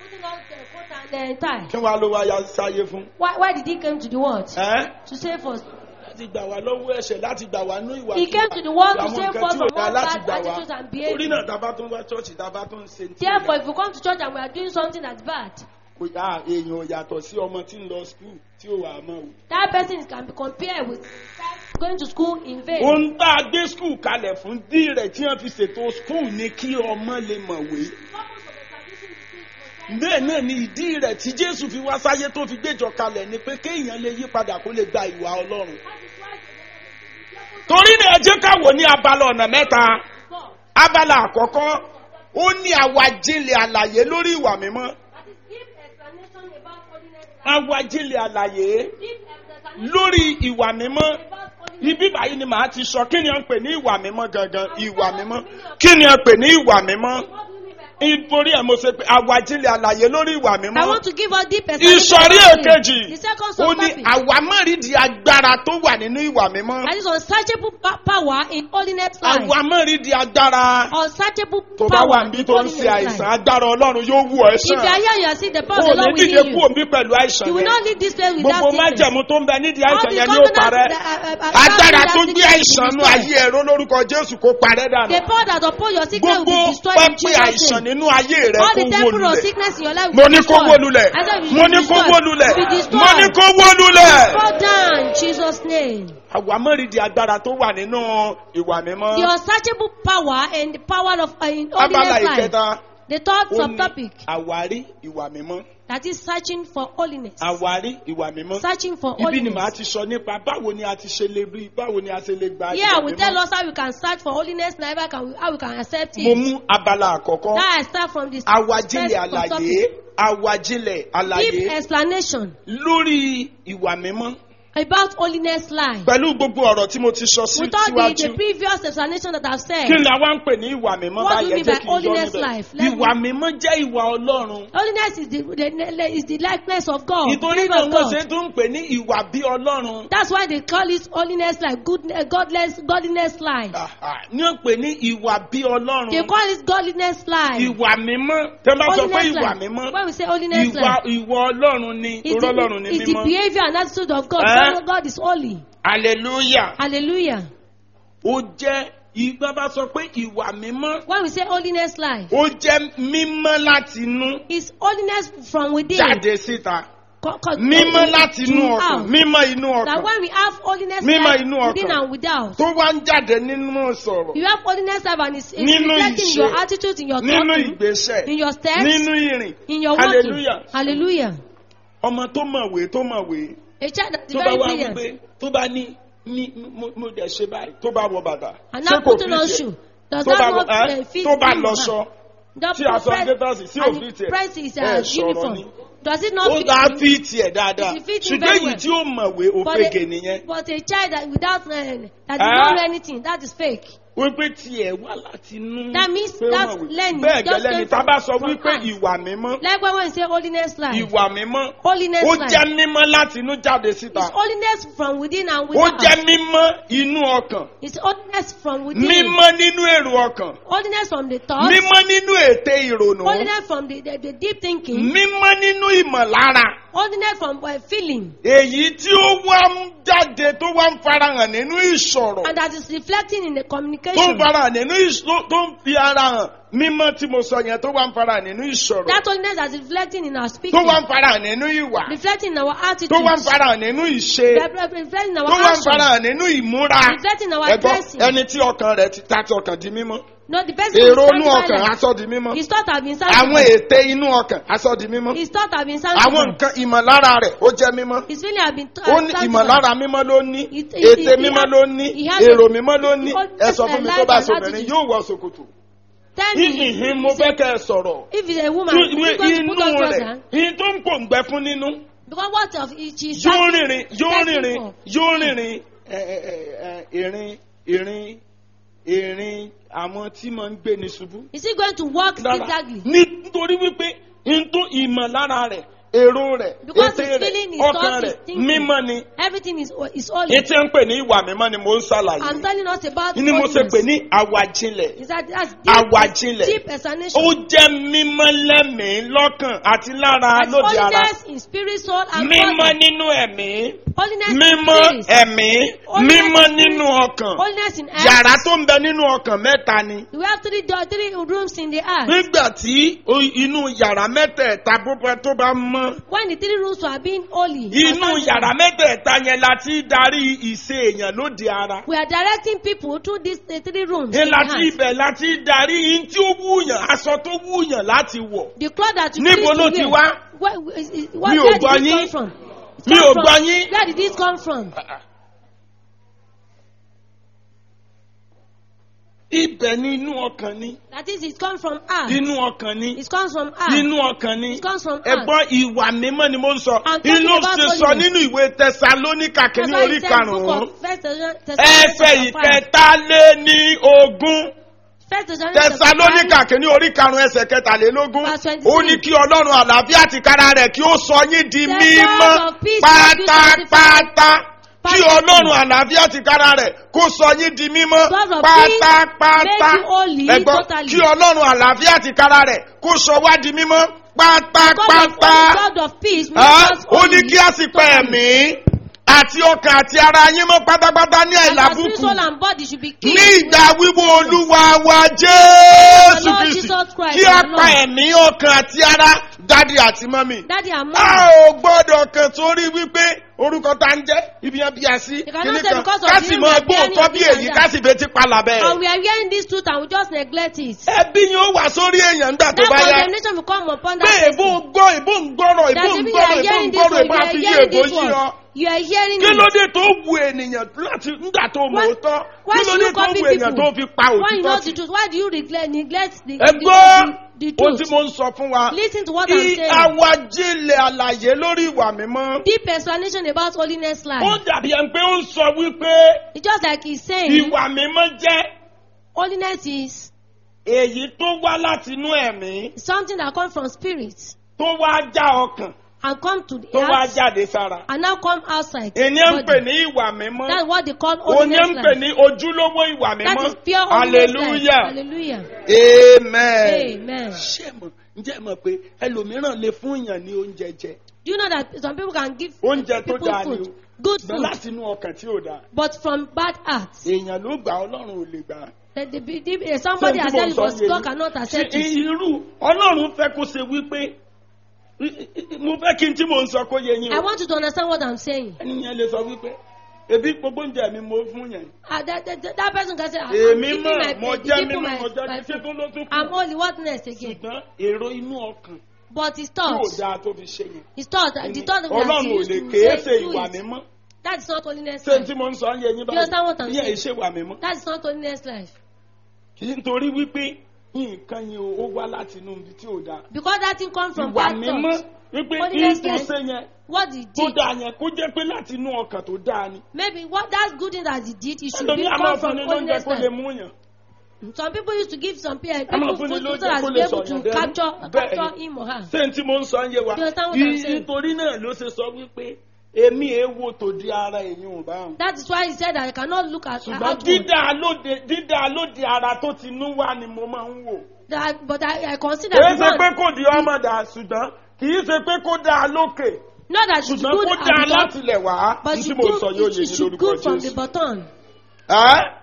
S2: kí wàá ló wá ya sáyé fún.
S3: Why, why did he come to the world?
S2: ẹ́
S3: To save us.
S2: láti gbà wá lọ́wọ́ ẹ̀ṣẹ̀ láti gbà wá ní ìwà
S3: He came to the world to
S2: àwọn
S3: save
S2: nǹkan
S3: us
S2: tí
S3: from
S2: ò dá
S3: all
S2: láti
S3: bad
S2: gbà wá
S3: attitudes and
S2: torí
S3: behavior.
S2: náà tá a bá tún wá ṣọ́ọ̀ṣì tá a bá tún ṣe tí ò
S3: Therefore,
S2: dá.
S3: if we come to church and we are doing something that's bad,
S2: kò yá èèyàn ò yàtọ̀ sí ọmọ tí ń lọ skul tí ò wà á mọ̀ o.
S3: that person can be compared with going to school in vain.
S2: ohun tá a gbé skul kalẹ̀ fún dí rẹ̀ tí wọ́n fi ṣètò skul ni kí ọmọ lè mọ̀wé. bẹ́ẹ̀ náà ni ìdí rẹ̀ tí jésù fi wá sáyé tó fi gbéjọ kalẹ̀ ni pé kéèyàn lè yí padà kó lè gba ìwà ọlọ́run. torí náà ẹ jẹ́ ká wò ní abala ọ̀nà mẹ́ta abala àkọ́kọ́ ó ní àwàjinlẹ̀ àlàyé lórí ìwà mímọ́ àwàjinlẹ̀ àlàyé lórí ìwà mímọ́ ibi báyìí ni màá ti sọ kí ni à ń pè ní ìwà mímọ́ gangan ìwà mímọ́ kí ni à ń pè ní ìwà mímọ́ nítorí ẹ̀ mo ṣe pé àwàjinlẹ̀ àlàyé lórí ìwà
S3: I
S2: mímọ́
S3: want to give us deep explanation.
S2: ìsọ̀rí
S3: about it.
S2: èkejì
S3: The second
S2: ó ní
S3: subtopic.
S2: àwámọ̀rídìí agbára tó wà nínú ìwà mímọ́
S3: That is unsearchable pa- power in holiness life.
S2: àwámọ̀rídìí agbára
S3: Unsearchable
S2: tó bá wà
S3: power
S2: níbi
S3: in
S2: tó ń
S3: holiness
S2: ṣe àìsàn
S3: life.
S2: agbára ọlọ́run yóò wù ọ́
S3: If you are
S2: sàn
S3: here, you are seeing the power of
S2: kò
S3: the
S2: ní
S3: Lord
S2: dìde
S3: within
S2: kú
S3: you.
S2: òbí pẹ̀lú àìsàn
S3: You will
S2: yẹn
S3: not leave this place with
S2: gbogbo
S3: that sickness.
S2: májẹ̀mú tó ń bẹ nídìí
S3: All
S2: àìsàn
S3: the
S2: yẹn ni ó
S3: covenants
S2: parẹ́
S3: that are- are- are-
S2: agbára
S3: that
S2: tó
S3: sickness
S2: gbé
S3: will be
S2: àìsàn nú
S3: destroyed.
S2: ayé ẹ̀rọ lórúkọ jésù kó parẹ́ dànù
S3: The power that upon your sickness will
S2: gbogbo
S3: be destroyed in
S2: pẹ́pẹ́
S3: Jesus'
S2: àìsàn
S3: name.
S2: nínú ayé rẹ
S3: All
S2: kó
S3: the
S2: wó
S3: temple of
S2: lulẹ̀
S3: sickness in your life
S2: mo
S3: will be
S2: ní kó
S3: destroyed.
S2: wó lulẹ̀
S3: I said will
S2: mo
S3: be
S2: ní kó
S3: destroyed.
S2: wó lulẹ̀
S3: Will be
S2: mo ní
S3: destroyed.
S2: kó wó lulẹ̀.
S3: Fall down in Jesus' name.
S2: àwámọ̀rídìí agbára tó wà nínú ìwà mímọ́
S3: The unsearchable power and the power of uh, in
S2: abala
S3: holiness life.
S2: ìkẹta
S3: The third
S2: ó ní
S3: subtopic
S2: àwárí ìwà mímọ́
S3: that is searching for holiness.
S2: àwárí ìwà mímọ́
S3: Searching for
S2: ibi ni màá
S3: holiness.
S2: ti sọ nípa báwo ni a ti ṣe lè rí báwo ni a ṣe lè gba
S3: Yeah,
S2: ìwà
S3: we tell
S2: mímọ́
S3: us how we can search for holiness and how we can, how we can accept
S2: mo
S3: it.
S2: mú abala àkọ́kọ́
S3: That I start from this
S2: àwájílẹ̀
S3: first
S2: àlàyé
S3: subtopic.
S2: àwájílẹ̀ àlàyé
S3: Deep explanation
S2: lórí ìwà mímọ́
S3: about holiness life.
S2: pẹ̀lú gbogbo ọ̀rọ̀ tí mo ti sọ sí
S3: Without the,
S2: síwájú
S3: the previous explanation that I've said,
S2: kí ni àwa ń pè ní ìwà mímọ́
S3: What do you
S2: báyẹn
S3: mean
S2: jẹ́
S3: by
S2: kí n yọ
S3: holiness
S2: níbẹ̀
S3: life? Let
S2: ìwà mímọ́ jẹ́ ìwà ọlọ́run
S3: holiness is the, the, is the likeness of God.
S2: nítorí
S3: image
S2: náà
S3: of
S2: wọ́n
S3: God.
S2: ṣe tún ń pè ní ìwà bí ọlọ́run
S3: That's why they call it holiness life, good, uh, godless, godliness life.
S2: Àhà, ní ó pè ní ìwà bí
S3: They
S2: ọlọ́run
S3: call it godliness life.
S2: ìwà mímọ́ tẹ́ bá sọ pé
S3: Holiness
S2: ìwà
S3: life.
S2: mímọ́
S3: When we say holiness
S2: ìwà
S3: life,
S2: ìwà ọlọ́run ni
S3: it's
S2: torọ́ ọlọ́run
S3: the,
S2: ni
S3: it's the
S2: mímọ́
S3: behavior and attitude of God.
S2: Eh?
S3: God, God is holy.
S2: hallelujah
S3: Hallelujah.
S2: ó jẹ́ ìgbà bá sọ pé ìwà mímọ́
S3: When we say holiness life,
S2: ó jẹ́ mímọ́ láti inú
S3: it's holiness from within.
S2: jáde síta
S3: Co- co-
S2: mímọ́ láti inú ọkàn
S3: throughout.
S2: mímọ́ inú
S3: That
S2: ọkàn
S3: when we have holiness
S2: Mímọ́
S3: life
S2: inú
S3: within
S2: ọkàn.
S3: and without,
S2: tó wá ń jáde nínú sọ̀rọ̀
S3: you have holiness life and it's, it's
S2: Nínú
S3: reflecting in
S2: ìṣe.
S3: your attitude, in your
S2: nínú
S3: talking,
S2: ìgbésẹ̀
S3: in your steps,
S2: nínú ìrìn
S3: in your walking.
S2: hallelujah
S3: Hallelujah.
S2: ọmọ tó mọ̀wé tó mọ̀wé
S3: A child that is
S2: tó bá
S3: very
S2: wá
S3: brilliant
S2: wípé tó bá ní ní mo mo dẹ̀ ṣe báyìí tó bá wọ bàtà
S3: and
S2: ṣé
S3: now
S2: kò
S3: putting
S2: fi
S3: on
S2: jẹ
S3: shoe. Does
S2: tó
S3: that
S2: bá
S3: not
S2: ẹ́,
S3: uh, fit
S2: tó bá
S3: him?
S2: lọṣọ
S3: The
S2: tí aṣọ
S3: press-
S2: gators sí
S3: and
S2: òfin
S3: the
S2: tiẹ̀
S3: press is
S2: ẹ
S3: uh,
S2: sọ̀rọ̀
S3: uniform.
S2: ni.
S3: Does it not
S2: ó
S3: fit
S2: dá
S3: him?
S2: fi tiẹ̀ dáadáa
S3: It fit him
S2: ṣùgbọ́n
S3: very
S2: èyí
S3: well.
S2: tí ó mọ̀wé
S3: But
S2: òfegè
S3: a,
S2: nìyẹn
S3: but a child that without uh, that
S2: Eh?
S3: does not know anything, that is fake.
S2: wípé tiẹ̀ wá láti inú
S3: That means
S2: pé ó
S3: that's
S2: mọ̀wé.
S3: learning,
S2: bẹ́ẹ̀
S3: just
S2: gẹ́lẹ́ ni
S3: came
S2: tá a bá sọ
S3: from
S2: wípé
S3: heart.
S2: ìwà mímọ́
S3: Like when we say holiness life.
S2: ìwà mímọ́
S3: Holiness
S2: ó
S3: life.
S2: jẹ́ mímọ́ láti inú jáde síta
S3: It's holiness from within and
S2: ó
S3: without.
S2: jẹ́ mímọ́ inú ọkàn
S3: It's holiness from within.
S2: mímọ́ nínú èrò ọkàn
S3: Holiness from the thoughts.
S2: mímọ́ nínú ète ìrònú
S3: Holiness from the, the, the deep thinking.
S2: mímọ́ nínú ìmọ̀lára
S3: Holiness from uh, feeling.
S2: èyí tí ó wá ń jáde tó wá ń farahàn nínú ìṣòro
S3: And that is reflecting in the
S2: tó ń
S3: communication.
S2: farahàn nínú ìṣòro tó ń fi ara hàn mímọ́ tí mo sọ yẹn tó wá ń farahàn nínú ìṣòro
S3: That holiness that is reflecting in our
S2: tó
S3: speaking.
S2: wá ń farahàn nínú ìwà
S3: Reflecting in our
S2: tó wá ń
S3: attitudes.
S2: farahàn nínú ìṣe
S3: Reflecting in
S2: tó
S3: our
S2: wá ń
S3: actions.
S2: farahàn nínú ìmúra
S3: Reflecting in our
S2: ẹ̀gbọ́n
S3: dressing.
S2: ẹni tí ọkàn rẹ̀ ti ta ti ọkàn di mímọ́
S3: No, the person who is
S2: èrò inú ọkàn
S3: sanctified.
S2: aṣọ di mímọ́
S3: His thought have been
S2: àwọn
S3: sanctified.
S2: ète inú ọkàn aṣọ di mímọ́
S3: His thought have been
S2: àwọn
S3: sanctified.
S2: nǹkan ìmọ̀lára rẹ̀ ó jẹ́ mímọ́
S3: His feeling have been uh,
S2: ó ní
S3: sanctified.
S2: ìmọ̀lára mímọ́ ló ní
S3: It- it-
S2: ète
S3: it-
S2: mímọ́
S3: he
S2: ló
S3: has-
S2: ní
S3: he has
S2: èrò
S3: a-
S2: mímọ́ ló ní
S3: all
S2: ẹ sọ fún mi tó bá
S3: life and
S2: sọbìnrin
S3: attitude.
S2: yóò wọ ṣòkòtò
S3: Tell me,
S2: ìhìn mo fẹ́ kẹ́ ẹ sọ̀rọ̀
S3: if it's a woman,
S2: Tí-
S3: is he going to
S2: inú
S3: put on
S2: rẹ̀
S3: trouser?
S2: ìhìn tó ń pò ń gbẹ fún nínú
S3: Because what of it? She's
S2: yóò
S3: searching-
S2: rìnrìn yóò
S3: searching
S2: rìnrìn
S3: for.
S2: yóò rìnrìn ẹ, ẹ, ẹ, ẹ, ìrìn ìrìn ìrìn àwọn tí máa ń gbé ní ṣubú.
S3: Is he going to walk
S2: Rárá.
S3: zigzagly?
S2: nítorí wípé n tó ìmọ̀lára rẹ̀ èrò rẹ̀
S3: Because
S2: ète
S3: his
S2: rẹ̀
S3: feeling, his
S2: ọkàn
S3: thought,
S2: rẹ̀
S3: his thinking.
S2: mímọ́ ni
S3: Everything is is holy.
S2: etí ń pè ní ìwà mímọ́ ni mò ń
S3: I'm
S2: ṣàlàyé
S3: telling us about
S2: ni mo ṣe
S3: holiness.
S2: pè ní àwàjinlẹ̀
S3: Is that that's deep,
S2: àwàjinlẹ̀
S3: deep
S2: ó
S3: explanation.
S2: jẹ́ mímọ́ lẹ́mìí lọ́kàn àti lára
S3: And
S2: lóde ara
S3: holiness in spirit, soul, and
S2: mímọ́
S3: body.
S2: nínú ẹ̀mí
S3: Holiness in
S2: mímọ́
S3: spirit.
S2: ẹ̀mí
S3: Holiness
S2: mímọ́
S3: in
S2: nínú
S3: spirit.
S2: ọkàn
S3: Holiness in earth.
S2: yàrá tó ń bẹ nínú ọkàn mẹ́ta ni
S3: We have three door, three rooms in the earth.
S2: nígbà tí o- inú yàrá mẹ́tẹ̀ẹ̀ta bó bá- tó bá mọ́
S3: When the three rooms were being holy.
S2: inú
S3: and sanctified,
S2: yàrá mẹ́tẹ̀ẹ̀ta yẹn la ti darí ìṣe èèyàn lóde ara
S3: We are directing people through these uh, three rooms.
S2: ní
S3: in the
S2: láti
S3: heart.
S2: ibẹ̀ láti darí in tí ó wúyàn aṣọ tó wúyàn láti wọ̀
S3: The cloth that you
S2: Níbo
S3: please
S2: ló
S3: to
S2: ti
S3: wear.
S2: wá?
S3: Where, is, is,
S2: Mi
S3: what,
S2: ò
S3: where
S2: gbọ́
S3: did this
S2: yín.
S3: come from? It
S2: Mi
S3: come
S2: ò
S3: from-
S2: gbọ́ yín.
S3: Where did this come from?
S2: ibẹ̀ ní inú ọkàn ni
S3: That is, it comes from earth.
S2: inú ọkàn ni
S3: It comes from earth.
S2: inú ọkàn ni
S3: It comes from earth.
S2: ẹ̀gbọ́n ìwà mímọ́ ni mo ń sọ
S3: I'm talking
S2: inú
S3: about
S2: ṣe sọ
S3: holiness.
S2: nínú ìwé tẹsalóníkà
S3: That's
S2: kìíní
S3: why
S2: orí
S3: it says book
S2: karùn-ún
S3: of First Thessalonians
S2: ẹsẹ̀
S3: chapter five.
S2: ìkẹta lé ní ogún.
S3: First Thessalonians chapter
S2: tẹsalóníkà
S3: five.
S2: kìíní orí karùn-ún ẹsẹ̀ kẹtàlélógún
S3: Verse 23.
S2: ó ní kí ọlọ́run àlàáfíà ti kára rẹ̀ kí ó sọ yín di
S3: The
S2: mímọ́
S3: God of peace make you
S2: pátápátá kí
S3: Perfectly.
S2: ọlọ́run àlàáfíà ti kára rẹ̀ kó sọ yín di mímọ́
S3: God of peace
S2: pátápátá
S3: make you holy
S2: ẹ̀gbọ́n
S3: totally.
S2: kí ọlọ́run àlàáfíà ti kára rẹ̀ kó sọ wá di mímọ́
S3: God of,
S2: pátápátá
S3: God of peace make
S2: Ah,
S3: us
S2: ó ní
S3: holy
S2: kí a sì pa
S3: totally.
S2: ẹ̀mí àti ọkàn àti ara yín mọ́ pátápátá ní
S3: And our spirit,
S2: àìlábùkù
S3: soul, and body should be clean.
S2: ní ìgbà wíwo olúwa wa jésù
S3: Lord
S2: kristi
S3: Jesus Christ,
S2: kí a
S3: our
S2: pa
S3: Lord.
S2: ẹ̀mí ọkàn àti ara dádì àti mọ́mì.
S3: Daddy and
S2: a
S3: mommy.
S2: ò gbọ́dọ̀ kan sórí wípé orúkọ tá ń jẹ́ ibi yẹn bí a sí
S3: cannot
S2: kíní
S3: say
S2: kan
S3: because of
S2: ká
S3: the
S2: sì
S3: name
S2: mọ
S3: we are
S2: gbọ́
S3: bearing
S2: òótọ́
S3: of
S2: bí
S3: this
S2: èyí
S3: and
S2: ká
S3: that.
S2: sì betí palàbẹ́
S3: And
S2: ẹ̀.
S3: we are hearing this truth and we just neglect it.
S2: ẹbí yín ó wà sórí èèyàn nígbà tó
S3: That
S2: bá yá
S3: condemnation will come upon
S2: pé
S3: that
S2: èbó
S3: person.
S2: gbọ́ èbó ń gbọ́rọ̀ èbó
S3: That
S2: ń
S3: maybe you
S2: gbọ́rọ̀
S3: are
S2: èbó ń
S3: hearing this
S2: gbọ́rọ̀
S3: word,
S2: èbó
S3: you
S2: á
S3: are
S2: fi yí
S3: hearing
S2: èbó
S3: this
S2: yí ọ.
S3: word. You are hearing
S2: kí ló
S3: it.
S2: dé tó wu ènìyàn láti nígbà tó mọ̀
S3: Why-
S2: ó tán
S3: why
S2: kí ló
S3: should
S2: dé
S3: you
S2: tó
S3: copy
S2: wu èèyàn
S3: people?
S2: tó fi pa
S3: Why you know
S2: òtítọ́
S3: the
S2: sí.
S3: truth? Why do you neglect, neglect the,
S2: ẹ
S3: the,
S2: gbọ́
S3: the, the
S2: ohun tí
S3: truth?
S2: mo ń sọ fún wa
S3: Listen to what I'm
S2: kí
S3: saying.
S2: awájílẹ̀ àlàyé lórí ìwà mímọ́.
S3: Deep explanation about holiness
S2: ó
S3: life.
S2: dàbí ẹni pé ó ń sọ wípé
S3: It's just like he's saying,
S2: ìwà mímọ́ jẹ́
S3: holiness is
S2: èyí tó wá láti inú ẹ̀mí
S3: something that comes from spirit
S2: tó wá já ọkàn
S3: and come to the
S2: tó wá
S3: heart
S2: jáde sára.
S3: and now come outside.
S2: ènìyàn ń
S3: body.
S2: pè ní ìwà mímọ́
S3: That's what they call
S2: òní
S3: holiness
S2: ń pè
S3: life.
S2: ní ojúlówó ìwà
S3: That
S2: mímọ́
S3: is pure holiness life.
S2: hallelujah
S3: Hallelujah.
S2: amen.
S3: Amen.
S2: ṣé mọ̀ ǹjẹ́ mọ̀ pé ẹlòmíràn lè fún èèyàn ní oúnjẹ jẹ
S3: Do you know that some people can give
S2: oúnjẹ tó
S3: people
S2: dáa ni
S3: food,
S2: o
S3: good
S2: ṣùgbọ́n
S3: food,
S2: láti inú ọkàn tí ò dáa
S3: but from bad hearts?
S2: èèyàn ló gbà ọlọ́run ò lè gbà á.
S3: That the, the, the, somebody
S2: Ṣé
S3: has
S2: tí
S3: said
S2: mo
S3: it
S2: sọ
S3: was
S2: yé
S3: God
S2: yín?
S3: cannot
S2: Ṣé
S3: accept it.
S2: irú ọlọ́run fẹ́ kó ṣe wípé mo fẹ́ kí n tí mo ń sọ kó yé yín
S3: I
S2: o
S3: want you to understand what I'm saying.
S2: ẹni yẹn lè sọ wípé ebi gbogbo oúnjẹ mi mo fún yẹn
S3: Uh, that, that, that, that person can say, I'm
S2: èmi
S3: giving
S2: mọ̀
S3: my,
S2: mo
S3: the
S2: jẹ́
S3: people
S2: mímọ́
S3: my,
S2: mo jẹ́
S3: my
S2: ṣé
S3: food.
S2: tó ló tún
S3: I'm
S2: kù
S3: holy, what next again?
S2: ṣùgbọ́n èrò inú ọkàn
S3: But his
S2: tí ò
S3: thoughts,
S2: dáa tó fi ṣe yẹn
S3: his thoughts, the thought that
S2: ọlọ́run
S3: he
S2: ò
S3: used
S2: lè
S3: to
S2: kéé
S3: say,
S2: ṣe
S3: do
S2: ìwà
S3: it.
S2: mímọ́
S3: That is not holiness
S2: ṣé
S3: life.
S2: tí mo ń sọ yé yín
S3: You understand what I'm
S2: báyìí ìyẹn
S3: saying?
S2: ìṣe ìwà mímọ́
S3: That is not holiness life.
S2: nítorí wípé nǹkan yẹn ó wá láti inú ibi tí ò dáa
S3: Because that thing comes from
S2: ìwà
S3: bad
S2: mímọ́
S3: thoughts.
S2: wípé
S3: Holiness
S2: ní tó
S3: life.
S2: ṣe yẹn
S3: What he
S2: tó
S3: did.
S2: dáa yẹn kó jẹ́ pé láti inú ọkàn tó dáa ni
S3: Maybe what that good thing that he did, it should
S2: ẹlòmí
S3: be
S2: àmọ́
S3: come from
S2: fúnni lóúnjẹ
S3: holiness
S2: kó lè
S3: life.
S2: mú yàn
S3: Some people used to give some people,
S2: Ẹ máa
S3: people
S2: fún ni
S3: food so
S2: lóúnjẹ
S3: that
S2: kó
S3: they
S2: lè
S3: be able
S2: sọ̀yàn
S3: to
S2: dẹnu.
S3: capture,
S2: Bẹ́ẹ̀ ni.
S3: capture him or her.
S2: ṣé n tí mo ń sọ ń yé wa
S3: You understand what I'm saying?
S2: nítorí náà ló ṣe sọ wípé èmi èèwò tó di ara èyí ò bá wọn.
S3: That is why he said that I cannot look at
S2: ṣùgbọ́n
S3: outward.
S2: dídá lóde dídá lóde ara tó ti nú wá ni mo máa ń wò.
S3: That, but I, I consider
S2: kì í
S3: the
S2: ṣe pé
S3: one,
S2: kò di ọmọ dà ṣùgbọ́n kì í ṣe pé kó dáa lókè
S3: not that she's
S2: ṣùgbọ́n
S3: good
S2: kó
S3: at
S2: dáa
S3: the top,
S2: láti lẹ̀ wá
S3: but
S2: ní
S3: she
S2: tí mo sọ yóò
S3: good,
S2: yé
S3: she
S2: ní
S3: should
S2: lórúkọ
S3: good from the
S2: Jésù.
S3: bottom.
S2: Ẹ́?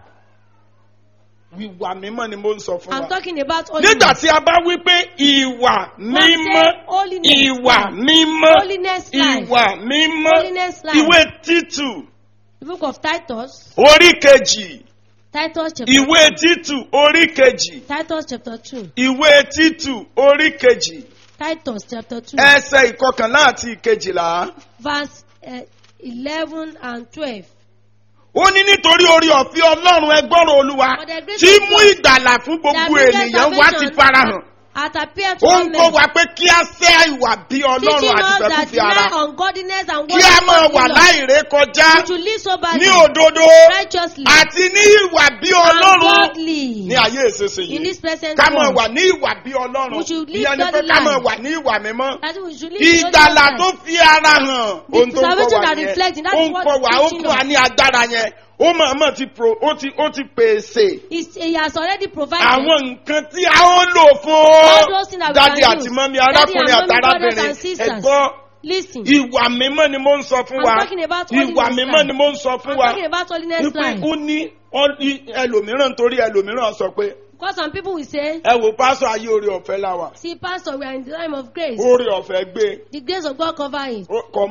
S2: ìwà mímọ́ ni mo ń sọ fún
S3: I'm
S2: wa.
S3: talking about
S2: nígbà
S3: holiness.
S2: tí a bá wí pé ìwà mímọ́
S3: say holiness
S2: ìwà
S3: life.
S2: mímọ́
S3: Holiness life.
S2: ìwà mímọ́
S3: Holiness life.
S2: ìwé títù
S3: The book of Titus,
S2: orí kejì
S3: Titus chapter,
S2: ìwé títù orí kejì
S3: Titus chapter 2,
S2: ìwé títù orí kejì
S3: Titus chapter 2,
S2: ẹsẹ̀ ìkọkànlá àti ìkejìlá
S3: verse uh, 11 and 12.
S2: ó ní nítorí orí ọ̀fẹ́ ọlọ́run ẹgbọ́rọ̀ olúwa
S3: For the grace
S2: tí
S3: of
S2: mú
S3: God
S2: ìgbàlà fún gbogbo
S3: that bringeth
S2: ènìyàn wá ti
S3: salvation
S2: farahàn
S3: At appear to
S2: ó
S3: all
S2: ń
S3: men,
S2: kọ́ wa pé kí á sẹ́ ìwà bí ọlọ́run
S3: teaching
S2: àti
S3: us
S2: fẹ́
S3: that
S2: fífi ara
S3: deny ungodliness and
S2: kí á máa wà
S3: worldly
S2: láìré kọjá
S3: we should live soberly,
S2: ní òdodo
S3: righteously,
S2: àti ní ìwà bí
S3: and
S2: ọlọ́run
S3: godly.
S2: ní ayé ìṣesí
S3: In
S2: yìí
S3: this present
S2: ká máa
S3: world.
S2: wà ní ìwà bí ọlọ́run
S3: We should live
S2: ìyẹn ni pé
S3: godly
S2: ká máa
S3: life.
S2: wà ní ìwà mímọ́
S3: That we should live the
S2: ìgbàlà
S3: holy
S2: tó
S3: life.
S2: fi ara hàn ohun tó ń kọ́
S3: salvation
S2: wa
S3: that
S2: yẹn
S3: reflecting, that
S2: ó
S3: is
S2: ń
S3: what
S2: kọ́
S3: is
S2: wa ó
S3: teaching
S2: fún wa
S3: us.
S2: ní agbára yẹn ó mọ̀ọ́mọ̀ ti pro ó ti ó ti pèsè
S3: He's- He has already provided
S2: àwọn nǹkan tí a ó lò
S3: all
S2: fún
S3: those things that we
S2: dádì
S3: can
S2: àti
S3: use.
S2: mọ́mí
S3: Daddy
S2: arákùnrin
S3: and
S2: àti
S3: mommy, brothers
S2: arábìnrin
S3: and sisters.
S2: ẹ̀gbọ́n
S3: Listen,
S2: ìwà mímọ́ ni mo ń sọ fún
S3: I'm
S2: wa
S3: talking about
S2: ìwà
S3: holiness
S2: mímọ́
S3: life.
S2: ni mo ń sọ fún
S3: I'm
S2: wa
S3: talking about holiness
S2: wípé
S3: life.
S2: ó ní ọ- í- ẹlòmíràn torí ẹlòmíràn sọ pé
S3: Because some people will say,
S2: ẹ wò pásọ ayé orí ọ̀fẹ́ láwà
S3: see, Pastor, we are in the time of grace.
S2: orí ọ̀fẹ́ gbé
S3: The grace of God cover it.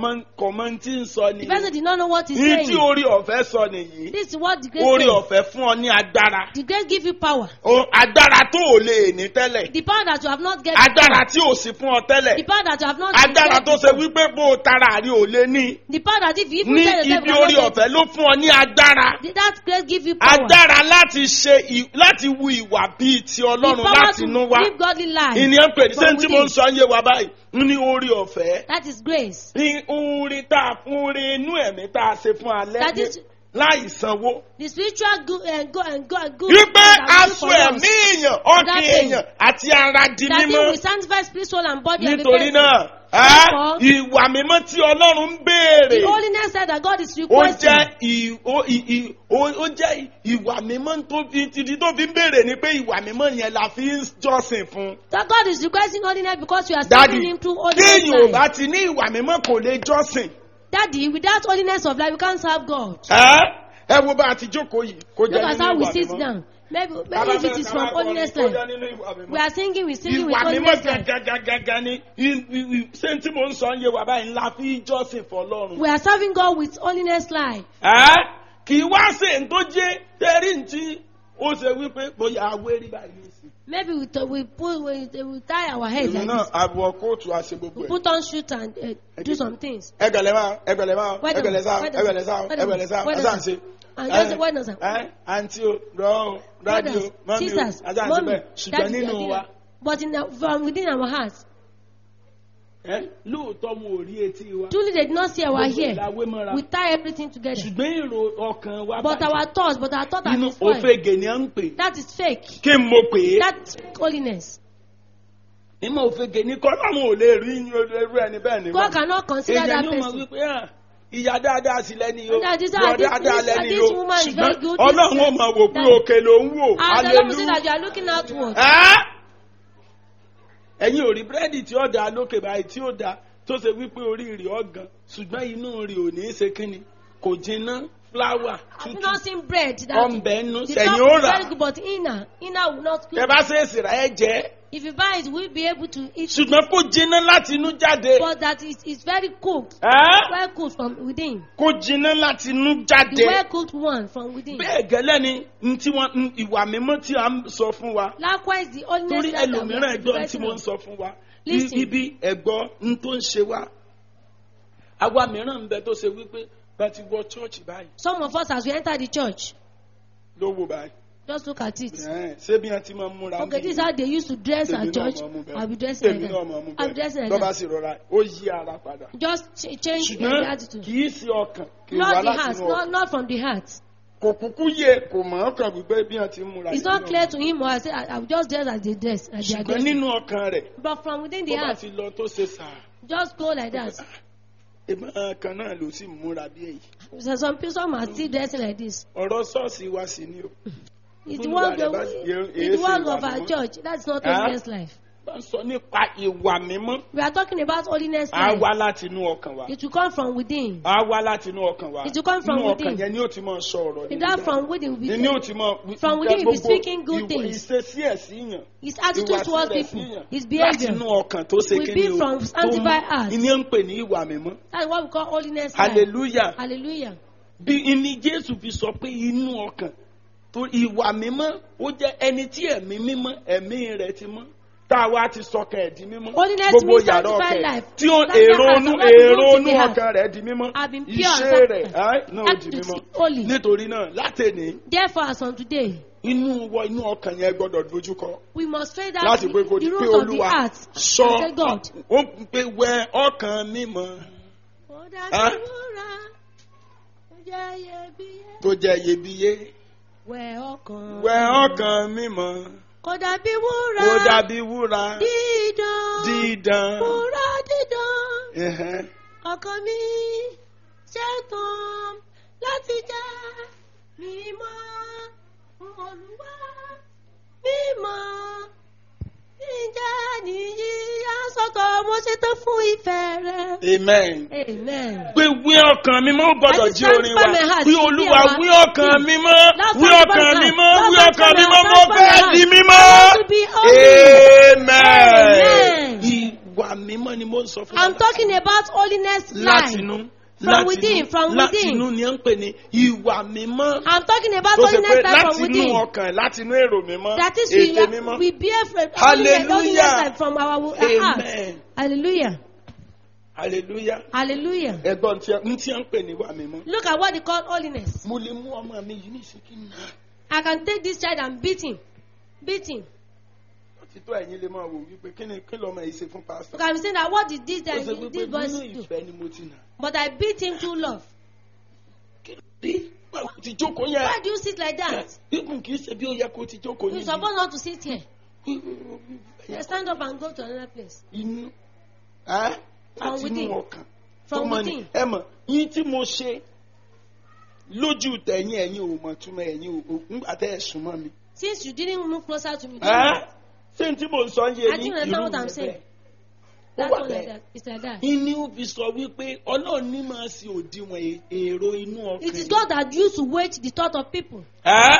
S2: kọ̀mọ́ tí ń sọ
S3: The person
S2: nìyí
S3: did not know what he's
S2: ní tí
S3: saying.
S2: orí ọ̀fẹ́ sọ nìyí
S3: This is what the grace
S2: orí
S3: says.
S2: ọ̀fẹ́ fún ọ ní agbára
S3: The grace give you power.
S2: O- agbára tó ò lè ní tẹ́lẹ̀
S3: The power that you have not get.
S2: agbára tí ò sí fún ọ
S3: The
S2: tẹ́lẹ̀
S3: power that you have not
S2: agbára
S3: get
S2: tó ṣe
S3: before.
S2: wípé bó o tara àrí ò lé ní
S3: The power that if you even
S2: ní
S3: tell yourself
S2: ibi
S3: you
S2: orí
S3: cannot get
S2: ọ̀fẹ́ ló fún ọ ní agbára
S3: it, that grace give you power.
S2: agbára láti ṣe ì- láti wu ìwà bíi ti
S3: The
S2: ọlọ́run
S3: power
S2: láti
S3: to
S2: inú wá
S3: live godly life.
S2: ìníyàn pè ní
S3: from
S2: sẹ́ńtì mo ń
S3: within.
S2: sọ yé wa báyìí ní orí ọ̀fẹ́
S3: That is grace.
S2: ní orin tá a fún orin inú ẹ̀mí tá a ṣe fún alẹ́
S3: That
S2: ní
S3: is-
S2: láì sanwó.
S3: The spiritual good and go and go and good.
S2: wípé
S3: that we do
S2: aṣọ
S3: for us.
S2: ẹ̀mí èèyàn ọkàn
S3: That thing.
S2: èèyàn àti ara di
S3: That thing
S2: mímọ́
S3: will sanctify spirit, soul, and body. of the
S2: nítorí
S3: person.
S2: náà ẹ́,
S3: Therefore,
S2: ìwà mímọ́ tí ọlọ́run ń béèrè
S3: The holiness side that God is
S2: ó
S3: requesting.
S2: jẹ́ ì- ó- ì- ì- ó- ó jẹ́ ìwà mímọ́ tó fi títí tó fi ń béèrè ni pé ìwà mímọ́ yẹn la fi ń jọ́sìn fún.
S3: That God is requesting holiness because you are
S2: dádì
S3: serving Him through holiness
S2: kéèyàn ò
S3: life.
S2: bá ti ní ìwà mímọ́ kò lè jọ́sìn.
S3: Daddy, without holiness of life, you can't serve God.
S2: ẹ́ ẹ wo bá a ti jókòó yìí kó
S3: Look
S2: jẹ́
S3: at
S2: nínú
S3: how we
S2: ìwà
S3: sit
S2: mímọ́.
S3: down. Maybe,
S2: Bàbá
S3: maybe if
S2: fẹ́
S3: it is
S2: ká
S3: from
S2: wá kọrin,
S3: holiness
S2: kó jẹ́
S3: life.
S2: nínú ìwà mímọ́.
S3: We are singing, we singing with
S2: ìwà mímọ́
S3: holiness life.
S2: gàgàgàgà ni i- i- i- ṣé tí mo ń sọ ń yé wa báyìí ńlá fi jọ́sìn fọlọ́run.
S3: We are serving God with holiness life.
S2: ẹ́ kì í wá sí ní tó jẹ́ tẹ́rí tí ó ṣe wípé bóyá awérí báyìí ní sí.
S3: Maybe we, t- we, put, we, we tie our heads
S2: èmi
S3: like
S2: náà
S3: this.
S2: àbọ̀ kóòtù àṣẹ gbogbo
S3: We
S2: ẹ̀.
S3: put on shoot and uh, do some things.
S2: ẹgbẹ̀lẹ̀ máa ẹgbẹ̀lẹ̀ máa
S3: Wait a
S2: ẹgbẹ̀lẹ̀ sáà
S3: minute,
S2: ẹgbẹ̀lẹ̀ sáà
S3: wait a
S2: ẹgbẹ̀lẹ̀
S3: minute,
S2: sáà
S3: wait a
S2: ẹ̀sà ń ṣe.
S3: And just wait a minute.
S2: ẹ àǹtí o rọ o dádì o
S3: Brothers,
S2: mọ́mí o
S3: sisters,
S2: ajá ń ṣe
S3: mommy,
S2: bẹ́ẹ̀ ṣùgbọ́n
S3: daddy,
S2: nínú
S3: daddy,
S2: wa
S3: But in the, from within our hearts,
S2: ẹ lóòótọ́ mo ò rí etí wa
S3: truly they did not see our
S2: gbogbo
S3: hair.
S2: ìlàwé mọ́ra
S3: We tie everything together.
S2: ṣùgbọ́n èrò ọkàn wa
S3: But
S2: bàjẹ́.
S3: our thoughts, but our thoughts are
S2: inú
S3: destroyed.
S2: òfegè ni à ń pè
S3: That is fake.
S2: kí n mo pè é
S3: That's holiness.
S2: ìmọ̀ òfegè ni kọ́ láwọn ò lè rí irú ẹni bẹ́ẹ̀ ni
S3: God cannot consider
S2: èèyàn
S3: that
S2: yóò mọ
S3: person.
S2: wípé hàn ìyá dáadáa sí lẹ́ni o
S3: And that is
S2: bọ́
S3: how this-
S2: dáadáa
S3: this-
S2: lẹ́ni
S3: this
S2: o
S3: woman is very
S2: ṣùgbọ́n
S3: good,
S2: ọlọ́run
S3: this-
S2: ò mọ̀ wò pé
S3: that-
S2: òkè ló ń wò
S3: And the Lord will say
S2: hallelujah.
S3: that you are looking outward.
S2: Ẹ́? ẹ̀yin ò rí búrẹ́dì tí ó da lókè báyìí tí ó da tó ṣe wípé orí rẹ̀ ọ̀gàn ṣùgbọ́n inú rẹ̀ ò ní í ṣe kínni kò jiná fúláwà
S3: Have you
S2: tútù
S3: not seen bread that
S2: ọ̀nbẹ nù
S3: the
S2: sẹ̀yìn
S3: top
S2: ó
S3: is
S2: rà
S3: very good, but inner, inner will not
S2: ẹ
S3: good.
S2: bá ṣe é sì rà ẹ jẹ́
S3: If you buy it, we'll be able to eat it.
S2: ṣùgbọ́n kò jiná láti inú jáde
S3: But that is is very cooked.
S2: Ẹ́?
S3: Well cooked from within.
S2: kò jiná láti inú jáde
S3: The well cooked one from within.
S2: bẹ́ẹ̀ gẹ́lẹ́ ni n tí wọ́n n ìwà mímọ́ tí a ń sọ fún wa
S3: Likewise, the holiness
S2: torí
S3: that we
S2: ẹlòmíràn
S3: are
S2: ẹjọ́ tí
S3: expressing
S2: mo ń
S3: of.
S2: sọ fún wa
S3: Listen.
S2: ibi ẹ̀gbọ́ n tó ń ṣe wa àwa mìíràn ń bẹ tó ṣe wípé bá ti wọ chọ́ọ̀chì báyìí
S3: Some of us, as we enter the church,
S2: ló wò báyìí
S3: Just look at it.
S2: Ẹ̀hẹ́n, ṣé bí wọ́n ti máa ń múra
S3: Okay,
S2: ń
S3: this is
S2: bí
S3: how they used to dress
S2: Èmi
S3: at
S2: náà
S3: church.
S2: máa mú bẹ́ẹ̀.
S3: I'll be dressing
S2: èmi
S3: like
S2: náà máa
S3: that.
S2: mú
S3: I'll be dressing like
S2: bẹ́ẹ̀ lọ́ba
S3: that.
S2: sì rọra ó yí ara padà
S3: Just ch- change the
S2: ṣùgbọ́n
S3: attitude.
S2: kì í ṣe ọkàn kì í wá
S3: Not the
S2: láti
S3: heart,
S2: inú
S3: not,
S2: ọkàn
S3: not from the heart.
S2: kò kúkú yé kò mọ̀ ọ́ kàn wípé bí wọ́n ti ń múra
S3: It's
S2: yìí
S3: not
S2: náà.
S3: clear to him or I say, I, I'll just dress as they dress. As they are
S2: ṣùgbọ́n
S3: dressing.
S2: nínú ọkàn rẹ̀
S3: But from within
S2: bó
S3: the
S2: bá
S3: heart,
S2: ti lọ tó ṣe sàá
S3: just go like that.
S2: ìbọn kan náà ló sì múra bí èyí
S3: So some people some are still dressing like this.
S2: ọ̀rọ̀ ṣọ́ọ̀ṣì wa sì ni o
S3: It's the
S2: Olúwa
S3: work,
S2: rẹ̀ bá sì yẹ-
S3: it's the
S2: èé ṣe
S3: work
S2: ìwà
S3: of our
S2: mímọ́.
S3: church. That's not
S2: Ah?
S3: holiness life.
S2: bá ń sọ nípa ìwà mímọ́
S3: We are talking about holiness
S2: á
S3: life.
S2: wá láti inú ọkàn wa
S3: It will come from within.
S2: á wá láti inú ọkàn wa
S3: It will come from
S2: inú ọkàn
S3: within.
S2: yẹn ni ó ti máa sọ ọ̀rọ̀
S3: In that from within will be
S2: ni ó ti máa
S3: From within you'll be speaking good things.
S2: ìṣesí ẹ̀ sí yàn
S3: his attitude
S2: ìwà
S3: towards
S2: sílẹ̀ sí
S3: people,
S2: yàn
S3: his
S2: láti
S3: behavior.
S2: inú ọkàn tó ṣe
S3: will
S2: kí
S3: be
S2: ni o
S3: from
S2: tó
S3: sanctified heart.
S2: ìní ń pè ní ìwà mímọ́
S3: That's what we call holiness life.
S2: hallelujah
S3: Hallelujah.
S2: bí ìní jésù fi sọ pé inú ọkàn tó ìwà mímọ́ ó jẹ́ ẹni tí ẹ̀mí mímọ́ ẹ̀mí rẹ̀ ti mọ́ tá a wá ti sọkàn ẹ̀ di mímọ́
S3: Holiness
S2: gbogbo
S3: means
S2: yàrá
S3: sanctified
S2: ọkàn
S3: life.
S2: tí ó
S3: Sanctified
S2: èrò
S3: heart,
S2: onú
S3: what is
S2: èrò
S3: good
S2: onú
S3: in the heart?
S2: ọkàn rẹ̀ di mímọ́
S3: Have been pure and
S2: iṣẹ́ rẹ̀
S3: sanctified.
S2: ẹ́, náà di
S3: Acts
S2: mímọ́
S3: holy.
S2: nítorí náà látẹ̀ní
S3: Therefore, as on today,
S2: inú wọ inú ọkàn yẹn gbọ́dọ̀ dojúkọ
S3: we must straight out
S2: láti
S3: the,
S2: pé kò
S3: the
S2: di pé
S3: roots of the
S2: olúwa
S3: heart.
S2: sọ
S3: and say, God.
S2: ó ń pe wẹ ọkàn mímọ́
S3: Ó dá
S2: Ah?
S3: sí wúrà, ó jẹ́ iyebíye.
S2: tó jẹ́ iyebíye
S3: Wẹ̀ ọkàn.
S2: wẹ ọkàn mímọ́
S3: Kò dàbí wúrà.
S2: ó dàbí wúrà
S3: Dídán.
S2: dídán.
S3: Wúrà dídán.
S2: Ẹ̀hẹ́n.
S3: Ọkàn mi ṣetán láti jẹ́ mímọ́ fún Olúwa. Mímọ́ ǹjẹ́ nìyí yásọ̀tọ̀ mo ṣetán fún ìfẹ́ rẹ.
S2: amen.
S3: Amen.
S2: pé wí ọkàn mi mọ́ gbọ́dọ̀
S3: Àti
S2: jí orin wa
S3: sanctify my heart
S2: wí
S3: to be
S2: olúwa
S3: our
S2: wí ọkàn
S3: king.
S2: mi mọ́
S3: Lord,
S2: wí
S3: sanctify
S2: ọkàn
S3: my
S2: mi
S3: heart.
S2: mọ́
S3: Lord,
S2: wí ọkàn mi
S3: sanctify
S2: mọ́
S3: my
S2: mo
S3: heart.
S2: fẹ́
S3: Sanctify
S2: di
S3: my
S2: mímọ́.
S3: heart. To be holy.
S2: amen.
S3: Amen.
S2: ìwà mímọ́ ni mo ń sọ fún
S3: I'm
S2: wa.
S3: talking about holiness life.
S2: látinú
S3: From within, from within.
S2: látinú ni à ń pè ní ìwà mímọ́.
S3: I'm talking about
S2: tó ṣe pé
S3: holiness life from
S2: látinú
S3: within.
S2: ọkàn látinú èrò mímọ́
S3: That is, we,
S2: ètè mímọ́.
S3: are, we bear from
S2: Hallelujah.
S3: holiness, holiness life from our, our heart.
S2: amen.
S3: Hallelujah.
S2: hallelujah.
S3: Hallelujah.
S2: ẹ̀gbọ́n tí a ń tí a ń pè ní ìwà mímọ́.
S3: Look at what they call holiness.
S2: mo lè mú ọmọ mi yìí ní ìsìnkí nù.
S3: I can take this child and beat him. Beat him.
S2: títọ́ ẹ̀yin lè máa wò wípé kí ni kí lọ́mọ yìí ṣe fún
S3: You
S2: pásítọ̀.
S3: can be saying that what did this,
S2: ó
S3: guy,
S2: ṣe wípé
S3: this boy
S2: nínú
S3: do?
S2: ìfẹ́ ni mo ti nà.
S3: But I beat him through love.
S2: kí ló dé báwo ti jókòó yẹn.
S3: Why do you sit like that?
S2: ikùn kì í ṣe bí ó yẹ kó ti jókòó
S3: You're
S2: níbi.
S3: supposed not to sit here. You stand up and go to another place.
S2: inú ẹ́
S3: From
S2: láti inú
S3: within.
S2: ọkàn.
S3: From
S2: Tó mọ ni-
S3: within.
S2: ẹ mọ̀ yín tí mo ṣe lójú tẹ̀yìn ẹ̀yin ò mọ̀ túmọ̀ ẹ̀yin ò ńgbà tẹ́ ẹ̀ súnmọ́ mi.
S3: Since you didn't move closer to me, you don't
S2: ẹ́
S3: know.
S2: ṣé n tí mo sọ ń yé
S3: I
S2: yín
S3: think you understand what I'm saying.
S2: ó
S3: That's
S2: wà
S3: one like
S2: bẹ́ẹ̀.
S3: that. It's like that.
S2: Ìní ó fi sọ wípé ọlọ́run ní máa ṣe òdiwọ̀n èrò inú ọkàn.
S3: It is God that used to wait the thought of people.
S2: Ẹ́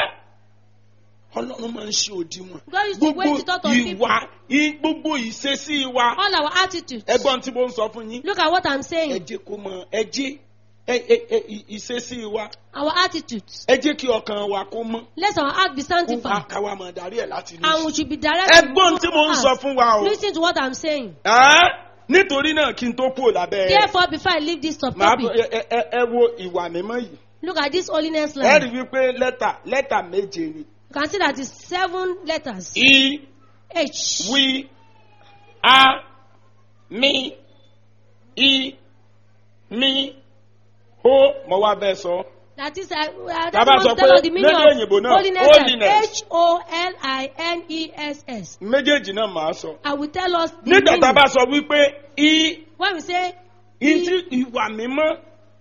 S2: ọlọ́run máa ń ṣe òdiwọ̀n.
S3: God used to
S2: Gbogbo
S3: wait the thought of people.
S2: ìwà í- gbogbo ìṣesí wa.
S3: All our attitudes.
S2: Ẹgbọ́n tí mo ń sọ fún yín.
S3: Look at what I'm
S2: Ẹ
S3: saying.
S2: jẹ́ kó mọ ẹ jẹ́ ẹ- ẹ- ẹ- ì- ìṣesí wa.
S3: Our attitudes.
S2: Ẹ jẹ́ kí ọkàn wa kó mọ́.
S3: Let our heart be
S2: Kó
S3: sanctified.
S2: káwa máa darí ẹ̀ láti inú.
S3: And we should be directed.
S2: Ẹgbọ́n tí mo ń sọ fún wa o.
S3: Listen to what I'm saying.
S2: Ẹ́ nítorí náà kí n tó kúrò lábẹ́ ẹ̀.
S3: Therefore, before I leave this
S2: Màá bọ̀-
S3: topic,
S2: ẹ- ẹ- ẹ wo ìwà mímọ́ yìí.
S3: look at this holiness
S2: Ẹ
S3: line.
S2: rí wípé lẹ́tà lẹ́tà méje ni.
S3: You can see that it's seven letters.
S2: I,
S3: H.
S2: wí, a, mi, i, mi, ho, mo wá bẹ́ẹ̀ sọ.
S3: That is, uh, uh,
S2: Bàbá
S3: that
S2: sọ
S3: must tell
S2: pé
S3: us the meaning
S2: lédè
S3: of
S2: òyìnbó náà,
S3: holiness.
S2: holiness.
S3: H O L I N E S S.
S2: Méjèèjì náà màá sọ.
S3: I will tell us the
S2: Nígbà tá a
S3: meaning.
S2: bá sọ wípé i,
S3: When we say
S2: i tí ìwà mímọ́,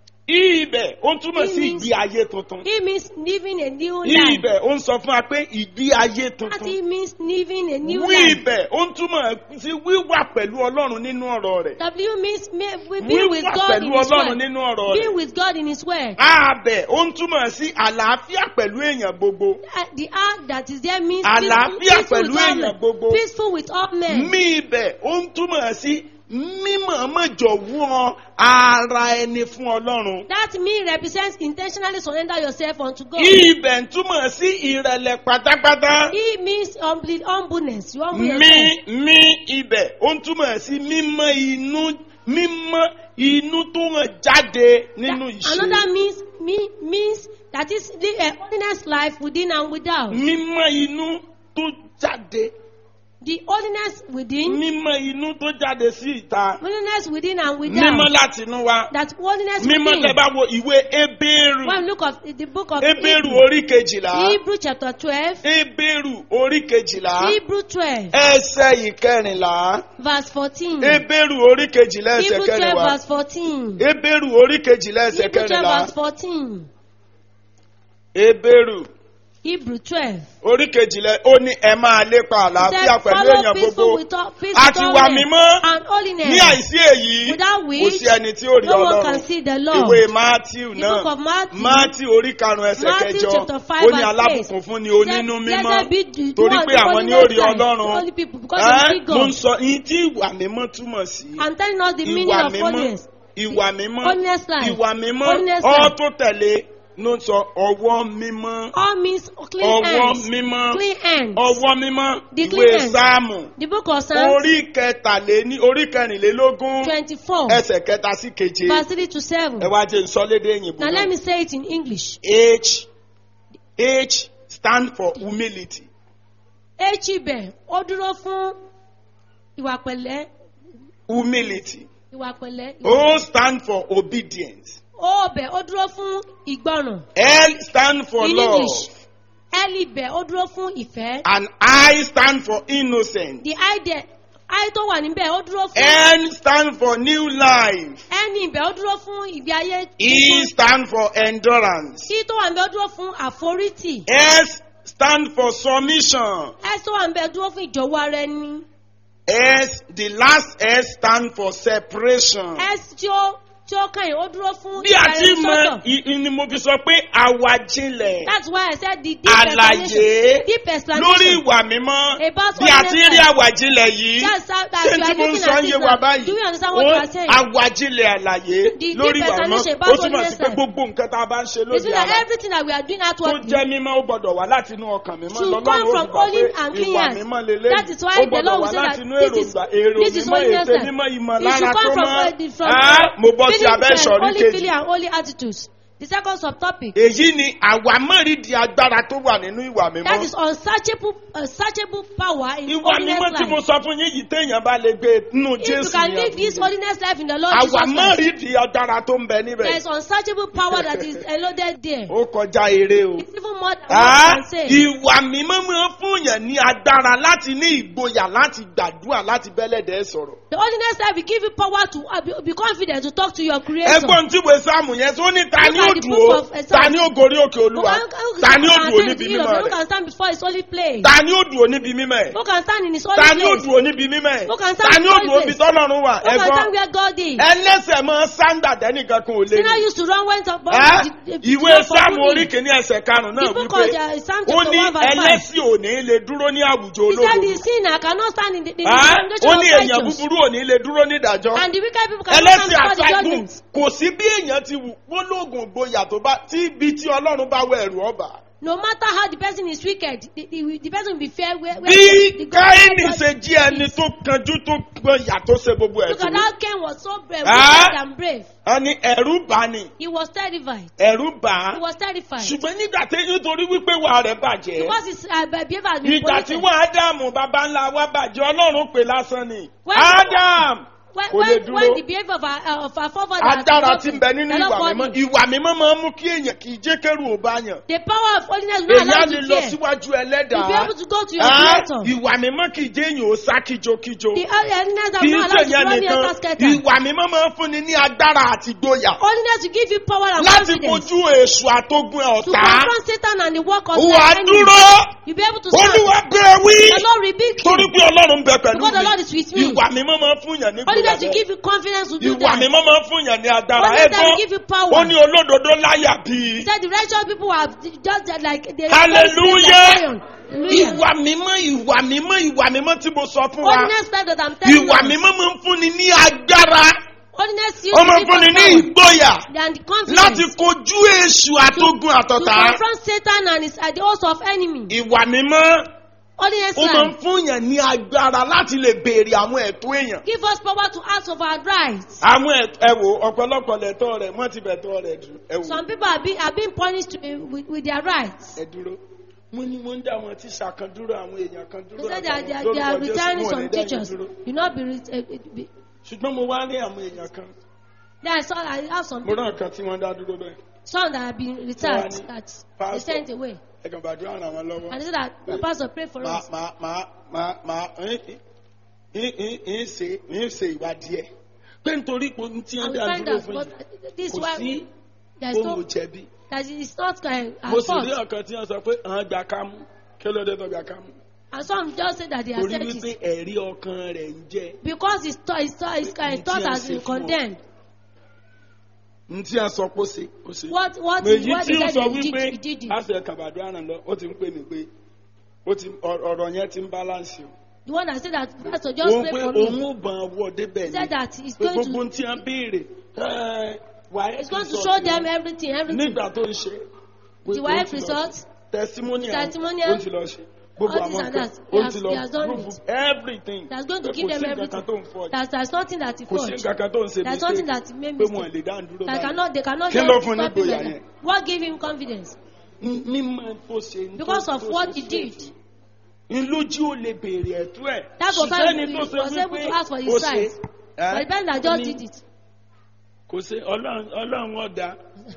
S2: i ibẹ̀ ó túmọ̀
S3: It
S2: sí
S3: means-
S2: ìgbé ayé tuntun.
S3: it means living a new
S2: I
S3: life.
S2: ibẹ̀ ó ń sọ fún wa pé ìgbé ayé
S3: That
S2: tuntun.
S3: it means living a new
S2: Wí
S3: life.
S2: ibẹ̀ ó ń túmọ̀ sí wíwà pẹ̀lú Ọlọ́run nínú ọ̀rọ̀ rẹ̀.
S3: W means may, we be with
S2: Wíwà
S3: God in
S2: pẹ̀lú
S3: His
S2: Ọlọ́run
S3: word.
S2: nínú ọ̀rọ̀
S3: Be
S2: rẹ̀.
S3: with God in His word.
S2: Ààbẹ̀ ó ń túmọ̀ sí àlàáfíà pẹ̀lú èèyàn gbogbo.
S3: Uh, The act that is there means
S2: Àlàáfíà
S3: peaceful,
S2: pẹ̀lú
S3: with all
S2: èèyàn
S3: men.
S2: gbogbo.
S3: peaceful with all men.
S2: Mí ibẹ̀ ó ń túmọ̀ sí mímọ̀ọ́mọ̀jọ̀wọ́ ara ẹni fún Ọlọ́run.
S3: That me represents intentionally surrender yourself unto God.
S2: Ibẹ̀ ń túmọ̀ sí ìrẹ̀lẹ̀ pátápátá.
S3: He means humbly, humbleness. You humble
S2: Mí
S3: yourself.
S2: mí ibẹ̀ ó ń túmọ̀ sí mímọ́ inú mímọ́ inú tó hàn jáde nínú
S3: That- Another
S2: ìṣe.
S3: means me means That is the uh, holiness life within and without.
S2: mímọ́ inú tó jáde
S3: The holiness within,
S2: mímọ́ inú tó jáde sí ìta
S3: holiness within and
S2: mímọ́
S3: without.
S2: láti inú wa
S3: That holiness
S2: mímọ́
S3: within.
S2: tẹ bá wo ìwé ebéèrù
S3: When we look at the book of
S2: ebéèrù
S3: Hebrew,
S2: orí kejìlá
S3: Hebrew chapter 12,
S2: ebéèrù orí kejìlá
S3: Hebrew 12,
S2: ẹsẹ̀ ìkẹrìnlá
S3: verse 14.
S2: ebéèrù orí kejìlá ẹsẹ̀
S3: Hebrew 12,
S2: kẹrìnlá
S3: verse 14.
S2: ebéèrù orí kejìlá ẹsẹ̀
S3: Hebrew 12,
S2: kẹrìnlá
S3: verse 14.
S2: ebéèrù
S3: Hebrew 12.
S2: orí kejìlá ó ní ẹ máa lépa àlàáfíà
S3: Said,
S2: pẹ̀lú
S3: follow
S2: èèyàn
S3: peaceful
S2: gbogbo
S3: with all, peace
S2: àti
S3: with
S2: wà
S3: all men
S2: mímọ́
S3: and holiness.
S2: ní àìsí èyí
S3: Without
S2: kò
S3: which
S2: sí ẹni tí ó rí
S3: no one
S2: ọlọ́run
S3: can see the Lord.
S2: ìwé matthew
S3: The book
S2: náà
S3: of Matthew.
S2: matthew orí karùn-ún ẹsẹ̀
S3: Matthew
S2: kẹjọ
S3: chapter five
S2: ó ní
S3: verse
S2: alábùkún fún ni onínú
S3: Said,
S2: mímọ́
S3: Blessed be the
S2: torí
S3: one,
S2: pé
S3: the
S2: àwọn ni ó rí
S3: holiness life,
S2: ọlọ́run
S3: holy people, because they
S2: Ẹ́,
S3: see
S2: ló ń
S3: God.
S2: sọ yín tí ìwà mímọ́ túmọ̀ sí
S3: I'm telling us the meaning
S2: ìwà
S3: of
S2: mímọ́
S3: holiness.
S2: ìwà mímọ́
S3: Holiness life.
S2: ìwà mímọ́
S3: Holiness
S2: ọ́
S3: life.
S2: tó tẹ̀lé ló ń sọ ọwọ́ mímọ́
S3: All means clean
S2: ọwọ́
S3: hands.
S2: mímọ́
S3: Clean hands.
S2: ọwọ́ mímọ́
S3: The
S2: ìwé
S3: clean hands.
S2: sáàmù
S3: The book of Psalms
S2: orí kẹtàléní orí kẹrìnlélógún
S3: 24,
S2: ẹsẹ̀ kẹta sí keje
S3: verse 3 to 7.
S2: ẹ wá jẹ́ nsọ́lédé òyìnbó
S3: Now let
S2: náà
S3: me say it in English.
S2: h h stand for humility
S3: H ibẹ̀ ó dúró fún ìwà pẹ̀lẹ́.
S2: humility
S3: Ìwà pẹ̀lẹ́.
S2: o stand for obedience
S3: O bẹ̀ ó dúró fún ìgbọràn.
S2: l stand for
S3: In
S2: love
S3: English. L ibẹ̀ ó dúró fún ìfẹ́.
S2: and i stand for innocence
S3: The I dẹ̀ I tó wà níbẹ̀ ó dúró fún.
S2: n stand for new life
S3: N ibẹ̀ ó dúró fún ìgbé ayé.
S2: e stand for endurance
S3: I tó wà níbẹ̀ ó dúró fún àforítì.
S2: s stand for submission
S3: S tó wà níbẹ̀ dúró fún ìjọ̀wọ́ ara ẹni.
S2: s the last s stand for separation.
S3: S tí ó tí ó kàn yín ó dúró fún
S2: bí a ti mọ
S3: ìfẹ́rẹ́sọ́tọ̀.
S2: i- i- ni mo fi sọ pé àwàjinlẹ̀
S3: That's why I said the deep
S2: àlàyé
S3: explanation. Deep
S2: lórí
S3: explanation.
S2: ìwà mímọ́
S3: About
S2: bí a ti ń rí
S3: holiness.
S2: àwàjinlẹ̀ yìí
S3: That's how that
S2: ṣé
S3: you
S2: tí
S3: are
S2: mo ń
S3: looking
S2: sọ
S3: at
S2: ń
S3: it
S2: yé wa
S3: now.
S2: báyìí
S3: Do you understand what
S2: Ó-
S3: you are saying?
S2: àwàjinlẹ̀ àlàyé
S3: The
S2: lórí
S3: deep
S2: ìwà mímọ́
S3: explanation
S2: ó
S3: about
S2: túmọ̀ sí pé
S3: holiness.
S2: gbogbo nǹkan tá a bá ń ṣe
S3: It's
S2: lóde
S3: like
S2: ara
S3: everything that we are doing
S2: tó
S3: outwardly.
S2: jẹ́ mímọ́ ó gbọ́dọ̀ wá láti inú ọkàn mímọ́
S3: Should
S2: lọ́lọ́run
S3: come
S2: ó
S3: from
S2: fi gbà pé
S3: holy and clean
S2: ìwà
S3: hands.
S2: mímọ́ lélẹ́yìí
S3: That is why
S2: ó
S3: the
S2: gbọ́dọ̀
S3: Lord
S2: wá
S3: will say
S2: láti
S3: that
S2: inú
S3: this is-
S2: èròǹgbà èrò
S3: this is
S2: mímọ́
S3: holiness
S2: ète
S3: life.
S2: mímọ́ ìmọ̀
S3: It should
S2: lára
S3: come
S2: tó
S3: from,
S2: mọ́
S3: uh, the- from
S2: Ah, mo bọ́ sí
S3: feeling
S2: abẹ́
S3: and
S2: ìsọ̀rí
S3: holy
S2: kejì.
S3: feeling and holy attitudes. The second subtopic.
S2: èyí ni àwa mọ̀rídìí agbára tó wà nínú ìwà mímọ́.
S3: That is unsearchable, unsearchable power in
S2: ìwà
S3: holiness
S2: mímọ́ tí mo
S3: life.
S2: sọ fún yín yìí téèyàn bá lè gbé nínú
S3: If you
S2: jésù
S3: can
S2: ní
S3: live this
S2: àbúrò.
S3: holiness life in the Lord
S2: àwa
S3: Jesus Christ,
S2: mọ̀rídìí agbára tó ń bẹ
S3: there
S2: níbẹ̀.
S3: is unsearchable power that is loaded there.
S2: ó kọjá eré o.
S3: It's even more than
S2: Ah,
S3: what I can say.
S2: ìwà mímọ́ máa ń fúnyàn ní agbára láti ní ìgboyà láti gbàdúrà láti bẹ́lẹ̀dẹ̀ sọ̀rọ̀.
S3: The holiness life will give you power to uh, be, be confident to talk to your creator.
S2: ẹgbọ́n tí wo sáàmù yẹn tó ní ta
S3: Look
S2: ni
S3: at
S2: ó
S3: the
S2: dùn
S3: book
S2: ó
S3: of Psalms.
S2: ta ni ó gorí òkè
S3: Who
S2: olúwa
S3: can, who
S2: ta
S3: can,
S2: ni ó
S3: can
S2: dùn ó
S3: stand
S2: níbi
S3: in the hill of
S2: mímọ́
S3: the- who
S2: rẹ̀
S3: can stand before his holy place?
S2: ta ni ó dùn ó níbi mímọ́ ẹ̀
S3: Who can stand in his holy
S2: ta ni ó
S3: place?
S2: dùn ó níbi mímọ́ ẹ̀
S3: Who can stand
S2: ta ni ó
S3: before
S2: dùn ó
S3: his
S2: bí
S3: place?
S2: tọ́lọ́run wà
S3: Who can
S2: ẹgbọ́n
S3: stand where God is?
S2: ẹlẹ́sẹ̀ máa sáńdà dẹ́nìkan kan ò lè
S3: Sinner
S2: ní.
S3: used to run went up.
S2: Ẹ́,
S3: the- the-
S2: ìwé
S3: for
S2: sáàmù
S3: good
S2: orí
S3: deed.
S2: kìíní ẹsẹ̀ karùn-ún náà
S3: The book
S2: wípé
S3: of the Psalm
S2: ó
S3: chapter
S2: ní
S3: one verse five.
S2: ẹlẹ́sìn ò ní lè dúró ní àwùjọ
S3: He said the
S2: olódodo.
S3: sinner cannot stand in the, the, the
S2: Ẹ́,
S3: congregation
S2: ó
S3: of
S2: ní èèyàn
S3: righteous.
S2: búburú ò ní lè dúró ní ìdájọ́.
S3: And the wicked people cannot stand
S2: ẹlẹ́sìn
S3: before the
S2: àṣàgùn
S3: judgment.
S2: kò sí bí èèyàn ti wù wọ́n lóògùn gboyà tó bá tí ibi tí ọlọ́run bá wọ ẹ̀rù ọba.
S3: No matter how the person is wicked, the, the, the person will be fair where, where
S2: bí
S3: the God-
S2: káyìnì
S3: God
S2: ṣe jí ẹni
S3: is.
S2: tó kanjú tó gbọ̀yà tó ṣe gbogbo ẹ̀
S3: Look
S2: tó.
S3: at how Cain was so brave,
S2: Ah.
S3: wicked and brave.
S2: wọ́n ní ẹ̀rù bá ní
S3: He was terrified.
S2: ẹ̀rù bá
S3: He was terrified.
S2: ṣùgbọ́n nígbà tí nítorí wípé wà rẹ̀ bàjẹ́.
S3: Because his uh, behavior has been
S2: ìgbà tí
S3: polluted.
S2: wọ́n ádámù baba ńlá wa bàjẹ́ ọlọ́run pè lásán ni.
S3: When-
S2: ádám
S3: When,
S2: kò lè
S3: when, when
S2: dúró.
S3: the behavior of our, uh, of our forefathers
S2: agbára
S3: has
S2: ti
S3: been
S2: bẹ nínú
S3: broken,
S2: ìwà
S3: the
S2: mímọ́
S3: Lord
S2: ìwà mímọ́ máa ń mú kí èèyàn kì í jẹ́ kẹ́rù ò bá yàn.
S3: The power of holiness will not
S2: èèyàn á
S3: allow
S2: lè
S3: you to
S2: lọ
S3: fear.
S2: síwájú
S3: You'll be
S2: ẹlẹ́dàá.
S3: able to go to your
S2: Ah,
S3: creator.
S2: ìwà mímọ́ kì í jẹ́ èèyàn ó sá kíjokíjo.
S3: The holiness that
S2: kì
S3: will
S2: í
S3: not allow you to
S2: ṣèyàn
S3: run your
S2: nìkan
S3: casket.
S2: ìwà mímọ́ máa ń fúnni ní agbára àti gboyà
S3: Holiness will give you power and
S2: láti
S3: confidence
S2: kojú èṣù àtógun ẹ̀
S3: to
S2: ọ̀tá.
S3: confront Satan and the work of
S2: wà á
S3: the enemy.
S2: dúró
S3: You'll be able to stand.
S2: olúwa bẹ́ẹ̀ wí
S3: The Lord rebuke
S2: torí
S3: you.
S2: pé ọlọ́run ń bẹ pẹ̀lú
S3: Because the Lord is with
S2: mi.
S3: me.
S2: ìwà mímọ́ máa ń fúnyàn ní
S3: Holiness will
S2: gboyà
S3: give you confidence to do
S2: ìwà
S3: that.
S2: mímọ́ máa ń fúnyàn ní agbára
S3: Holiness will
S2: ẹ̀gbọ́n
S3: give you power.
S2: ó ní olódodo láyà
S3: He
S2: bíi
S3: said the righteous people are just like they
S2: Hallelujah.
S3: Like lion. Hallelujah.
S2: ìwà mímọ́ ìwà mímọ́ ìwà mímọ́ tí mo sọ fún wa
S3: Holiness life that I'm telling
S2: ìwà
S3: you.
S2: mímọ́ máa ń fúnni ní agbára
S3: Holiness you
S2: ó máa ń fúnni ní ìgboyà
S3: and the confidence
S2: láti kojú èṣù àtógun
S3: to
S2: àtọ̀tá
S3: confront Satan and his and the host of enemy.
S2: ìwà mímọ́
S3: Holiness
S2: ó máa ń
S3: life.
S2: fún yàn ní agbára láti lè béèrè àwọn ẹ̀tọ́ èèyàn.
S3: Give us power to ask of our rights.
S2: àwọn ẹ̀t- ẹ wò ọ̀pọ̀lọpọ̀ lẹ̀tọ́ rẹ̀ wọ́n ti bẹ̀tọ́ rẹ̀ jù ẹ wò
S3: Some people are being, are being punished to, with, with their rights.
S2: ẹ dúró. wọ́n ní wọ́n ń dá àwọn tíṣà kan dúró àwọn èèyàn kan
S3: They
S2: dúró
S3: said they are, they are,
S2: àtàwọn
S3: they are
S2: lórúkọ Jésù,
S3: returning
S2: wọn ò ní
S3: some
S2: dá yín
S3: teachers.
S2: dúró.
S3: You not be, re- eh, eh, be.
S2: ṣùgbọ́n mo wá rí àwọn èèyàn kan
S3: Then I saw I have some
S2: mo
S3: people,
S2: rán kan tí wọ́n dá dúró bẹ́ẹ̀
S3: some that have been returned
S2: Wani,
S3: that they
S2: pastor.
S3: sent away.
S2: ẹ̀gàn bàdúrà ràn wọ́n lọ́wọ́.
S3: And they said that the pastor pray for
S2: màá
S3: us.
S2: màá màá màá màá ń ń ń ń ṣe ń ṣe ìwádìí ẹ̀ pé nítorí pé ohun tí wọ́n
S3: And we
S2: dá
S3: find
S2: dúró
S3: out,
S2: fún
S3: but
S2: yìí
S3: this is
S2: kò
S3: why
S2: sí
S3: there's
S2: ohun
S3: no,
S2: òjẹ̀bi.
S3: that it's not uh,
S2: mo
S3: our
S2: sì rí
S3: fault.
S2: ọ̀kan tí wọ́n sọ pé àwọn gbà ká mú kí ló dé tó gbà ká mú.
S3: And some just say that they
S2: torí
S3: accept
S2: wípé
S3: it
S2: ẹ̀rí ọkàn rẹ̀ ń jẹ́
S3: because his thought, his thought, his, uh, his thought has been condemned.
S2: n tí a sọ pé ó ṣe ó ṣe.
S3: What what he,
S2: èyí
S3: what
S2: tí
S3: he
S2: ó
S3: said
S2: sọ
S3: he did,
S2: wípé
S3: he did it.
S2: àṣẹ kàbàdú àràn lọ ó ti ń pè mí pé ó ti ọ̀rọ̀ ọ̀rọ̀ yẹn ti ń balance o.
S3: The one that said that pastor just
S2: òun
S3: pray
S2: pé
S3: for
S2: òun
S3: me.
S2: ò bàn wọ débẹ̀
S3: He said
S2: ni
S3: that he's
S2: pé
S3: going
S2: gbogbo
S3: to
S2: tí a béèrè ẹ̀, wàá
S3: he's going to show them everything, everything.
S2: nígbà tó ń ṣe. pé
S3: The
S2: ó
S3: wife
S2: ti lọ
S3: result,
S2: ṣe. testimonial
S3: testimonial,
S2: ó ti lọ ṣe gbogbo
S3: all this
S2: àwọn
S3: and
S2: kan
S3: that.
S2: ó
S3: He
S2: ti
S3: has-
S2: lọ
S3: he has done
S2: prove
S3: it.
S2: everything
S3: that's going to
S2: pé
S3: give
S2: kò
S3: them
S2: sí nǹkan kan tó ń
S3: everything.
S2: fọ́
S3: That there's nothing that he
S2: kò sí
S3: forged.
S2: nǹkan kan tó ń ṣe
S3: There's something
S2: mistake
S3: that he made
S2: pé wọn
S3: mistake.
S2: lè dá dúró
S3: That
S2: báyìí.
S3: cannot, they cannot
S2: Kí ló
S3: just
S2: fún ní
S3: stop him
S2: ìgboyà
S3: like
S2: yẹn?
S3: that. What gave him confidence?
S2: mímọ tó ṣe ń tó-
S3: Because of
S2: tó
S3: what
S2: ṣe
S3: he
S2: ṣe
S3: did.
S2: ṣe. ń lójú ó lè béèrè ẹ̀tọ́ ẹ̀
S3: That was
S2: ṣùgbọ́n
S3: why
S2: ẹni
S3: he
S2: tó ṣe
S3: was able
S2: wípé
S3: to ask for his
S2: ó ṣe
S3: rights.
S2: ẹ́,
S3: But the person that
S2: ó
S3: just
S2: ní
S3: did it,
S2: kò ṣe ọlọ́run ọlọ́run ọ̀dà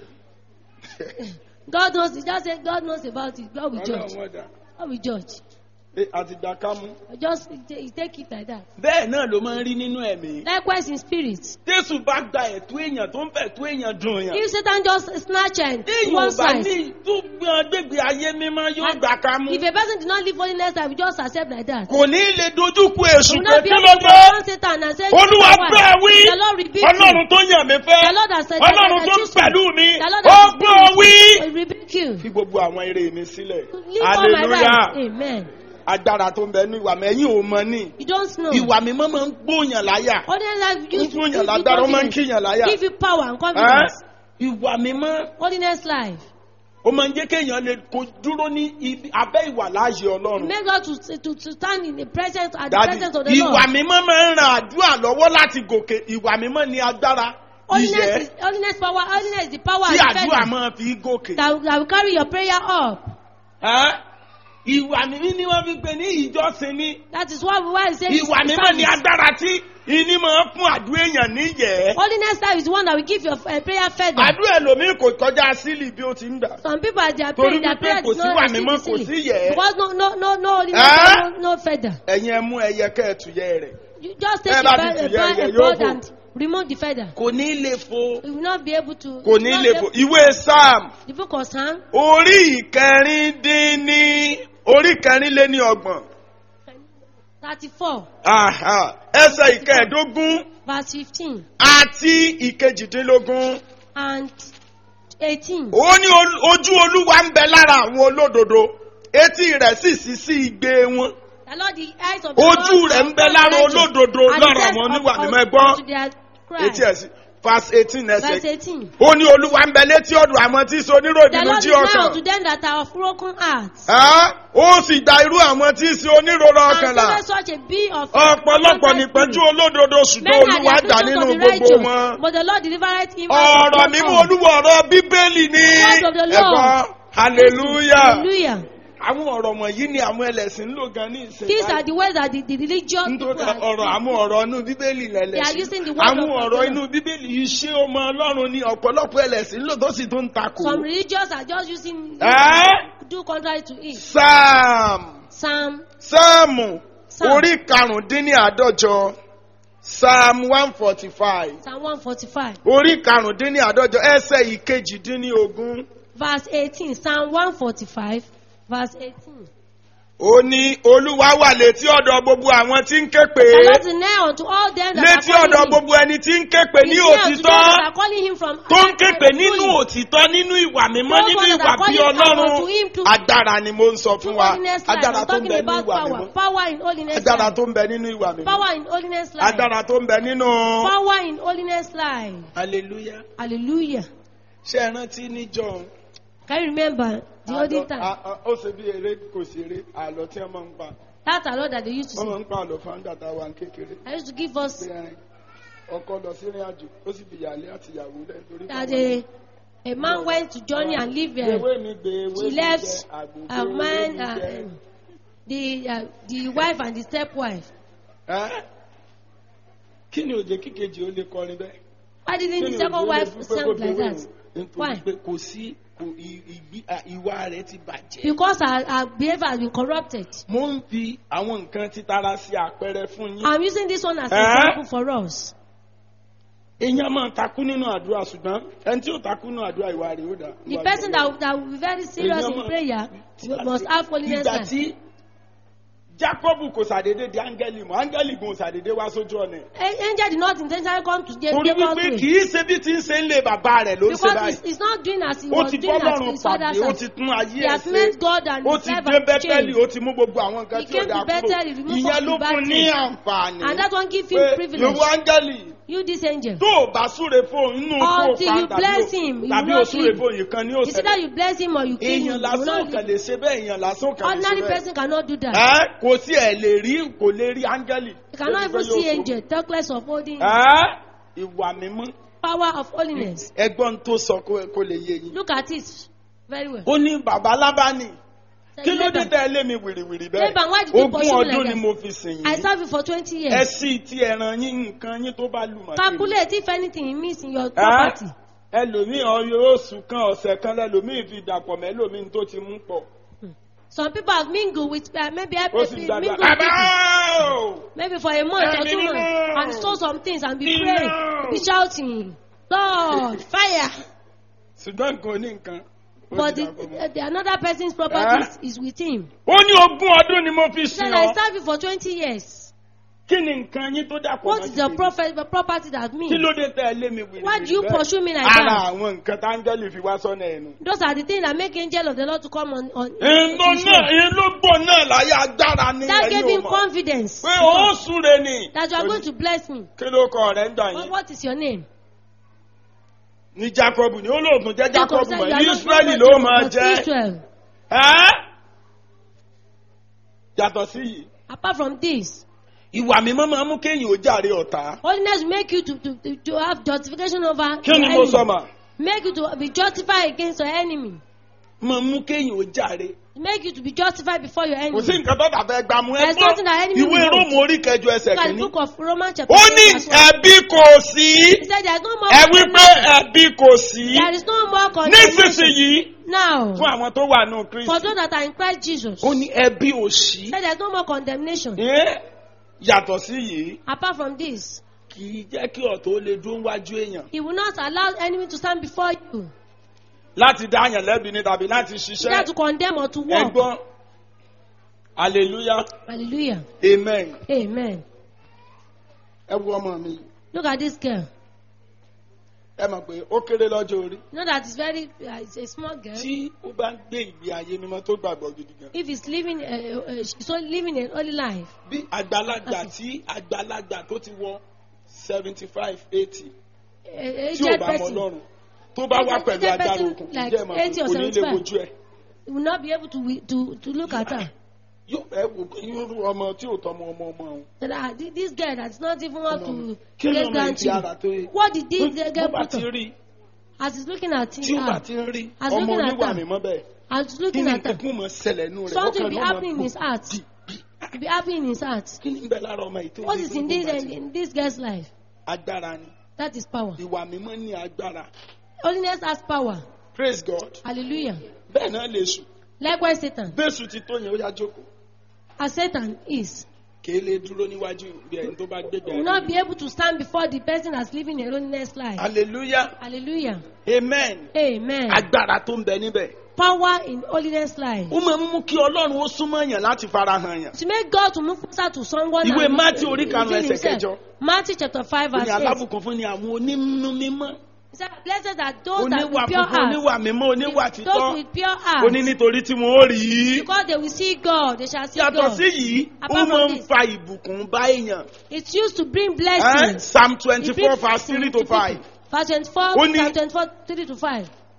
S3: God knows, he just said God knows about it. God will judge.
S2: ọlọ́run ọ̀dà
S3: God will judge.
S2: Pé àtìgbà ká mú.
S3: Just he ta- he take it like that.
S2: bẹ́ẹ̀ náà ló máa ń rí nínú ẹ̀mí.
S3: Likewise in spirit.
S2: jésù bá gba ẹ̀tọ́ èèyàn tó ń fẹ̀ tó èèyàn dùn yàn.
S3: If Satan just snatch and
S2: téèyàn
S3: one
S2: ò bá
S3: side,
S2: ní tó gbọ́n gbégbé ayé mímọ́ yóò
S3: And
S2: gbà ká mú.
S3: if a person did not live holiness life, we just accept like that.
S2: kò ní lè dojú kú èṣù
S3: We will
S2: pé
S3: not be
S2: kí
S3: able
S2: ló
S3: to
S2: dé.
S3: confront Satan and say,
S2: olúwa
S3: "Why?"
S2: bẹ́ẹ̀ wí.
S3: The Lord rebuke
S2: ọlọ́run
S3: you.
S2: tó yàn mí fẹ́.
S3: The Lord has said,
S2: ọlọ́run
S3: that I
S2: tó ń
S3: choose you.
S2: pẹ̀lú mi.
S3: The Lord
S2: ó
S3: has
S2: gbọ́ wí.
S3: will rebuke you.
S2: fi gbogbo àwọn eré mi sílẹ̀.
S3: Leave all my rights.
S2: hallelujah.
S3: Amen.
S2: agbára tó ń bẹ ní ìwà mẹ́yìn ò mọ ní.
S3: You don't know.
S2: ìwà mímọ́ máa ń gbóyàn láyà.
S3: Holiness life
S2: ń
S3: gives
S2: fún
S3: give
S2: yàn
S3: you
S2: lágbára ó máa ń
S3: confidence.
S2: kíyàn láyà.
S3: Give you power and
S2: Ẹ́,
S3: confidence.
S2: ìwà mímọ́
S3: Holiness life.
S2: ó máa ń jẹ́ kéèyàn lè kó dúró ní ibi abẹ́ ìwà láàyè ọlọ́run.
S3: Make God to, to, to stand in the presence at the
S2: Dádì,
S3: presence of the
S2: ìwà
S3: Lord.
S2: mímọ́ máa ń ran àdúrà lọ́wọ́ láti gòkè ìwà mímọ́ ní agbára
S3: Holiness
S2: ìyẹ́
S3: is holiness power. Holiness is the power
S2: tí
S3: and
S2: àdúrà
S3: defense
S2: máa fi gòkè.
S3: that, that will carry your prayer up.
S2: Ẹ́, ìwà mímọ́ ni wọ́n fi pè ní ìjọsìn ní.
S3: That is why we why we say
S2: ìwà
S3: it's
S2: mímọ́ ní
S3: service.
S2: agbára tí ìní máa ń fún àdúrà èèyàn níyẹ̀.
S3: Holiness life is the one that will give your uh, prayer further.
S2: àdúrà ẹlòmíì kò kọjá sílì bí ó ti ń gbà.
S3: Some people are their
S2: Torí
S3: prayer, their
S2: wípé
S3: prayer
S2: kò
S3: is
S2: sí
S3: not
S2: wà
S3: received
S2: mímọ́, kò
S3: easily.
S2: sí yẹ̀.
S3: Because no no no no holiness,
S2: Ẹ́?
S3: no, no feather.
S2: ẹ̀yin ẹ mú ẹyẹ kẹ́ẹ̀tùyẹ́ rẹ̀.
S3: You just take
S2: Ẹ
S3: a,
S2: bá
S3: bird,
S2: ti
S3: a,
S2: tù yẹ,
S3: bird,
S2: yẹ
S3: a
S2: yóò
S3: bird
S2: fò.
S3: and remove the feather.
S2: kò ní lè fo.
S3: You will not be able to.
S2: kò
S3: you will
S2: ní
S3: not
S2: lè
S3: be
S2: fo.
S3: able-
S2: ìwé sam
S3: The book of Psalm,
S2: orí ìkẹrin dín ní orí kẹrin lé ní ọgbọ̀n.
S3: 34,
S2: Aha, ẹsẹ̀ ìkẹẹ̀dógún
S3: verse 15
S2: àti ìkejìdínlógún.
S3: and 18.
S2: ó ní ol- ojú olúwa ń bẹ lára àwọn olódodo etí rẹ̀ sì sí sí igbe wọn.
S3: The Lord, the eyes of the
S2: Ojú
S3: Lord
S2: rẹ̀
S3: are
S2: ń bẹ
S3: upon
S2: lára
S3: the righteous,
S2: olódodo
S3: and the
S2: lára
S3: ears
S2: àwọn
S3: of-
S2: oníwà
S3: of-
S2: mímọ́ ẹ gbọ́.
S3: unto their cry.
S2: etí ẹ̀ sí verse eighteen
S3: Verse
S2: ẹsẹ̀.
S3: 18.
S2: ó ní olúwa ń bẹ létí ọ̀dọ̀ àwọn tí í ṣe
S3: The
S2: oníròbìnú
S3: Lord
S2: jí
S3: is now
S2: ọkàn.
S3: unto them that are of broken hearts.
S2: Ẹ́, ó sì gba irú àwọn tí í ṣe oníròrò
S3: And
S2: ọkàn là.
S3: saved such a be of
S2: ọ̀pọ̀lọpọ̀
S3: contrite
S2: nípẹ́jú
S3: spirit.
S2: olódodo ṣùgbọ́n
S3: Men are the
S2: olúwa gbà
S3: afflictions
S2: nínú
S3: of the
S2: gbogbo
S3: righteous,
S2: wọn.
S3: but the Lord delivereth him out of
S2: ọ̀rọ̀
S3: them
S2: mímú
S3: all.
S2: olúwa ọ̀rọ̀ bíbélì ni
S3: Word of the Lord.
S2: ẹ̀kọ́ hallelujah.
S3: Hallelujah.
S2: àwọn ọ̀rọ̀ wọ̀nyí ni àwọn ẹlẹ́sìn ń lò gan ní ìsìn
S3: These are
S2: báyìí.
S3: the words that the, the religious people
S2: nítorí
S3: are
S2: ọ̀rọ̀ àwọn ọ̀rọ̀ inú bíbélì
S3: They are
S2: lẹ́lẹ́sìn
S3: using the word
S2: àwọn
S3: of
S2: ọ̀rọ̀
S3: God.
S2: inú bíbélì iṣẹ́ ọmọ ọlọ́run ni ọ̀pọ̀lọpọ̀ ẹlẹ́sìn ń lò tó sì tún ń takò.
S3: Some religious are just using
S2: Ẹ́?
S3: do contrary to it.
S2: Psalm
S3: Psalm
S2: sáàmù
S3: Psalm.
S2: orí karùndínláàdọ́jọ psalm one forty five
S3: Psalm 145
S2: orí karùndínláàdọ́jọ ẹsẹ̀ ìkejìdínlógún
S3: verse 18. Psalm 145 verse 18.
S2: ó ní olúwa wà létí ọ̀dọ̀ gbogbo àwọn tí ń ké pè
S3: The
S2: é
S3: Lord is near unto all them that
S2: létí
S3: are
S2: ọ̀dọ̀
S3: calling him.
S2: gbogbo ẹni tí ń ké pè
S3: He
S2: ní
S3: is near unto them
S2: òtítọ́
S3: that are calling him from
S2: tó ń ké pè nínú
S3: truly.
S2: òtítọ́ nínú ìwà mímọ́
S3: Those
S2: nínú
S3: ones
S2: ìwà
S3: that are
S2: bí
S3: calling
S2: ọlọ́run
S3: unto him to-
S2: agbára ni mo ń sọ fún
S3: True
S2: wa
S3: holiness life.
S2: agbára
S3: I'm
S2: tó ń
S3: talking
S2: bẹ ní
S3: about
S2: ìwà
S3: power.
S2: mímọ́
S3: Power in holiness
S2: agbára
S3: life.
S2: tó ń bẹ nínú ìwà mímọ́
S3: Power in holiness life.
S2: agbára tó ń bẹ nínú.
S3: Power in holiness life.
S2: hallelujah
S3: Hallelujah.
S2: ṣé ẹ rántí níjọ́
S3: Can you remember the olden
S2: Àlọ́-
S3: time.
S2: a- a- ó ṣe bí eré kò sí eré àlọ́ tí wọ́n máa ń pa
S3: That's a lot that they used to
S2: wọ́n máa
S3: say.
S2: ń pa àlọ́ fáńdà tá a wà ń kékeré
S3: I used to give us
S2: pé ẹrin ọkọ lọ sí ìrìn àjò ó sì fi ìyàlẹ́ àti ìyàwó lẹ̀ torí
S3: that
S2: káwọn-
S3: a, a man went to journey and live there.
S2: ewé mi gbé ewé
S3: She
S2: mi
S3: left
S2: jẹ àgbò gbé
S3: a
S2: ewé
S3: man,
S2: mi
S3: uh,
S2: jẹ.
S3: um, the uh, the wife and the stepwife.
S2: Ẹ́? kí ni òjè kíkejì ó lè kọrin bẹ́ẹ̀.
S3: Why didn't the
S2: Kí ni
S3: second
S2: òjò lè
S3: wife
S2: dúpẹ́
S3: sound
S2: kó
S3: like
S2: fi
S3: that?
S2: wéwò? nítorí
S3: Why?
S2: pé kò sí kò ì- ìgbí- à, ìwà rẹ̀ ti bàjẹ́.
S3: Because her, her behavior has been corrupted.
S2: mo ń fi àwọn nǹkan títara sí àpẹẹrẹ fún yín.
S3: I'm using this one as an
S2: Eh?
S3: example for us.
S2: èèyàn máa takú nínú àdúrà ṣùgbọ́n ẹni tí ò takú nínú àdúrà ìwà rẹ̀ ó dà.
S3: The person that, that will be very serious in prayer must have holiness.
S2: ìgbà
S3: life.
S2: tí Jákọ́bù kò ṣàdédé di áńgẹ́lì mọ́ áńgẹ́lì gan ò ṣàdédé wá sójú ọ̀nà.
S3: A- Angel did not intentionally come to Jacob.
S2: torí wípé kì í ṣe bí ti ń ṣe ń lé bàbá rẹ̀ ló ń ṣe
S3: Because
S2: báyìí.
S3: he's, he's not doing as he
S2: ó
S3: was
S2: ti
S3: doing at
S2: bọ́lọ́run
S3: his father's
S2: pàdé ó
S3: house.
S2: ti tún ayé
S3: He
S2: ẹ̀
S3: has
S2: ṣe
S3: made God and
S2: ó
S3: his
S2: ti
S3: life
S2: dé
S3: have
S2: bẹ́tẹ́lì
S3: changed.
S2: ó ti mú gbogbo àwọn nǹkan
S3: He
S2: tí ò
S3: came
S2: dáa
S3: to Bethel, he
S2: kúrò
S3: removed
S2: ìyẹn
S3: all
S2: ló
S3: the bad
S2: fún ní
S3: things.
S2: àǹfààní
S3: And that one give him
S2: pé
S3: privilege.
S2: ìwọ áńgẹ́lì
S3: You this angel.
S2: tó o bá súre fóun inú kó o
S3: Until
S2: pa
S3: you
S2: tàbí
S3: bless
S2: o-
S3: him, you
S2: tàbí
S3: will
S2: o
S3: not
S2: súre
S3: live.
S2: fóun nìkan ní
S3: It's either
S2: òsèlè
S3: you bless him or you kill him.
S2: èèyàn
S3: You will
S2: lásán
S3: not
S2: ò kàn
S3: live.
S2: lè ṣe bẹ́ẹ̀ èèyàn lásán ò kàn lè ṣe
S3: Ordinary
S2: bẹ́ẹ̀
S3: person cannot do that.
S2: ẹ́ kò sí ẹ̀ lè rí kò lè rí áńgẹ́lì
S3: You cannot even see angel, talk less of holding
S2: ẹ́ ìwà mímọ́
S3: power of holiness.
S2: ẹgbọ́n tó sọ kó kó lè yé yín
S3: Look at it very well.
S2: ó ní bàbá lábánì
S3: Say,
S2: kí ló dé
S3: Laban,
S2: tẹ́ ẹ lé mi wìrìwìrì bẹ́ẹ̀
S3: Laban, why did you
S2: ogún
S3: pursue me
S2: ọdún
S3: like
S2: ni
S3: that?
S2: mo fi sìn
S3: I
S2: yín
S3: served you for 20
S2: ẹ
S3: years.
S2: sì ti ẹran yín nǹkan yín tó bá lù mọ́
S3: Calculate if anything he means in your
S2: Ẹ́?
S3: property.
S2: ẹlòmíì ọyọ oṣù kan ọ̀sẹ̀ kan lẹ́lòmíì fi dàpọ̀ mẹ́lòmíì tó ti mú pọ̀
S3: Some people have mingled with, uh, maybe I
S2: ó sì
S3: mingled
S2: gbàgbà
S3: with
S2: bàbá
S3: people,
S2: o
S3: maybe for a month or
S2: Ẹ̀mí
S3: two
S2: mímọ́.
S3: months, and stole some things and be
S2: Mímọ́.
S3: praying, be shouting, Lord, fire.
S2: ṣùgbọ́n nǹkan ní nǹkan ó
S3: But
S2: ti
S3: the,
S2: dàpọ̀ mọ́.
S3: the, the another person's property is, is with him.
S2: ó ní ogún ọdún ni mo fi
S3: He
S2: sìn
S3: said, I
S2: ọ́
S3: served you for 20 years.
S2: kí ni nǹkan yín tó dàpọ̀
S3: What
S2: mọ́
S3: is your
S2: tèmi?
S3: prophet, the property that
S2: kí
S3: means?
S2: ló dé tẹ́ ẹ lé mi wìrìwìrì
S3: Why do you
S2: bẹ́ẹ̀?
S3: pursue me like
S2: ara
S3: that?
S2: àwọn nǹkan táńgẹ́lì fi wá sọ́nà ẹ̀nu.
S3: Those are the things that make angel of the Lord to come on. on
S2: ìlú
S3: his
S2: náà
S3: way.
S2: ìlú gbò náà láyé agbára ní
S3: That gave
S2: ẹ̀yìn
S3: him
S2: òmò
S3: confidence
S2: pé ó súre ni
S3: that you are going to bless me.
S2: kí ló kọ rẹ̀ ń gbà
S3: What,
S2: yín
S3: what is your name?
S2: ní Jacob ní olóògùn jẹ́ Jacob
S3: Jacob said,
S2: mọ̀
S3: "You are not
S2: Israẹli
S3: Jacob,
S2: ló máa
S3: but
S2: jẹ́
S3: Israel.
S2: ẹ́ yàtọ̀ sí yìí
S3: Apart from this,
S2: ìwà mímọ́ máa mú kéèyàn ó jàre ọ̀tá
S3: holiness will make you to, to, to, to have justification over
S2: kí ni
S3: your
S2: mo sọ
S3: enemy.
S2: mà
S3: Make you to be justified against your enemy.
S2: máa mú kéèyàn ó jàre
S3: Make you to be justified before your
S2: kò sí
S3: enemy.
S2: nǹkan tó dàbẹ́ gbà mú ẹ
S3: There's nothing that enemy
S2: ìwé
S3: will want.
S2: róòmù orí kẹjọ ẹsẹ̀
S3: Look at the
S2: kìíní
S3: book of Romans chapter
S2: ó
S3: 8
S2: ní
S3: verse 1.
S2: ẹbí kò sí
S3: He said there's no more
S2: ẹ wí pé ẹbí kò sí
S3: There is no more condemnation
S2: nísinsìnyí
S3: now
S2: fún àwọn tó wà nù
S3: for
S2: Kristi
S3: those that are in Christ Jesus.
S2: ó ní ẹbí ò sí
S3: He said there's no more condemnation.
S2: Ẹ́, yàtọ̀ sí yìí
S3: Apart from this,
S2: kì í jẹ́ kí ọ̀tọ̀ ó lè dúró wájú èèyàn
S3: He will not allow enemy to stand before you,
S2: láti dá àyàn lẹ́bi ní tàbí láti
S3: either to
S2: ṣiṣẹ́
S3: condemn or to walk.
S2: ẹgbọ́n hallelujah
S3: Hallelujah.
S2: amen
S3: Amen.
S2: ẹ wo ọmọ mi
S3: Look at this girl.
S2: ẹ mọ̀ pé ó kéré lọ́jọ́ orí
S3: You know that it's very, uh, it's a small girl.
S2: tí ó bá ń gbé ìgbé ayé mímọ́ tó gbàgbọ́ gidi gan
S3: If he's living, uh, uh, she's only living a holy life.
S2: bí àgbàlagbà tí àgbàlagbà tó ti wọ seventy five eighty
S3: A, a
S2: tí ò
S3: aged
S2: bá mọ
S3: person
S2: Ọlọ́run tó bá wá
S3: Aged
S2: pẹ̀lú agbára
S3: person
S2: òkun kì í
S3: like
S2: jẹ́ mọ̀ pé
S3: 80 or
S2: kò ní lè
S3: 75.
S2: wojú ẹ̀.
S3: will not be able to wi- to to look at her.
S2: yóò ẹ wò pé irú ọmọ tí ò tọmọ ọmọ ọmọ òun.
S3: That ah, thi- this girl that's not even up to
S2: kí ló
S3: great
S2: mọ ìdí ara
S3: grandchildren.
S2: tó yẹ.
S3: What did this
S2: Tó-
S3: girl
S2: bó bá
S3: put
S2: ti
S3: on?
S2: rí
S3: As he's looking at
S2: tí ó bá
S3: her,
S2: ti ń rí
S3: As
S2: ọmọ
S3: looking at
S2: oníwà
S3: her.
S2: mímọ́ bẹ́ẹ̀
S3: as he's
S2: kí
S3: looking
S2: ni
S3: at her,
S2: nǹkan mọ̀ ṣẹlẹ̀ nù rẹ̀
S3: something
S2: ọkàn
S3: be
S2: ló máa
S3: happening in
S2: gbò
S3: his heart.
S2: bí bí
S3: To be happy in his heart.
S2: kí ni ń bẹ lára ọmọ yìí tó
S3: What
S2: ní
S3: is in
S2: gbogbo
S3: this
S2: bá ti-
S3: in this girl's life?
S2: agbára ni
S3: That is power.
S2: ìwà mímọ́ ní agbára
S3: Holiness has power.
S2: praise God
S3: Hallelujah.
S2: bẹ́ẹ̀ náà lè sùn
S3: Likewise, Satan.
S2: bẹ́ẹ̀sù ti tó yẹn ó yá jókòó
S3: As Satan is,
S2: kì í lè dúró níwájú bí ẹni tó bá gbégbé
S3: will not be able to stand before the person that's living a holiness life.
S2: hallelujah
S3: Hallelujah.
S2: amen
S3: Amen.
S2: agbára tó ń bẹ níbẹ̀
S3: Power in holiness life.
S2: ó máa ń mú kí ọlọ́run ó súnmọ́ èèyàn láti farahàn yàn
S3: To make God to move closer to someone.
S2: Ìwé
S3: and
S2: Matthew orí
S3: reveal
S2: karùn-ún ẹsẹ̀
S3: himself.
S2: kẹjọ.
S3: Matthew chapter 5
S2: ó ní
S3: verse 8.
S2: alábùkún fún ni àwọn onínú mímọ́
S3: He said, Blessed are those that
S2: oníwà
S3: with pure
S2: funfun oníwà
S3: heart.
S2: mímọ́ oníwà títọ́
S3: Those with pure
S2: ó
S3: heart.
S2: ní nítorí tí wọn ó rí i
S3: Because they will see God. They shall see
S2: yàtọ̀
S3: God.
S2: sí yìí ó
S3: Apart from
S2: máa ń
S3: this.
S2: fa ìbùkún bá èèyàn
S3: It's used to bring
S2: Eh?
S3: blessings.
S2: psalm
S3: It
S2: twenty four
S3: brings
S2: verse
S3: blessing
S2: three
S3: to
S2: to five
S3: people. Verse 24,
S2: Ó ní-
S3: Psalm 24, 3 to 5.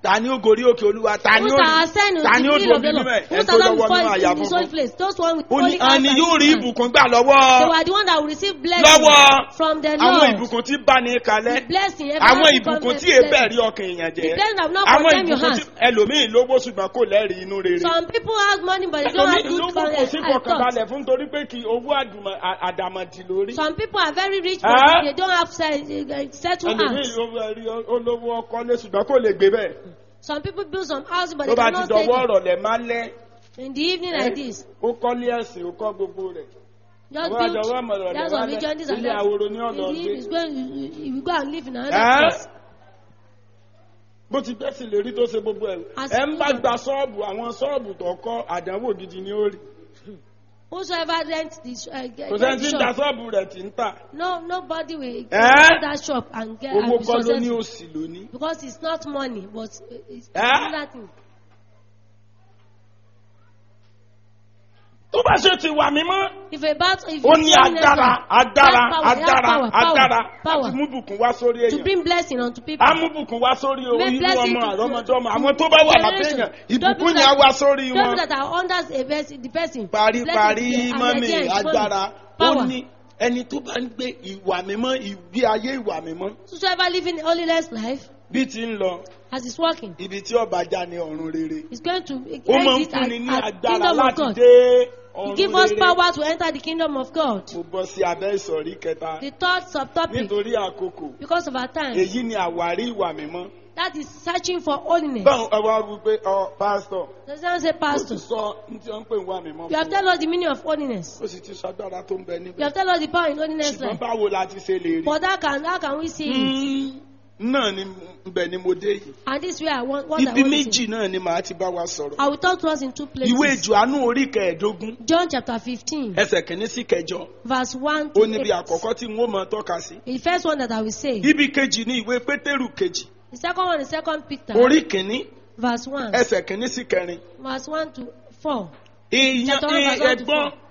S2: ta ni ó gorí òkè olúwa ta ni
S3: Who
S2: ó
S3: shall ascend
S2: ta
S3: into
S2: ni
S3: the
S2: ó
S3: hill of
S2: dòbí
S3: the Lord?
S2: mímọ́
S3: Who
S2: ẹ̀ tó
S3: shall not
S2: lọ́wọ́ nínú
S3: before
S2: àyà
S3: in his
S2: funfun.
S3: holy place? Those one with
S2: ó ní
S3: holy
S2: a ni
S3: hands
S2: yóò
S3: and
S2: rí
S3: his hands.
S2: ìbùkún gbà
S3: They
S2: lọ́wọ́
S3: were the one that will receive blessing
S2: lọ́wọ́
S3: from the
S2: àwọn
S3: Lord.
S2: ìbùkún tí bá ní kalẹ̀
S3: The blessing,
S2: àwọn
S3: everlasting
S2: ìbùkún
S3: covenant
S2: tí èébẹ̀
S3: blessing.
S2: rí ọkàn èèyàn
S3: The
S2: jẹ́
S3: blessing that will not
S2: àwọn
S3: condemn your
S2: ìbùkún tí
S3: hands.
S2: ẹlòmíì lówó ṣùgbọ́n kò lẹ́rìí inú rere
S3: Some people have money but they don't
S2: ẹlòmíì
S3: have good
S2: lówó kò sí
S3: con- uh, thoughts.
S2: fọkànbalẹ̀ fún torí pé kí owó àdùmọ̀- à- àdàmọ̀dì lórí
S3: Some people are very rich
S2: Ah.
S3: but they don't have set- uh, settled
S2: ẹlòmíì
S3: hands.
S2: lówó ẹrí olówó ọkọ́lé ṣùgbọ́n kò lè gbé bẹ́ẹ̀
S3: Some people build some houses but
S2: tó
S3: they
S2: bá ti
S3: cannot take
S2: dọwọ́
S3: it.
S2: ọ̀rọ̀ lẹ̀ máa lẹ́
S3: In the evening like this,
S2: ó kọ́lé ẹ̀sìn ó kọ́ gbogbo rẹ̀
S3: just
S2: Àwọn
S3: build
S2: àjọwọ́ àmọ̀ràn
S3: that's
S2: lẹ̀
S3: of
S2: wálẹ̀.
S3: religion, this and
S2: Ilé
S3: that.
S2: àwòrán ní ọ̀dọ̀
S3: In the evening,
S2: gbé.
S3: it's going- you- you- you go and live in another
S2: Ẹ́?
S3: place.
S2: bó ti gbẹ́sìn lè rí tó ṣe gbogbo ẹ̀
S3: As
S2: ẹ̀ ń bá
S3: children.
S2: gba ṣọ́ọ̀bù àwọn ṣọ́ọ̀bù tó kọ́ àdánwò gidi ni ó rí
S3: Whosoever rent this uh, get,
S2: kò
S3: get
S2: sẹ́ni tí ń ta
S3: shop,
S2: ṣọ́ọ̀bù rẹ̀ tí ń tà
S3: no nobody will
S2: Eh?
S3: get that shop and get and
S2: owó
S3: be
S2: kọ́ ló ní
S3: successful
S2: òsì lónìí.
S3: because it's not money but it's
S2: Eh?
S3: another thing.
S2: tó bá ṣe ti wà mímọ́
S3: If a battle, if
S2: ó
S3: it's
S2: ní
S3: holiness,
S2: agbára
S3: it has
S2: agbára
S3: power, it has
S2: agbára
S3: power, power,
S2: agbára
S3: power
S2: láti mú bùkún wá sórí
S3: to
S2: èèyàn
S3: bring blessing unto people.
S2: á mú bùkún wá sórí
S3: Make
S2: irú
S3: blessing
S2: ọmọ
S3: to-
S2: àrọ́mọdọ́mọ
S3: to-
S2: àwọn tó bá wà lábẹ́
S3: generation.
S2: èèyàn
S3: Don't
S2: ìbùkún
S3: be
S2: yẹn á
S3: that-
S2: wá sórí
S3: People
S2: wọn.
S3: that are under a person, the person.
S2: paríparí
S3: blessing,
S2: mọ́mì
S3: and again,
S2: agbára ó
S3: Power.
S2: ní ẹni tó bá ń gbé ìwà mímọ́ ìgbé ayé ìwà mímọ́
S3: Whosoever living a holiness life,
S2: bí ti ń lọ
S3: as he's working,
S2: ibi tí ọba já ní ọ̀run rere
S3: is going to
S2: ó máa ń
S3: exit
S2: fúnni ní
S3: at, at
S2: agbára
S3: kingdom of
S2: láti
S3: God.
S2: dé
S3: He
S2: ọ̀run
S3: give us
S2: rere
S3: power to enter the kingdom of God.
S2: mo bọ́ sí abẹ́ ìsọ̀rí kẹta
S3: The third subtopic,
S2: nítorí àkókò
S3: because of our time,
S2: èyí ni àwárí ìwà mímọ́
S3: that is searching for holiness.
S2: báwo ẹ wá wí pé ọ pásítọ̀
S3: Does not say
S2: ó ti
S3: pastor.
S2: sọ ní tí wọ́n ń pè ń wà mímọ́
S3: You have
S2: fún
S3: told us the meaning of holiness.
S2: ó sì ti sọ agbára tó ń bẹ
S3: You
S2: níbẹ̀
S3: have told us the power in holiness
S2: ṣùgbọ́n
S3: life.
S2: báwo la ti ṣe lè rí
S3: But how can how can we see it?
S2: náà ni ibẹ̀ ni mo dé yìí
S3: And this way I want what I
S2: ibi
S3: want to
S2: méjì
S3: say.
S2: náà ni màá ti bá wa sọ̀rọ̀
S3: I will talk to us in two
S2: ìwé
S3: places.
S2: ìjọ́nú orí kẹẹ̀ẹ́dógún
S3: John chapter 15,
S2: ẹsẹ̀ kìíní sí kẹjọ
S3: verse 1
S2: ó
S3: to
S2: níbi
S3: 8.
S2: àkọ́kọ́ tí n ó mọ tọ́ka sí.
S3: The first one that I will say.
S2: ibi kejì ní ìwé pétérù kejì
S3: The second one is second Peter,
S2: orí kìíní
S3: verse 1,
S2: ẹsẹ̀ kìíní sí kẹrin.
S3: verse 1 to 4.
S2: èèyàn
S3: Chapter one, verse one to
S2: ẹ̀gbọ́n
S3: four.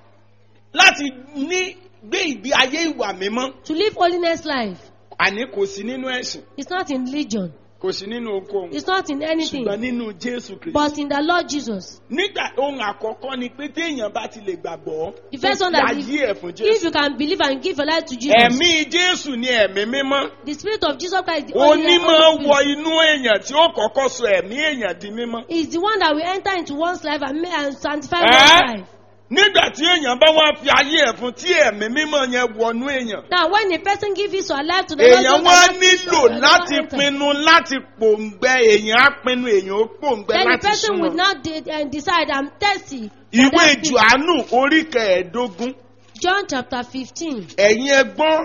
S2: láti ní gbé ìgbé ayé ìwà mímọ́
S3: To live holiness life
S2: àní kò sí nínú ẹ̀sìn
S3: is not in religion,
S2: kò sí nínú ohunkóhun
S3: it's not in anything,
S2: ṣùgbọ́n nínú jésù kristu.
S3: but in the Lord Jesus.
S2: nígbà ohun àkọ́kọ́ ni pé téèyàn bá ti lè gbàgbọ́
S3: The first
S2: tó
S3: one
S2: fi
S3: that
S2: ayé ẹ̀ fún
S3: if
S2: jésù.
S3: you can believe and give your life to Jesus,
S2: ẹ̀mí jésù ni ẹ̀mí mímọ́.
S3: the Spirit of Jesus Christ is the only
S2: onímọ̀
S3: Holy
S2: wọ
S3: Spirit.
S2: inú èèyàn tí ó kọ́kọ́ sọ ẹ̀mí èèyàn di mímọ́.
S3: is the one that will enter into one's life and, make, and sanctify
S2: Eh?
S3: one's life.
S2: nígbà tí èèyàn bá wá fi ayé ẹ̀ fún tí ẹ̀mí mímọ́ yẹn wọnú èèyàn.
S3: Now, when a person gives his or her life to the Lord,
S2: èèyàn
S3: Jesus
S2: wá
S3: Christ,
S2: nílò
S3: the Lord
S2: láti
S3: enter.
S2: pinnu láti pòǹgbẹ èèyàn á pinnu èèyàn ó pòǹgbẹ
S3: Then the
S2: láti
S3: person will
S2: súnmọ́.
S3: not de- uh, decide, I'm thirsty. for
S2: ìwé
S3: that thing."
S2: johannu orí kẹẹ̀ẹ́dógún
S3: John chapter 15.
S2: ẹ̀yin ẹgbọ́n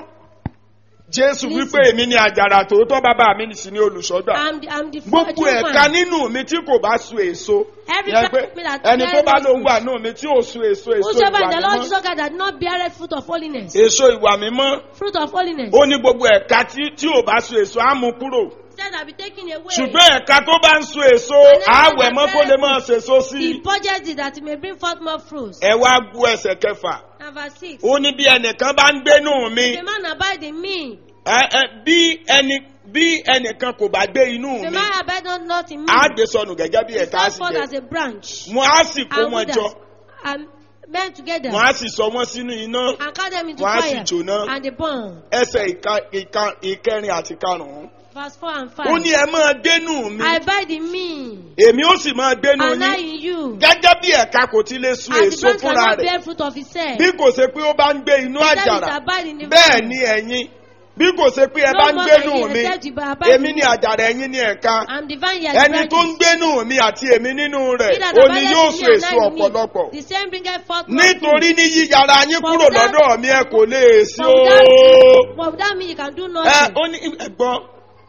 S2: jésù
S3: Listen.
S2: wípé èmi ni àjàrà tòótọ́ bàbá mi sì ní olùṣọ́gbà.
S3: I'm the, I'm the
S2: gbogbo
S3: true
S2: ẹ̀ka
S3: vine.
S2: nínú mi tí kò bá so èso
S3: Every
S2: yẹn pé
S3: plant that
S2: ẹni tó
S3: bears
S2: bá
S3: no
S2: lóun wà nínú mi tí ò so èso èso
S3: Whosoever in
S2: ìwà
S3: the Lord
S2: mímọ́
S3: Jesus Christ that not bear fruit of holiness.
S2: èso ìwà mímọ́
S3: Fruit of holiness.
S2: ó ní gbogbo ẹ̀ka tí tí ò bá so èso á mú kúrò
S3: Said I'll be taken away.
S2: ṣùgbọ́n ẹ̀ka tó bá ń so èso
S3: And then
S2: àwẹ̀ mọ́
S3: the
S2: kó lè máa ṣèso sí
S3: He
S2: i
S3: purges it that it may bring forth more fruits.
S2: ẹ wá gbọ́ ẹsẹ̀ kẹfà
S3: And verse 6.
S2: ó ní bí ẹnìkan bá ń gbénú mi
S3: The man abide in me.
S2: ẹ- ẹ, bí ẹni bí ẹnìkan kò bá gbé inú
S3: The
S2: mi
S3: man abide not, not in me.
S2: á gbé sọnù gẹ́gẹ́ bí
S3: He
S2: ẹ̀ka
S3: stands
S2: sì
S3: forth as
S2: jẹ́
S3: a branch.
S2: wọn á sì kó
S3: And
S2: wọn jọ
S3: withers and men together.
S2: wọn á sì sọ wọn sínú iná
S3: And cast them into
S2: Wọ́n á sì
S3: fire.
S2: jóná.
S3: And they burn.
S2: ẹsẹ̀ ìka ìka ìkẹrin àti karùn-ún.
S3: Verse 4 and 5.
S2: ó ní ẹ máa dénú mi
S3: I abide in me.
S2: èmi ó sì máa dénú
S3: And I
S2: yín
S3: in you.
S2: gẹ́gẹ́ bí ẹ̀ka kò ti lè sun
S3: As the
S2: èso
S3: branch
S2: fúnra
S3: cannot
S2: rẹ̀
S3: bear fruit of itself.
S2: bí kò ṣe pé ó bá ń gbé inú
S3: Except it
S2: àjàrà
S3: abide in the
S2: bẹ́ẹ̀
S3: vine.
S2: ni ẹ̀yin bí kò ṣe pé ẹ
S3: No
S2: bá ń
S3: more
S2: gbénú
S3: can ye
S2: mi
S3: except you abide
S2: èmi
S3: in
S2: ni
S3: me.
S2: àjàrà ẹ̀yin ni ẹ̀ka
S3: I'm the vine, ye are the
S2: ẹni tó ń
S3: branches.
S2: gbénú mi àti èmi nínú rẹ̀
S3: He that
S2: ó ní
S3: abideth
S2: yóò
S3: in
S2: so
S3: me and
S2: èso
S3: I in me,
S2: ọ̀pọ̀lọpọ̀
S3: The same bringeth forth more fruit.
S2: nítorí ní yíyára yín
S3: For
S2: kúrò
S3: without-
S2: lọ́dọ̀ mi ẹ kò lè sí
S3: For
S2: o.
S3: without, for without me, you can do
S2: ẹ
S3: nothing.
S2: ó ní ẹ̀gbọ́n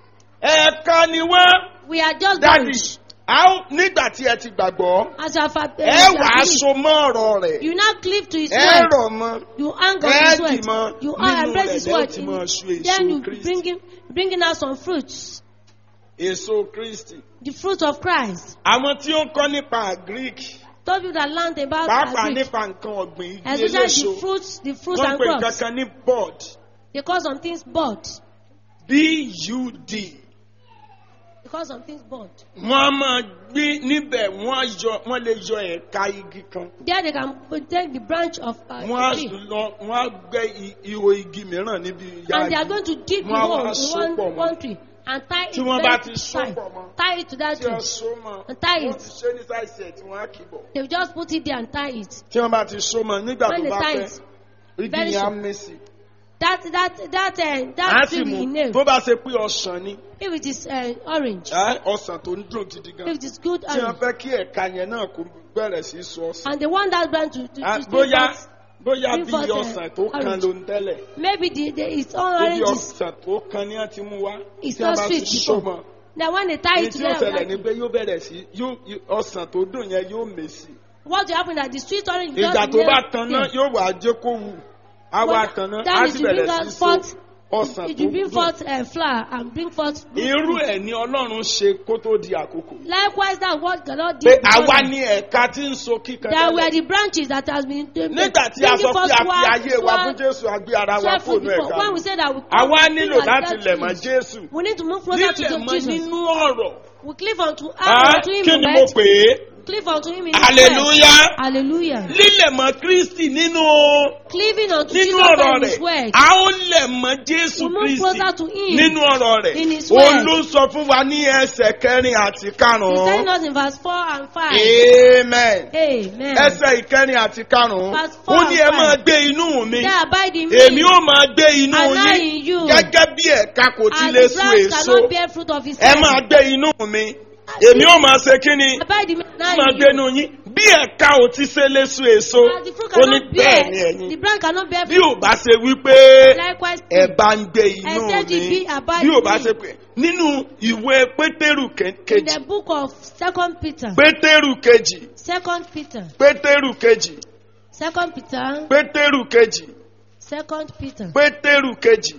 S2: ẹ̀ka ni wọ́n
S3: We are just
S2: dádì
S3: branch.
S2: a ó nígbà tí ẹ ti gbàgbọ́
S3: As you have uh,
S2: ẹ
S3: as you
S2: wà á
S3: have
S2: so mọ́ ọ̀rọ̀ rẹ̀
S3: You now cleave to his
S2: ẹ
S3: word.
S2: rọ̀ mọ́
S3: You hang on
S2: ẹ
S3: his
S2: dì
S3: word.
S2: mọ́
S3: You are
S2: nínú
S3: embrace
S2: rẹ̀
S3: his
S2: lẹ́yìn
S3: word.
S2: tí
S3: In,
S2: máa so
S3: then
S2: èso
S3: you
S2: Kristi
S3: bringing bringing out some fruits.
S2: èso Kristi.
S3: The fruit of Christ.
S2: àwọn tí ó ń kọ́ nípa Greek
S3: Told you that learned about
S2: pàápàá
S3: agric.
S2: nípa nǹkan ọ̀gbìn igi
S3: Especially
S2: eléso
S3: the fruits, the fruits
S2: wọ́n
S3: and
S2: pè nǹkan
S3: crops.
S2: kan ní bud
S3: They call some things bud.
S2: b-u-d
S3: because some things burned.
S2: wọ́n á máa gbé níbẹ̀ wọ́n á yọ wọ́n lè yọ ẹ̀ka igi kan
S3: There they can put- take the branch of uh,
S2: wọ́n á
S3: a tree
S2: lọ wọ́n á gbẹ́ i- ihò igi mìíràn níbi ìyá
S3: and they are
S2: igi
S3: going to dig the
S2: Wọ́n á
S3: hole
S2: wá
S3: in
S2: so
S3: one,
S2: pọ̀ mọ́.
S3: one tree and tie it
S2: Tí wọ́n
S3: very
S2: bá ti so
S3: tight.
S2: pọ̀ mọ́.
S3: Tie it to that
S2: tí
S3: tree.
S2: wọ́n so mọ́
S3: And tie
S2: wọ́n
S3: it.
S2: ti ṣe ní sáìsì ẹ̀ tí wọ́n á kì bọ̀
S3: They will just put it there and tie it.
S2: tí wọ́n bá ti so mọ́ nígbà
S3: When
S2: tó
S3: they
S2: bá
S3: tie
S2: pẹ́
S3: it,
S2: igi
S3: very
S2: yẹn á
S3: soon.
S2: mẹ́sì
S3: that that that uh,
S2: á
S3: that
S2: sì
S3: tree
S2: mú
S3: will nail.
S2: tó bá ṣe pé ọsàn ni
S3: If it is uh, orange,
S2: ẹ́, ọsàn tó ń dùn gidi gan
S3: if it is good
S2: tí wọ́n
S3: orange,
S2: fẹ́ kí ẹ̀ka yẹn náà kó bẹ̀rẹ̀ sí í so ọsàn
S3: and they want that branch to to,
S2: Á,
S3: to still
S2: bóyá
S3: got-
S2: bóyá
S3: bring
S2: bí
S3: forth, uh,
S2: ọsàn tó kan
S3: orange.
S2: ló ń tẹ́lẹ̀
S3: maybe the, the its own
S2: Ibi
S3: orange is
S2: ọsàn tó kan ní àti mú wá.
S3: It's
S2: tí a
S3: not
S2: bá ti
S3: sweet
S2: so
S3: before.
S2: mọ́.
S3: then when they tie
S2: Èyí
S3: it
S2: tí ó
S3: together,
S2: ṣẹlẹ̀ ni
S3: like,
S2: pé yóò bẹ̀rẹ̀ sí yóò yóò- ọsàn tó dùn yẹn yóò mèsì.
S3: what will happen that the sweet orange will
S2: Ìgbà
S3: just
S2: tó
S3: nail
S2: bá tan náà
S3: there.
S2: yóò wá jẹ́ kó wù. Á wá
S3: Well,
S2: tan náà,
S3: that
S2: á
S3: is
S2: sì
S3: to bring
S2: bẹ̀rẹ̀ sí
S3: us
S2: so
S3: forth-
S2: ọsàn
S3: It
S2: tó
S3: will bring
S2: dùn.
S3: forth uh, flower and bring forth fruit.
S2: Irú ẹ̀ ni Ọlọ́run ṣe kó tó di àkókò.
S3: Likewise, that's what the Lord
S2: Pé
S3: did. before
S2: àwa
S3: them.
S2: ni ẹ̀ka tí ń so kíkan
S3: There were
S2: tẹ́lẹ̀.
S3: the branches that has been
S2: Nígbà tí a sọ pé a fi ayé wa fún Jésù, a gbé ara wa
S3: Swear
S2: fóònù
S3: before.
S2: ẹ̀ka.
S3: When we say that we
S2: Àwa
S3: come to
S2: nílò
S3: feel like
S2: láti
S3: that
S2: lẹ̀ mọ́
S3: Jesus,
S2: Jésù.
S3: We need to move closer to
S2: Nílẹ̀ mọ́
S3: Jesus.
S2: nínú ọ̀rọ̀.
S3: We cleave unto,
S2: Á,
S3: unto him
S2: Kí
S3: in
S2: ni mo
S3: word.
S2: pè é?
S3: Cleave unto him in his
S2: Hallelujah.
S3: word. Hallelujah.
S2: lílẹ̀ mọ́ kristi nínú
S3: Cleaving unto
S2: nínú
S3: Jesus
S2: ọ̀rọ̀
S3: and his
S2: rẹ̀
S3: word.
S2: a ó lẹ̀ mọ́ jésù
S3: We move
S2: kristi
S3: closer to him
S2: nínú ọ̀rọ̀ rẹ̀
S3: in his
S2: òun
S3: word.
S2: ló sọ fún wa ní ẹsẹ̀ kẹrin àti
S3: He's telling
S2: karùn-ún
S3: us in verse 4 and 5.
S2: amen
S3: Amen.
S2: ẹsẹ̀ ìkẹrin àti karùn-ún
S3: Verse four
S2: ó ní ẹ
S3: and
S2: máa
S3: five.
S2: gbé inú mi
S3: They abide in me.
S2: èmi ó máa gbé inú
S3: And I
S2: yín
S3: in you.
S2: gẹ́gẹ́ bí ẹ̀ka kò ti
S3: And
S2: lè
S3: the
S2: so
S3: branch
S2: èso
S3: cannot bear fruit of his
S2: ẹ
S3: own.
S2: máa gbé inú mi èmi ó máa ṣe kí ni
S3: Abide in me. and I
S2: máa
S3: in
S2: gbé
S3: you.
S2: inú yín bí ẹ̀ka ò ti ṣe lè so èso
S3: As the fruit
S2: ó ní
S3: cannot
S2: bẹ́ẹ̀ ni
S3: bear,
S2: ẹ̀yin
S3: the branch cannot bear
S2: bí
S3: fruit.
S2: ò bá ṣe wípé
S3: Likewise,
S2: ẹ bá ń gbé inú
S3: Except
S2: mi
S3: it be abide
S2: bí ò
S3: in
S2: bá
S3: me.
S2: ṣe pé nínú ìwé pétérù ke-
S3: in
S2: kejì
S3: the book of Second Peter,
S2: pétérù kejì
S3: Second Peter,
S2: pétérù kejì
S3: Second Peter,
S2: pétérù kejì
S3: Second Peter,
S2: pétérù kejì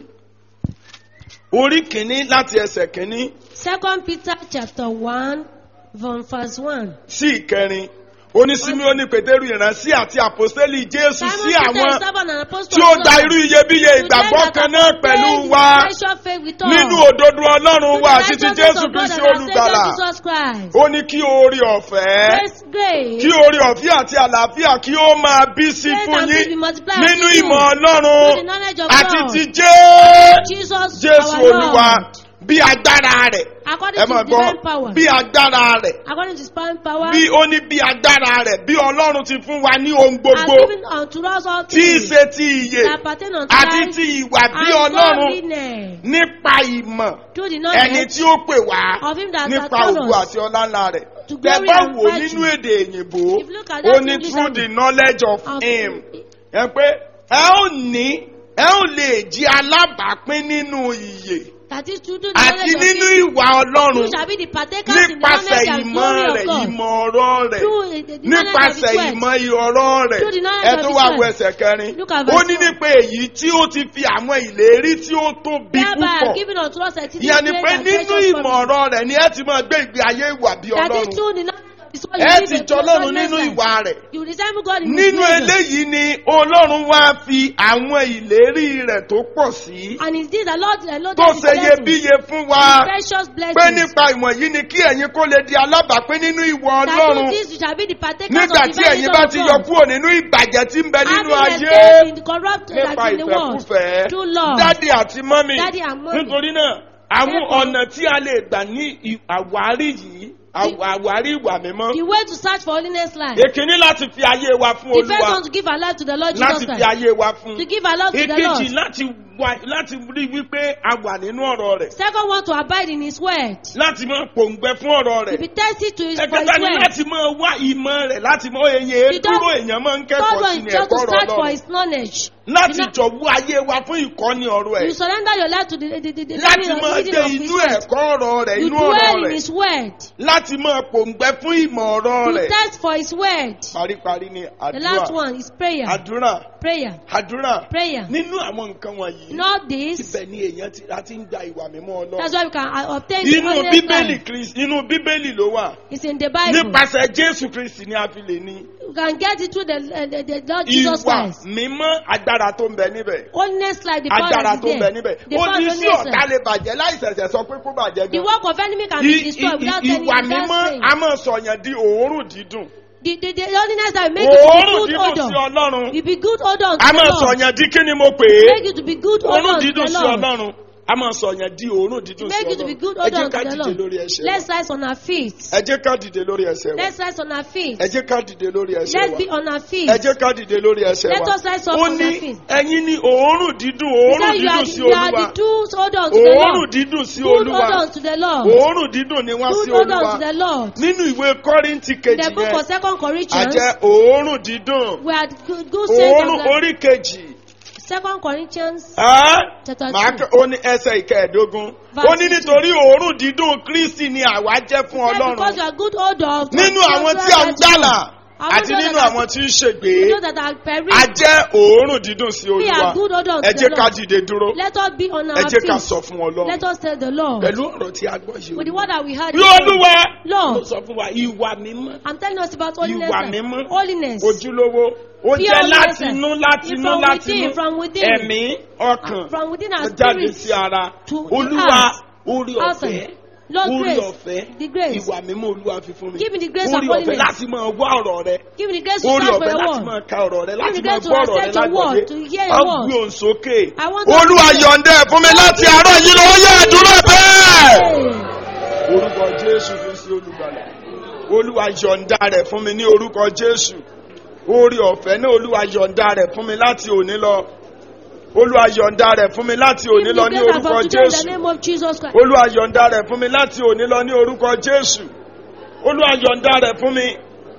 S2: orí kìíní láti ẹsẹ̀ kìíní
S3: Second Peter chapter one, from verse one.
S2: sí ìkẹrin onísímíọ́nì pétérù ìránṣẹ́ àti àpòstélì jésù
S3: Simon
S2: sí
S3: Peter, a
S2: àwọn
S3: servant and apostle
S2: tí ó
S3: of
S2: da
S3: God,
S2: irú iyebíye
S3: to them
S2: ìgbàgbọ́
S3: that
S2: kan
S3: have
S2: náà pẹ̀lú
S3: obeyed
S2: wa
S3: the special faith with us.
S2: nínú òdodo ọlọ́run
S3: To
S2: wa
S3: the
S2: àti ti
S3: righteousness
S2: jésù
S3: of God
S2: kristi
S3: and our
S2: olùgbàlà
S3: Savior Jesus Christ.
S2: ó ní kí oore ọ̀fẹ́
S3: Grace, grace,
S2: kí oore ọ̀fẹ́ àti àlàáfíà kí ó máa bí sí
S3: grace
S2: fún
S3: and peace be
S2: yín
S3: multiplied
S2: nínú
S3: unto you
S2: ìmọ̀
S3: through the
S2: ọlọ́run
S3: knowledge of
S2: àti
S3: God.
S2: ti jẹ́
S3: Jesus,
S2: jésù
S3: our
S2: olúwa
S3: Lord.
S2: bí agbára rẹ̀
S3: According
S2: ẹ
S3: to
S2: máa
S3: his
S2: gbọ́
S3: divine power.
S2: bí agbára rẹ̀
S3: According to his divine power.
S2: bí ó ní bí agbára rẹ̀ bí ọlọ́run ti fún wa ní ohun
S3: has
S2: gbogbo
S3: given unto us all
S2: tí í
S3: things
S2: ṣe ti ìyè
S3: that pertain unto
S2: àti
S3: life
S2: ti ìwà bí
S3: and
S2: ọlọ́run
S3: godliness
S2: nípa ìmọ̀
S3: through the
S2: ẹni
S3: knowledge
S2: tí ó pè wá
S3: of him that
S2: nípa
S3: hath called
S2: ògo
S3: us
S2: àti ọlá ńlá rẹ̀
S3: to
S2: tẹ
S3: glory
S2: bá
S3: and
S2: wò
S3: virtue.
S2: nínú èdè òyìnbó
S3: If you look at
S2: ó
S3: that
S2: ní
S3: English
S2: through the
S3: language
S2: knowledge of
S3: of
S2: him ẹ pé ẹ ó ní ẹ ó lè jí alábàápín nínú ìyè
S3: that is to do the
S2: àti
S3: knowledge of
S2: nínú
S3: him
S2: ìwà
S3: who
S2: ọlọ́run
S3: shall be the partakers in the
S2: nípasẹ̀
S3: knowledge and
S2: ìmọ̀
S3: glory
S2: rẹ̀
S3: of God
S2: ìmọ̀ ọ̀rọ̀ rẹ̀
S3: through the, the knowledge of
S2: nípasẹ̀
S3: his word.
S2: ìmọ̀ ọ̀rọ̀ rẹ̀
S3: Through the knowledge
S2: ẹ
S3: of
S2: tó
S3: his
S2: wá
S3: word.
S2: wo ẹsẹ̀ kẹrin
S3: Look at
S2: ó
S3: verse
S2: ní
S3: four.
S2: nípa èyí tí ó ti fi àwọn ìlérí tí ó tóbi
S3: thereby
S2: púpọ̀
S3: have given unto us exceeding
S2: ìyẹn ni
S3: great
S2: pé
S3: and
S2: nínú
S3: precious
S2: ìmọ̀
S3: promise.
S2: ọ̀rọ̀ rẹ̀ ni ẹ ti máa gbé ìgbé ayé ìwà bí
S3: that is
S2: ọlọ́run
S3: through the knowledge of his word
S2: ẹ
S3: you
S2: ti
S3: live a
S2: jọ ọlọ́run
S3: godless
S2: nínú
S3: life.
S2: ìwà rẹ̀
S3: you resemble God in his
S2: nínú
S3: nature.
S2: eléyìí ni ọlọ́run wá fi àwọn ìlérí rẹ̀ tó pọ̀ sí
S3: and is this the Lord the Lord
S2: tó
S3: that is
S2: ṣe
S3: blessing
S2: iyebíye fún wa
S3: precious
S2: pé
S3: blessings
S2: nípa ìwọ̀n yìí ni kí ẹ̀yin kó lè di alábàápín nínú ìwọ
S3: that
S2: ọlọ́run
S3: through this you shall be the partakers
S2: nígbà
S3: of
S2: tí
S3: the
S2: ẹ̀yin bá
S3: benefit
S2: ti
S3: of
S2: yọ
S3: God
S2: kúrò nínú ìbàjẹ́ tí ń bẹ nínú
S3: having
S2: ayé
S3: escaped in the corrupt
S2: nípa
S3: that in the world
S2: ìfẹ́kúfẹ́
S3: through love
S2: dádì àti mọ́mì
S3: Daddy and mommy.
S2: nítorí náà àwọn
S3: Therefore-
S2: ọ̀nà tí a lè gbà ní ì- àwárí yìí àw- àwárí ìwà mímọ́
S3: the way to search for holiness life
S2: èkíní láti fi ayé wa fún
S3: the first
S2: olúwa
S3: one to give our life to the Lord Jesus
S2: láti fi
S3: Christ
S2: ayé wa fún
S3: to give our love to the
S2: èkejì
S3: Lord
S2: láti wà láti rí wípé a wà nínú ọ̀rọ̀ rẹ̀
S3: second one to abide in his word
S2: láti máa pòǹgbẹ fún ọ̀rọ̀
S3: to
S2: rẹ̀
S3: be thirsty to his for his
S2: ẹ̀kẹta ni
S3: word
S2: láti máa wá ìmọ̀ rẹ̀ láti mọ èyàn
S3: The
S2: dúró
S3: third-
S2: èèyàn máa ń
S3: third
S2: kẹ́kọ̀ọ́ sí
S3: one
S2: ní
S3: is just to
S2: ẹ̀kọ́ ọ̀rọ̀
S3: search for
S2: ọlọ́run
S3: his knowledge
S2: láti
S3: You know-
S2: jọ̀wọ́ ayé wa fún ìkọ́ni ọ̀rọ̀
S3: you
S2: ẹ̀
S3: surrender your life to the the the, the
S2: láti
S3: learning of
S2: máa
S3: reading
S2: dé
S3: of his
S2: inú
S3: word
S2: ẹ̀kọ́ ọ̀rọ̀ rẹ̀
S3: you
S2: inú ọ̀rọ̀
S3: dwell in
S2: rẹ̀
S3: his word
S2: láti máa pòǹgbẹ fún ìmọ̀ ọ̀rọ̀
S3: you
S2: rẹ̀
S3: thirst for his word
S2: paríparí ni
S3: the last
S2: àdúrà
S3: one is prayer
S2: àdúrà
S3: prayer
S2: àdúrà
S3: prayer
S2: nínú àwọn nǹkan wọ̀nyí
S3: not this
S2: ibẹ̀ ni èèyàn ti a ti ń gba ìwà mímọ́
S3: that's
S2: ọlọ́run
S3: why we can uh, obtain the
S2: inú
S3: holiness
S2: bíbélì
S3: life
S2: Kristi inú bíbélì ló wà
S3: it's in the Bible
S2: nípasẹ̀ Jésù Kristi ni a fi lè ní
S3: You can get it through the, uh, the, the Lord Jesus
S2: ìwà
S3: Christ.
S2: mímọ́ agbára tó ń bẹ níbẹ̀
S3: Holiness like the power
S2: agbára
S3: that
S2: tó
S3: is
S2: ń bẹ
S3: there.
S2: níbẹ̀
S3: The
S2: ó
S3: power
S2: ní
S3: of
S2: sí
S3: holiness.
S2: ọ̀tá lè bàjẹ́ láì ṣẹ̀ṣẹ̀ sọ pé kó bàjẹ́
S3: The
S2: gan.
S3: work of enemy can
S2: I-
S3: be destroyed
S2: i-
S3: without
S2: i-
S3: telling
S2: ìwà
S3: without
S2: mímọ́
S3: saying.
S2: a máa sọ̀yàn di òórùn dídùn
S3: The, the, the holiness that will make you to
S2: òórùn
S3: be good
S2: dídùn sí
S3: odor.
S2: ọlọ́run
S3: You be good odor unto
S2: a
S3: the
S2: máa
S3: Lord.
S2: sọ̀yàn di kí ni mo pè é
S3: Make you to be good odor
S2: òórùn
S3: unto
S2: dídùn
S3: the
S2: sí
S3: Lord.
S2: ọlọ́run a máa sọ̀yàn di òórùn dídùn sí
S3: Make you to be good
S2: ọlọ́run ẹ
S3: odor
S2: jẹ́
S3: unto
S2: ká
S3: the
S2: dìde lórí
S3: Lord.
S2: ẹsẹ̀ wa
S3: Let's rise on our feet.
S2: ẹ jẹ́ ká dìde lórí ẹsẹ̀ wa
S3: Let's rise on our feet.
S2: ẹ jẹ́ ká dìde lórí ẹsẹ̀
S3: Let's
S2: wa
S3: be on our feet.
S2: ẹ jẹ́ ká dìde lórí ẹsẹ̀
S3: Let
S2: wa
S3: us rise up
S2: ó
S3: on
S2: ní
S3: our feet.
S2: ẹ̀yin ní òórùn dídùn òórùn
S3: Because you
S2: dídùn
S3: are,
S2: sí
S3: you are
S2: olúwa
S3: the good odor unto the
S2: òórùn
S3: Lord.
S2: dídùn sí
S3: Good
S2: olúwa
S3: odor unto the Lord.
S2: òórùn dídùn ni wọ́n sí
S3: Good odor
S2: olúwa
S3: unto the Lord.
S2: nínú ìwé kọ́ríntì
S3: In
S2: kejì
S3: the book
S2: yẹn
S3: of Second Corinthians,
S2: àjẹ́ òórùn dídùn
S3: we are good, good saints
S2: òórùn
S3: of the
S2: orí kejì
S3: Second Corinthians
S2: ẹ́
S3: chapter
S2: màá
S3: two.
S2: kẹ́- ó ní ẹsẹ̀ ìkẹẹ̀dógún
S3: Verse
S2: ó ní nítorí òórùn dídùn kristi ni àwa jẹ́ fún
S3: Said because you
S2: ọlọ́run
S3: are good odor of
S2: nínú àwọn tí a ń gbàlà
S3: Àwọn
S2: àti
S3: those
S2: nínú
S3: that are-
S2: àwọn tí ń ṣègbè
S3: those that are
S2: a
S3: perished,
S2: jẹ́ òórùn dídùn sí
S3: we
S2: olúwa
S3: are good odor
S2: ẹ
S3: unto
S2: jẹ́
S3: the
S2: ká
S3: Lord.
S2: dìde dúró
S3: Let us be on
S2: ẹ
S3: our
S2: jẹ́ ká
S3: feet.
S2: sọ fún ọlọ́run
S3: Let us tell the Lord.
S2: pẹ̀lú ọ̀rọ̀ tí a gbọ́ yìí
S3: With the word that we heard.
S2: bí olúwa ló
S3: Lord,
S2: sọ fún wa ìwà mímọ́
S3: I'm telling us about holiness.
S2: Ìwà
S3: and
S2: mímọ́.
S3: Holiness.
S2: ojúlówó ó
S3: Pure
S2: jẹ́
S3: holiness.
S2: láti inú láti inú
S3: From
S2: láti
S3: within,
S2: inú
S3: from within.
S2: ẹ̀mí ọkàn
S3: From within
S2: ó
S3: our
S2: jáde
S3: spirit.
S2: sí ara
S3: to the
S2: olúwa
S3: heart.
S2: orí ọ̀fẹ́
S3: Outside. Lord
S2: orí
S3: grace.
S2: ọ̀fẹ́
S3: The grace.
S2: ìwà mímọ́ olúwa fi fún mi
S3: Give me the grace
S2: orí
S3: of
S2: ọ̀fẹ́
S3: holiness.
S2: láti máa wá ọ̀rọ̀ rẹ
S3: Give me the grace to
S2: orí
S3: search for
S2: ọ̀fẹ́
S3: your
S2: láti
S3: word.
S2: máa ka ọ̀rọ̀ rẹ láti
S3: me the
S2: máa
S3: grace to
S2: gbọ́ ọ̀rọ̀ rẹ
S3: accept your
S2: lágbọ̀dé
S3: word, to hear your
S2: á
S3: word.
S2: gbé òun sókè
S3: I want to
S2: olúwa
S3: hear-
S2: yọ̀ǹda ẹ̀ fún mi láti àárọ̀ yìí lọ́wọ́ yẹ àdúrà bẹ́ẹ̀
S3: Hey.
S2: orúkọ jésù fi sí olùgbàlà olúwa yọ̀ǹda rẹ̀ fún mi ní orúkọ jésù orí ọ̀fẹ́ náà olúwa yọ̀ǹda rẹ̀ fún mi láti òní lọ olúwa yọ̀ǹda rẹ̀ fún mi láti
S3: Give
S2: òní
S3: me
S2: lọ
S3: the
S2: ní
S3: grace and
S2: orúkọ
S3: fortune in
S2: jésù
S3: the name of Jesus Christ.
S2: olúwa yọ̀ǹda rẹ̀ fún mi láti òní lọ ní orúkọ jésù olúwa yọ̀ǹda rẹ̀ fún mi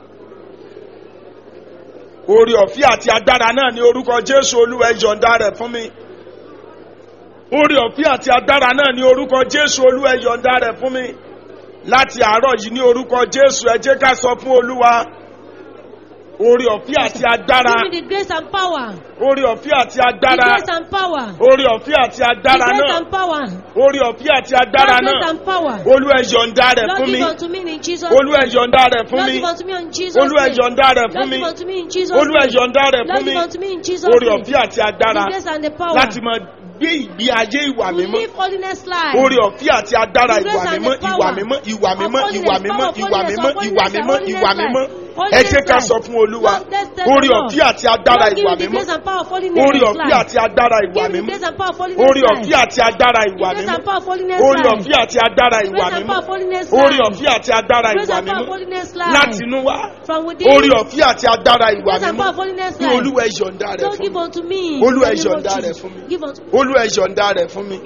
S2: orí ọ̀fẹ́ àti agbára náà ní orúkọ jésù olúwa yọ̀ǹda rẹ̀ fún mi orí ọ̀fẹ́ àti agbára náà ní orúkọ jésù olúwa yọ̀ǹda rẹ̀ fún mi láti àárọ̀ yìí ní orúkọ jésù ẹ jẹ́ ká sọ fún olúwa orí ọ̀fẹ́ àti agbára
S3: Give me the grace and power.
S2: orí ọ̀fẹ́ àti
S3: The
S2: agbára
S3: grace and power.
S2: orí ọ̀fẹ́ àti
S3: The
S2: agbára
S3: grace
S2: náà
S3: and power.
S2: orí ọ̀fẹ́ àti agbára
S3: Lord, grace
S2: náà
S3: and power.
S2: olúwa yọ̀ǹda rẹ̀
S3: Lord,
S2: fún mi
S3: give unto me in Jesus'
S2: olúwa
S3: name.
S2: yọ̀ǹda rẹ̀ fún
S3: Lord,
S2: mi
S3: give unto me in Jesus'
S2: olúwa
S3: name.
S2: yọ̀ǹda rẹ̀ fún
S3: Lord,
S2: mi
S3: give unto me in Jesus'
S2: olúwa
S3: name.
S2: yọ̀ǹda rẹ̀ fún
S3: Lord,
S2: mi
S3: give unto me in Jesus'
S2: orí
S3: name.
S2: ọ̀fẹ́ àti agbára
S3: The grace and the power.
S2: láti máa gbé ìgbé ayé ìwà
S3: To
S2: mímọ́
S3: live holiness life.
S2: orí ọ̀fẹ́ àti agbára
S3: The grace
S2: ìwà
S3: and
S2: mímọ́
S3: the
S2: ìwà
S3: power
S2: mímọ́ ìwà
S3: of
S2: mímọ́
S3: holiness,
S2: ìwà mímọ́
S3: power of
S2: ìwà
S3: holiness,
S2: mímọ́
S3: of
S2: ìwà
S3: holiness,
S2: mímọ́
S3: holiness
S2: ìwà
S3: life.
S2: mímọ́ ẹ
S3: Holiness
S2: jẹ́ ká
S3: life.
S2: sọ fún olúwa
S3: Lord, let's tell the
S2: orí
S3: Lord.
S2: ọ̀fẹ́ àti agbára
S3: Lord, give
S2: ìwà
S3: me the
S2: mímọ́
S3: grace and power of holiness
S2: orí ọ̀fẹ́
S3: life.
S2: àti agbára ìwà
S3: Give me the
S2: mímọ́
S3: grace and power of holiness
S2: orí
S3: life.
S2: ọ̀fẹ́ àti agbára
S3: The
S2: ìwà
S3: grace
S2: mímọ́
S3: and power of holiness
S2: orí
S3: life.
S2: ọ̀fẹ́ àti agbára ìwà
S3: Grace and
S2: mímọ́
S3: power of holiness
S2: orí
S3: life.
S2: ọ̀fẹ́ àti agbára
S3: Grace
S2: ìwà
S3: and power of
S2: mímọ́
S3: holiness life.
S2: láti inú wá
S3: From within.
S2: orí ọ̀fẹ́ àti agbára ìwà
S3: Grace and
S2: mímọ́
S3: power of holiness
S2: ní
S3: life.
S2: olúwa ẹ yọ̀ǹda rẹ̀
S3: Don't
S2: fún
S3: give
S2: mi
S3: unto me.
S2: Olúwa,
S3: in
S2: ẹ
S3: the name of
S2: yọ̀ǹda rẹ̀
S3: Jesus.
S2: fún mi.
S3: Give unto me.
S2: olúwa ẹ yọ̀ǹda rẹ̀ fún mi.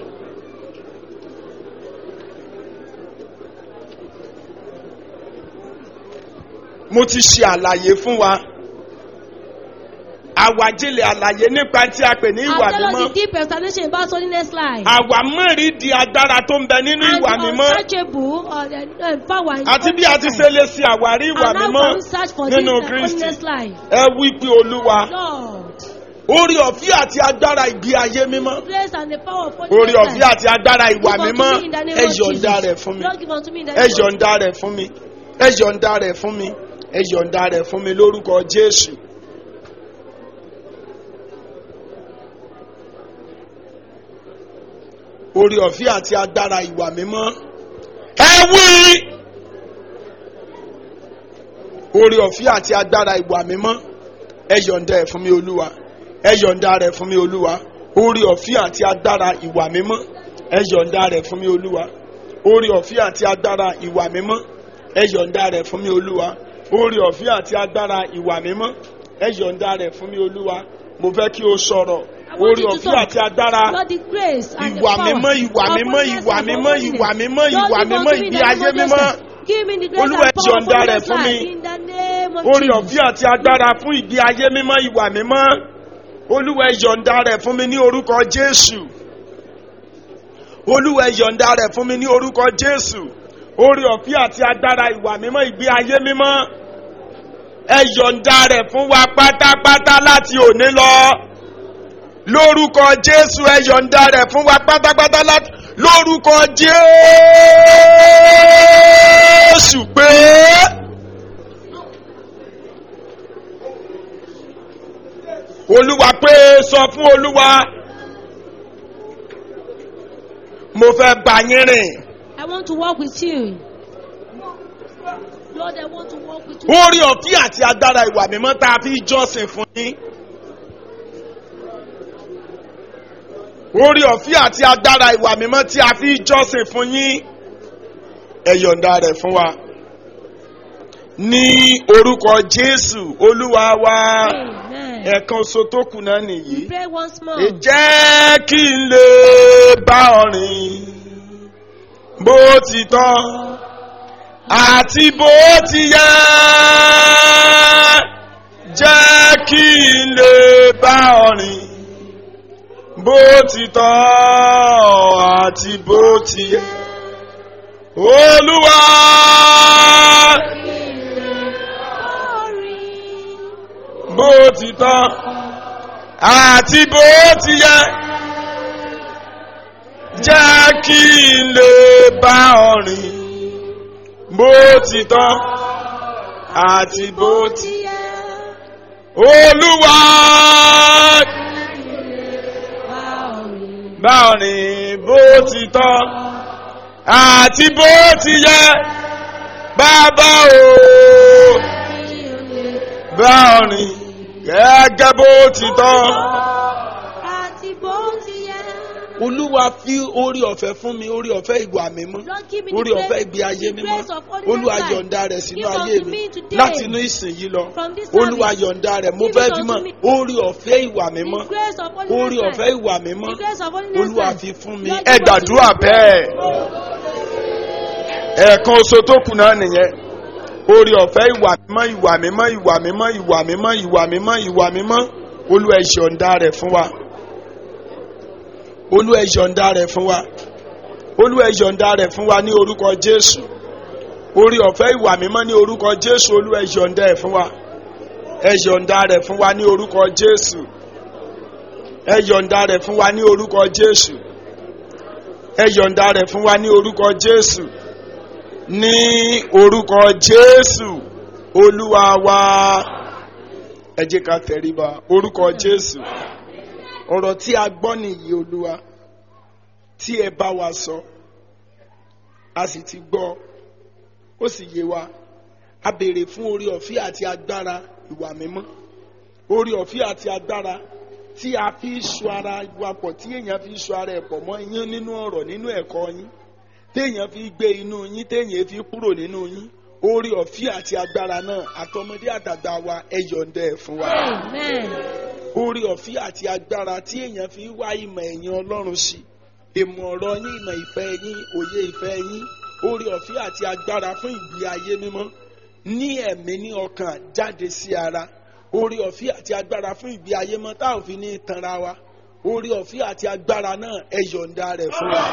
S2: mo ti ṣe àlàyé fún wa àwàjílẹ̀ àlàyé nípa tí a pè ní ìwà
S3: I'll tell us
S2: mímọ́
S3: the deep explanation about holiness life.
S2: àwa mẹ́rin di agbára tó ń bẹ nínú
S3: and
S2: ìwà
S3: the
S2: mímọ́
S3: unsearchable or the uh, power in
S2: àti bí a ti
S3: holiness
S2: ṣe lè ṣe àwárí ìwà
S3: And how
S2: mímọ́
S3: can we search for this
S2: nínú
S3: uh,
S2: kristi
S3: holiness life?
S2: ẹ wí pé olúwa
S3: Lord,
S2: orí ọ̀fẹ́ àti agbára ìgbé ayé mímọ́
S3: the grace and the power of holiness
S2: orí ọ̀fẹ́ àti agbára ìwà
S3: Give unto
S2: mímọ́
S3: me in the name
S2: ẹ
S3: of
S2: yọ̀ǹda
S3: Jesus.
S2: rẹ̀ fún mi
S3: Lord, give unto me in the
S2: ẹ
S3: name of
S2: yọ̀ǹda rẹ̀ fún mi ẹ yọ̀ǹda rẹ̀ fún mi ẹ yọ̀ǹda rẹ̀ fún mi lórúkọ jésù. orí ọ̀fẹ́ àti agbára ìwà mímọ́ ẹ wí orí ọ̀fẹ́ àti agbára ìwà mímọ́ ẹ yọ̀ǹda ẹ̀ fún mi olúwa ẹ yọ̀ǹda rẹ̀ fún mi olúwa orí ọ̀fẹ́ àti agbára ìwà mímọ́ ẹ yọ̀ǹda rẹ̀ fún mi olúwa orí ọ̀fẹ́ àti agbára ìwà mímọ́ ẹ yọ̀ǹda rẹ̀ fún mi olúwa orí ọ̀fẹ́ àti agbára ìwà mímọ́ ẹ yọ̀ǹda rẹ̀ fún mi olúwa mo fẹ́ kí o sọ̀rọ̀
S3: I want
S2: orí
S3: you to
S2: ọ̀fẹ́
S3: talk.
S2: àti agbára
S3: Lord, the grace and the
S2: ìwà
S3: power
S2: mímọ́ ìwà
S3: of
S2: mímọ́
S3: holiness
S2: ìwà
S3: and
S2: mímọ́
S3: holiness.
S2: ìwà mímọ́
S3: Lord,
S2: ìwà
S3: give
S2: mímọ́
S3: unto me in
S2: ìgbé
S3: the
S2: ayé
S3: name of
S2: mímọ́
S3: Jesus. Give me the grace
S2: Olúwa,
S3: and power of
S2: yọ̀ǹda rẹ̀
S3: holiness
S2: fún mi.
S3: life in the name of
S2: orí
S3: Jesus.
S2: ọ̀fẹ́ àti agbára fún ìgbé ayé mímọ́ ìwà mímọ́ olúwa ẹ yọ̀ǹda rẹ̀ fún mi ní orúkọ jésù olúwa ẹ yọ̀ǹda rẹ̀ fún mi ní orúkọ jésù orí ọ̀fẹ́ àti agbára ìwà mímọ́ ìgbé ayé mímọ́ ẹ yọ̀ǹda rẹ̀ fún wa pátápátá láti òní lọ lórúkọ jésù ẹ yọ̀ǹda rẹ̀ fún wa pátápátá láti lórúkọ jésù pé olúwa pé sọ fún olúwa mo fẹ́ bá yín rìn
S3: I want to walk with you. Lord, I want to walk with you.
S2: orí ọ̀fí àti agbára ìwà mímọ́ tá a fi jọ́sìn fún yín. orí ọ̀fí àti agbára ìwà mímọ́ tí a fi jọ́sìn fún yín. ẹ yọ̀ǹda rẹ̀ fún wa. ní orúkọ jésù olúwa wa
S3: Amen.
S2: ẹ̀kan oṣù tó kù náà nìyí.
S3: Pray once more.
S2: ẹ jẹ́ kí n lè bá ọ rìn bó ti tọ́ àti bó ti yẹ jẹ́ kí n lè bá ọ rìn bó ti tọ́ àti bó ti yẹ olúwa bó ti tọ́ àti bó ti yẹ jẹ́ kí n lè bá ọ rìn bó ti tọ́ àti bó ti olúwa bá ọ rìn bó ti tọ́ àti bó ti yẹ bàbá o bá ọ rìn gẹ́gẹ́ bó ti tọ́.
S3: Àti bó ti yẹ.
S2: olúwa fi orí ọ̀fẹ́ fún mi orí ọ̀fẹ́ ìwà mímọ́
S3: Lord, give me the
S2: orí
S3: grace-
S2: ọ̀fẹ́ ìgbé ayé
S3: the
S2: mímọ́
S3: grace of holiness
S2: olúwa
S3: life.
S2: yọ̀ǹda rẹ̀ sínú
S3: Give
S2: ayé
S3: unto
S2: mi
S3: me today.
S2: láti inú ìsìn yìí lọ
S3: From this
S2: olúwa
S3: service.
S2: yọ̀ǹda rẹ̀ mo
S3: Give
S2: fẹ́
S3: it
S2: fi
S3: unto
S2: mọ́
S3: me.
S2: orí ọ̀fẹ́ ìwà mímọ́
S3: The grace of holiness
S2: orí
S3: life.
S2: ọ̀fẹ́ ìwà mímọ́
S3: The grace of holiness
S2: olúwa
S3: life.
S2: fi fún mi
S3: Lord,
S2: ẹ
S3: give unto
S2: gbàdúrà
S3: me.
S2: bẹ́ẹ̀ ẹ̀ẹ̀kan oṣù tó kù náà nìyẹn orí ọ̀fẹ́ ìwà mímọ́ ìwà mímọ́ ìwà mímọ́ ìwà mímọ́ ìwà mímọ́ ìwà mímọ́ olúwa ẹ yọ̀ǹda rẹ̀ fún wa olúwa ẹ yọ̀ǹda rẹ̀ fún wa olúwa ẹ yọ̀ǹda rẹ̀ fún wa ní orúkọ jésù orí ọ̀fẹ́ ìwà mímọ́ ní orúkọ jésù olúwa ẹ yọ̀ǹda ẹ̀ fún wa ẹ yọ̀ǹda rẹ̀ fún wa ní orúkọ jésù ẹ yọ̀ǹda rẹ̀ fún wa ní orúkọ jésù ẹ yọ̀ǹda rẹ̀ fún wa ní orúkọ jésù ní orúkọ jésù olúwa wa ẹ jẹ́ ká tẹríba orúkọ jésù ọ̀rọ̀ tí a gbọ́ nìyí olúwa tí ẹ bá wa sọ a sì ti gbọ́ ó sì yé wa a béèrè fún orí ọ̀fẹ́ àti agbára ìwà mímọ́ orí ọ̀fẹ́ àti agbára tí a fi so ara wa pọ̀ tí èèyàn fi so ara ẹ̀ pọ̀ mọ́ yín nínú ọ̀rọ̀ nínú ẹ̀kọ́ yín téèyàn fi gbé inú yín téèyàn fi kúrò nínú yín orí ọ̀fẹ́ àti agbára náà àtọmọdé àtàgbà wa ẹ yọ̀ǹda ẹ̀ fún wa
S3: Amen.
S2: orí ọ̀fẹ́ àti agbára tí èèyàn fi wá ìmọ̀ ẹ̀yìn ọlọ́run sí ìmọ̀ ọ̀rọ̀ yín ìmọ̀ ìfẹ́ yín òye ìfẹ́ yín orí ọ̀fẹ́ àti agbára fún ìgbé ayé mímọ́ ní ẹ̀mí ní ọkàn jáde sí ara orí ọ̀fẹ́ àti agbára fún ìgbé ayé mọ́ tá ò fi ní tanra wa orí ọ̀fẹ́ àti agbára náà ẹ yọ̀ǹda rẹ̀ fún wa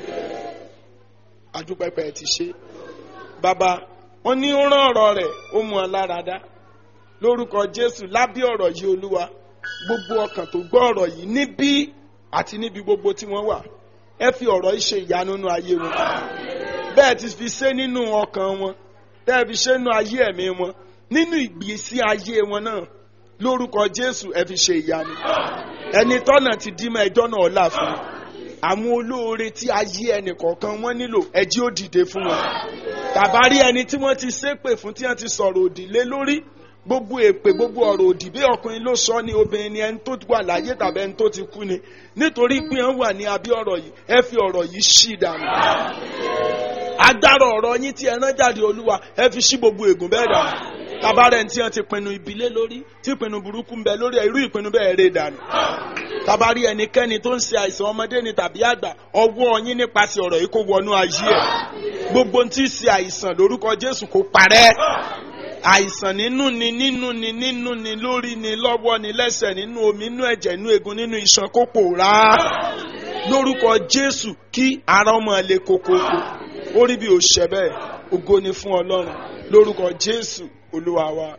S2: adúpẹ́pẹ́ ti ṣe bàbá wọn ní ó rán ọ̀rọ̀ rẹ̀ ó mú ọ lára dá lórúkọ jésù lábẹ́ ọ̀rọ̀ yìí olúwa gbogbo ọkàn tó gbọ́ ọ̀rọ̀ yìí níbí àti níbi gbogbo tí wọ́n wà ẹ fi ọ̀rọ̀ yìí ṣe ìyanu nínú ayé wọn bẹ́ẹ̀ ti fi ṣe nínú ọkàn wọn bẹ́ẹ̀ fi ṣe nínú ayé ẹ̀mí wọn nínú ìgbésí ayé wọn náà lórúkọ jésù ẹ fi ṣe ìyanu ẹni tọ́nà ti dí mọ́ ẹjọ́ náà là fún un àwọn olóore tí ayé ẹnì kọ̀ọ̀kan wọn nílò ẹjí ó dìde fún wọn tàbá rí ẹni tí wọ́n ti ṣépè fún tí wọ́n ti sọ̀rọ̀ òdì lé lórí gbogbo èpè gbogbo ọ̀rọ̀ òdì bí ọkùnrin ló sọ ní obìnrin ni ẹni tó wà láyé tàbí ẹni tó ti kú ni nítorí pé wọ́n wà ní abẹ́ ọ̀rọ̀ yìí ẹ fi ọ̀rọ̀ yìí ṣì dànù agbára ọ̀rọ̀ yín tí ẹ rán jáde olúwa ẹ fi ṣí gbogbo ègún bẹ́ẹ̀ dànù tabarẹ̀ tí wọ́n ti pinnu ìbílẹ̀ lórí tí ìpinnu burúkú ń bẹ lórí irú ìpinnu bẹ́ẹ̀ rè dànù tabari ẹnikẹ́ni tó ń ṣe àìsàn ọmọdé ni tàbí àgbà ọwọ́ yín nípasẹ̀ ọ̀rọ̀ yìí kó wọnú ayé ẹ̀ gbogbo tí ń ṣe àìsàn lórúkọ jésù kó parẹ́ àìsàn nínú ni nínú ni nínú ni lórí ni lọ́wọ́ ni lẹ́sẹ̀ nínú omi nínú ẹ̀jẹ̀ nínú egun nínú iṣan kó pòórá lórúkọ jésù kí ara ọmọ lè kókókó orí bí ó ṣẹ bẹ́ẹ̀ ògo ni fún ọlọ́run lórúkọ jésù olúwa wa.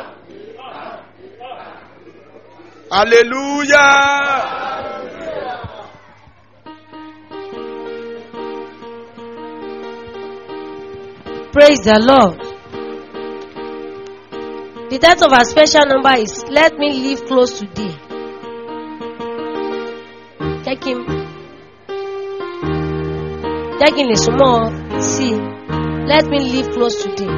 S2: hallelujah.
S3: Praise the Lord. The title of our special number is Let Me Live Close to Thee. jẹ́ kí n jẹ́ kí n lè súnmọ́ ọ sí i let me live close to thee.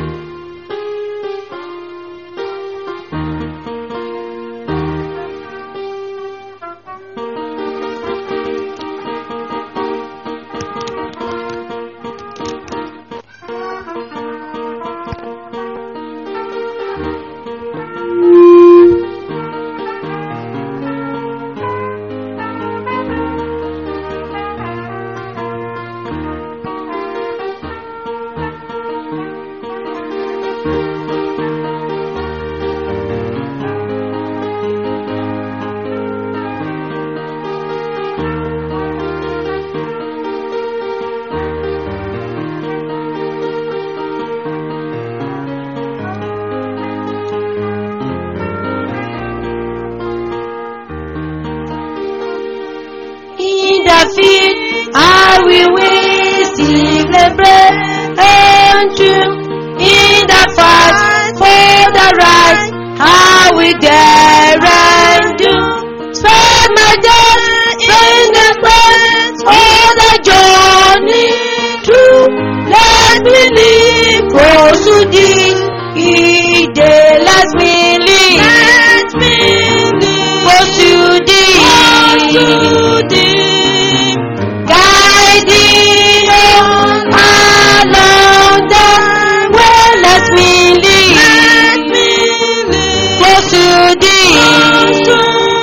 S3: In the field, I will win, celebrate, and true. In the fight for the right, I will dare and do. Spend my days in the place for the journey through. Let me live close to thee. Each day let me live. Let me live close to thee. Guiding on along the way, let me live. Close to thee.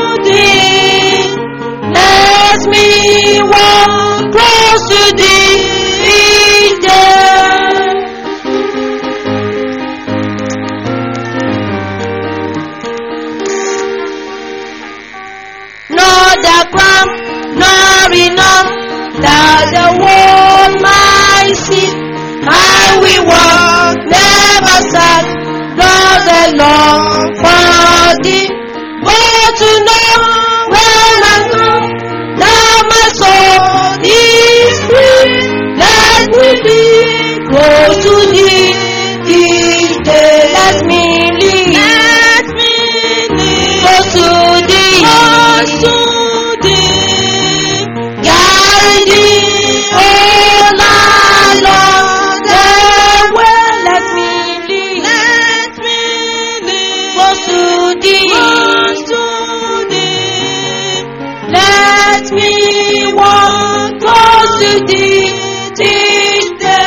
S3: Let me walk close to thee each day. Nor the crown, nor enough that the world might see. I will walk, never sad, nor the long for thee. But to know when I come, that my soul is free. Let me be close to thee. Each day let me live. Let me live close to thee. Close to thee. Guiding all along the way. Let me live. Let me live close to thee. Close to thee. Let me walk close to thee each day.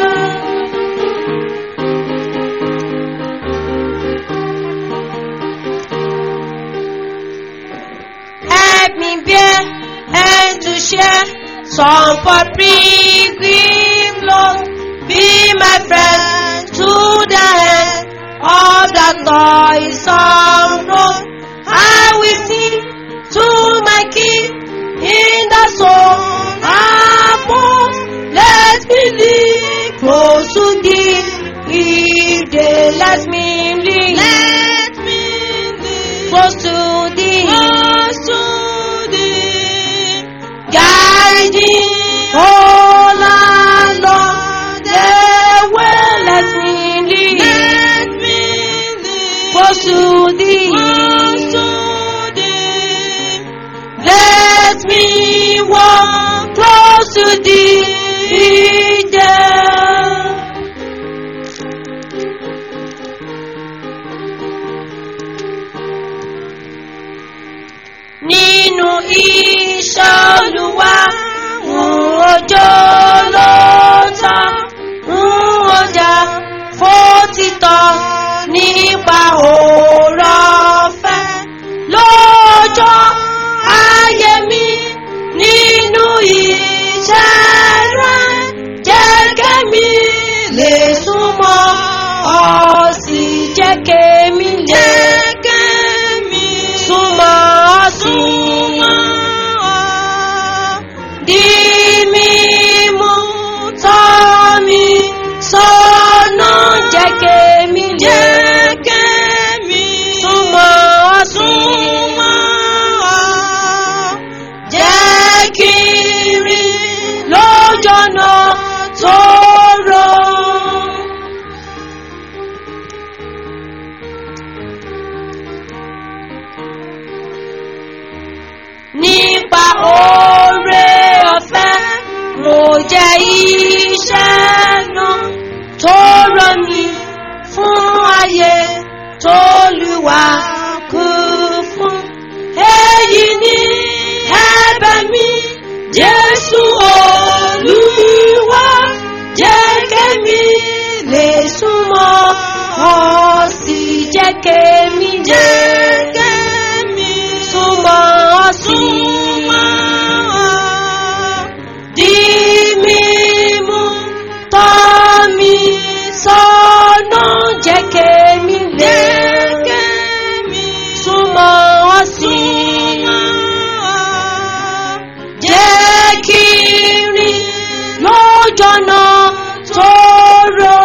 S3: Help me bear and to share some for pilgrim Lord. Be my friend to the end of the toilsome road. I will sing to my King in the song above. Let me live close to thee. If they let me live, let me live close to thee. Close to thee. Guiding all along the way. Let me live. Let me live close to thee. Close to thee. Let me walk close to thee. There. nínú iṣẹ́ olúwa ń ojó lóòótọ́ ń ọjà fótítọ́ nípa òòrọ̀ ọ̀fẹ́ lọ́jọ́ ayé mi nínú iṣẹ́ rẹ̀ jẹ́ kẹ́mi lè súnmọ́ ọ sì jẹ́ kẹ́mi lè súnmọ́ ọ súnmọ́ ọ di mímú tọ́ mi sọ́nà jẹ́ kẹ́mi lè súnmọ́ ọ súnmọ́ ọ jẹ́ kí n rí lójọ́nà tó rọ̀. nípa jẹ́ iṣẹ́ náà tó rọ̀ mí fún ayé tólúwa kú fún. èyí ni ẹ̀bẹ̀ mi jésù olúwa jẹ́ kẹ́mi lè súnmọ́ ọ sì jẹ́ kẹ́mi jẹ́ kẹ́mi súnmọ́ ọ súnmọ́ ọ di mímú tọ́ mi sọ́nà jẹ́ kẹ́mi lè súnmọ́ ọ sí jẹ́ kí n rìn lójọ́nà tó rọ̀.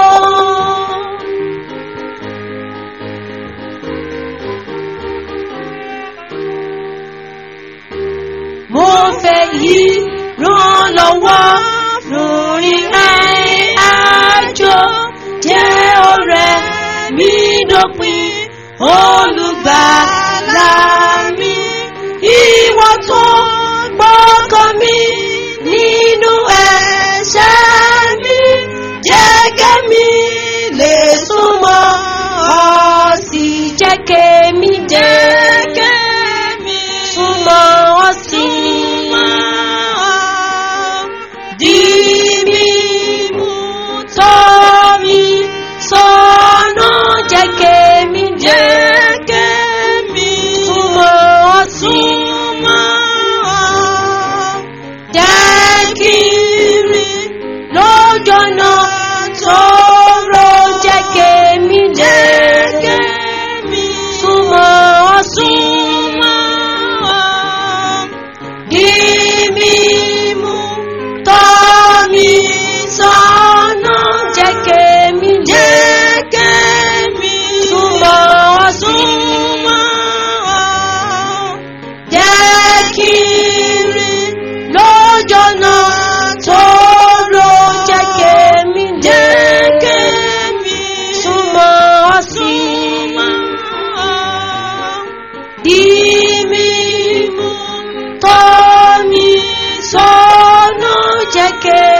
S3: mo fẹ́ yí ràn lọ́wọ́ lórí àjò jẹ́ ọ̀rẹ́ mi dópin olùgbàlà mi ìwọ tó gbọ́kàn mi nínú ẹ̀ṣẹ̀ mi jẹ́ kẹ́mi lè súnmọ́ ọ sì jẹ́ kẹ́mi jẹ́ kẹ́mi súnmọ́ ọ sí di mímú tọ́ mi sọ́nà jẹ́ kẹ́mi jẹ́ kẹ́mi súnmọ́ ọ sí jẹ́ kí n rìn lójọ́nà tó rọ̀ jẹ́ kẹ́mi jẹ́ kẹ́mi súnmọ́ ọ sí di mímú tọ́ mi sọ́nà jẹ́ kẹ́mi jẹ́ kẹ́mi súnmọ́ ọ sí jẹ́ kí n rìn lójọ́nà tó rọ̀ jẹ́ kẹ́mi jẹ́ kẹ́mi súnmọ́ ọ sí di mímú tọ́ mi sọ́nà jẹ́ kẹ́mi.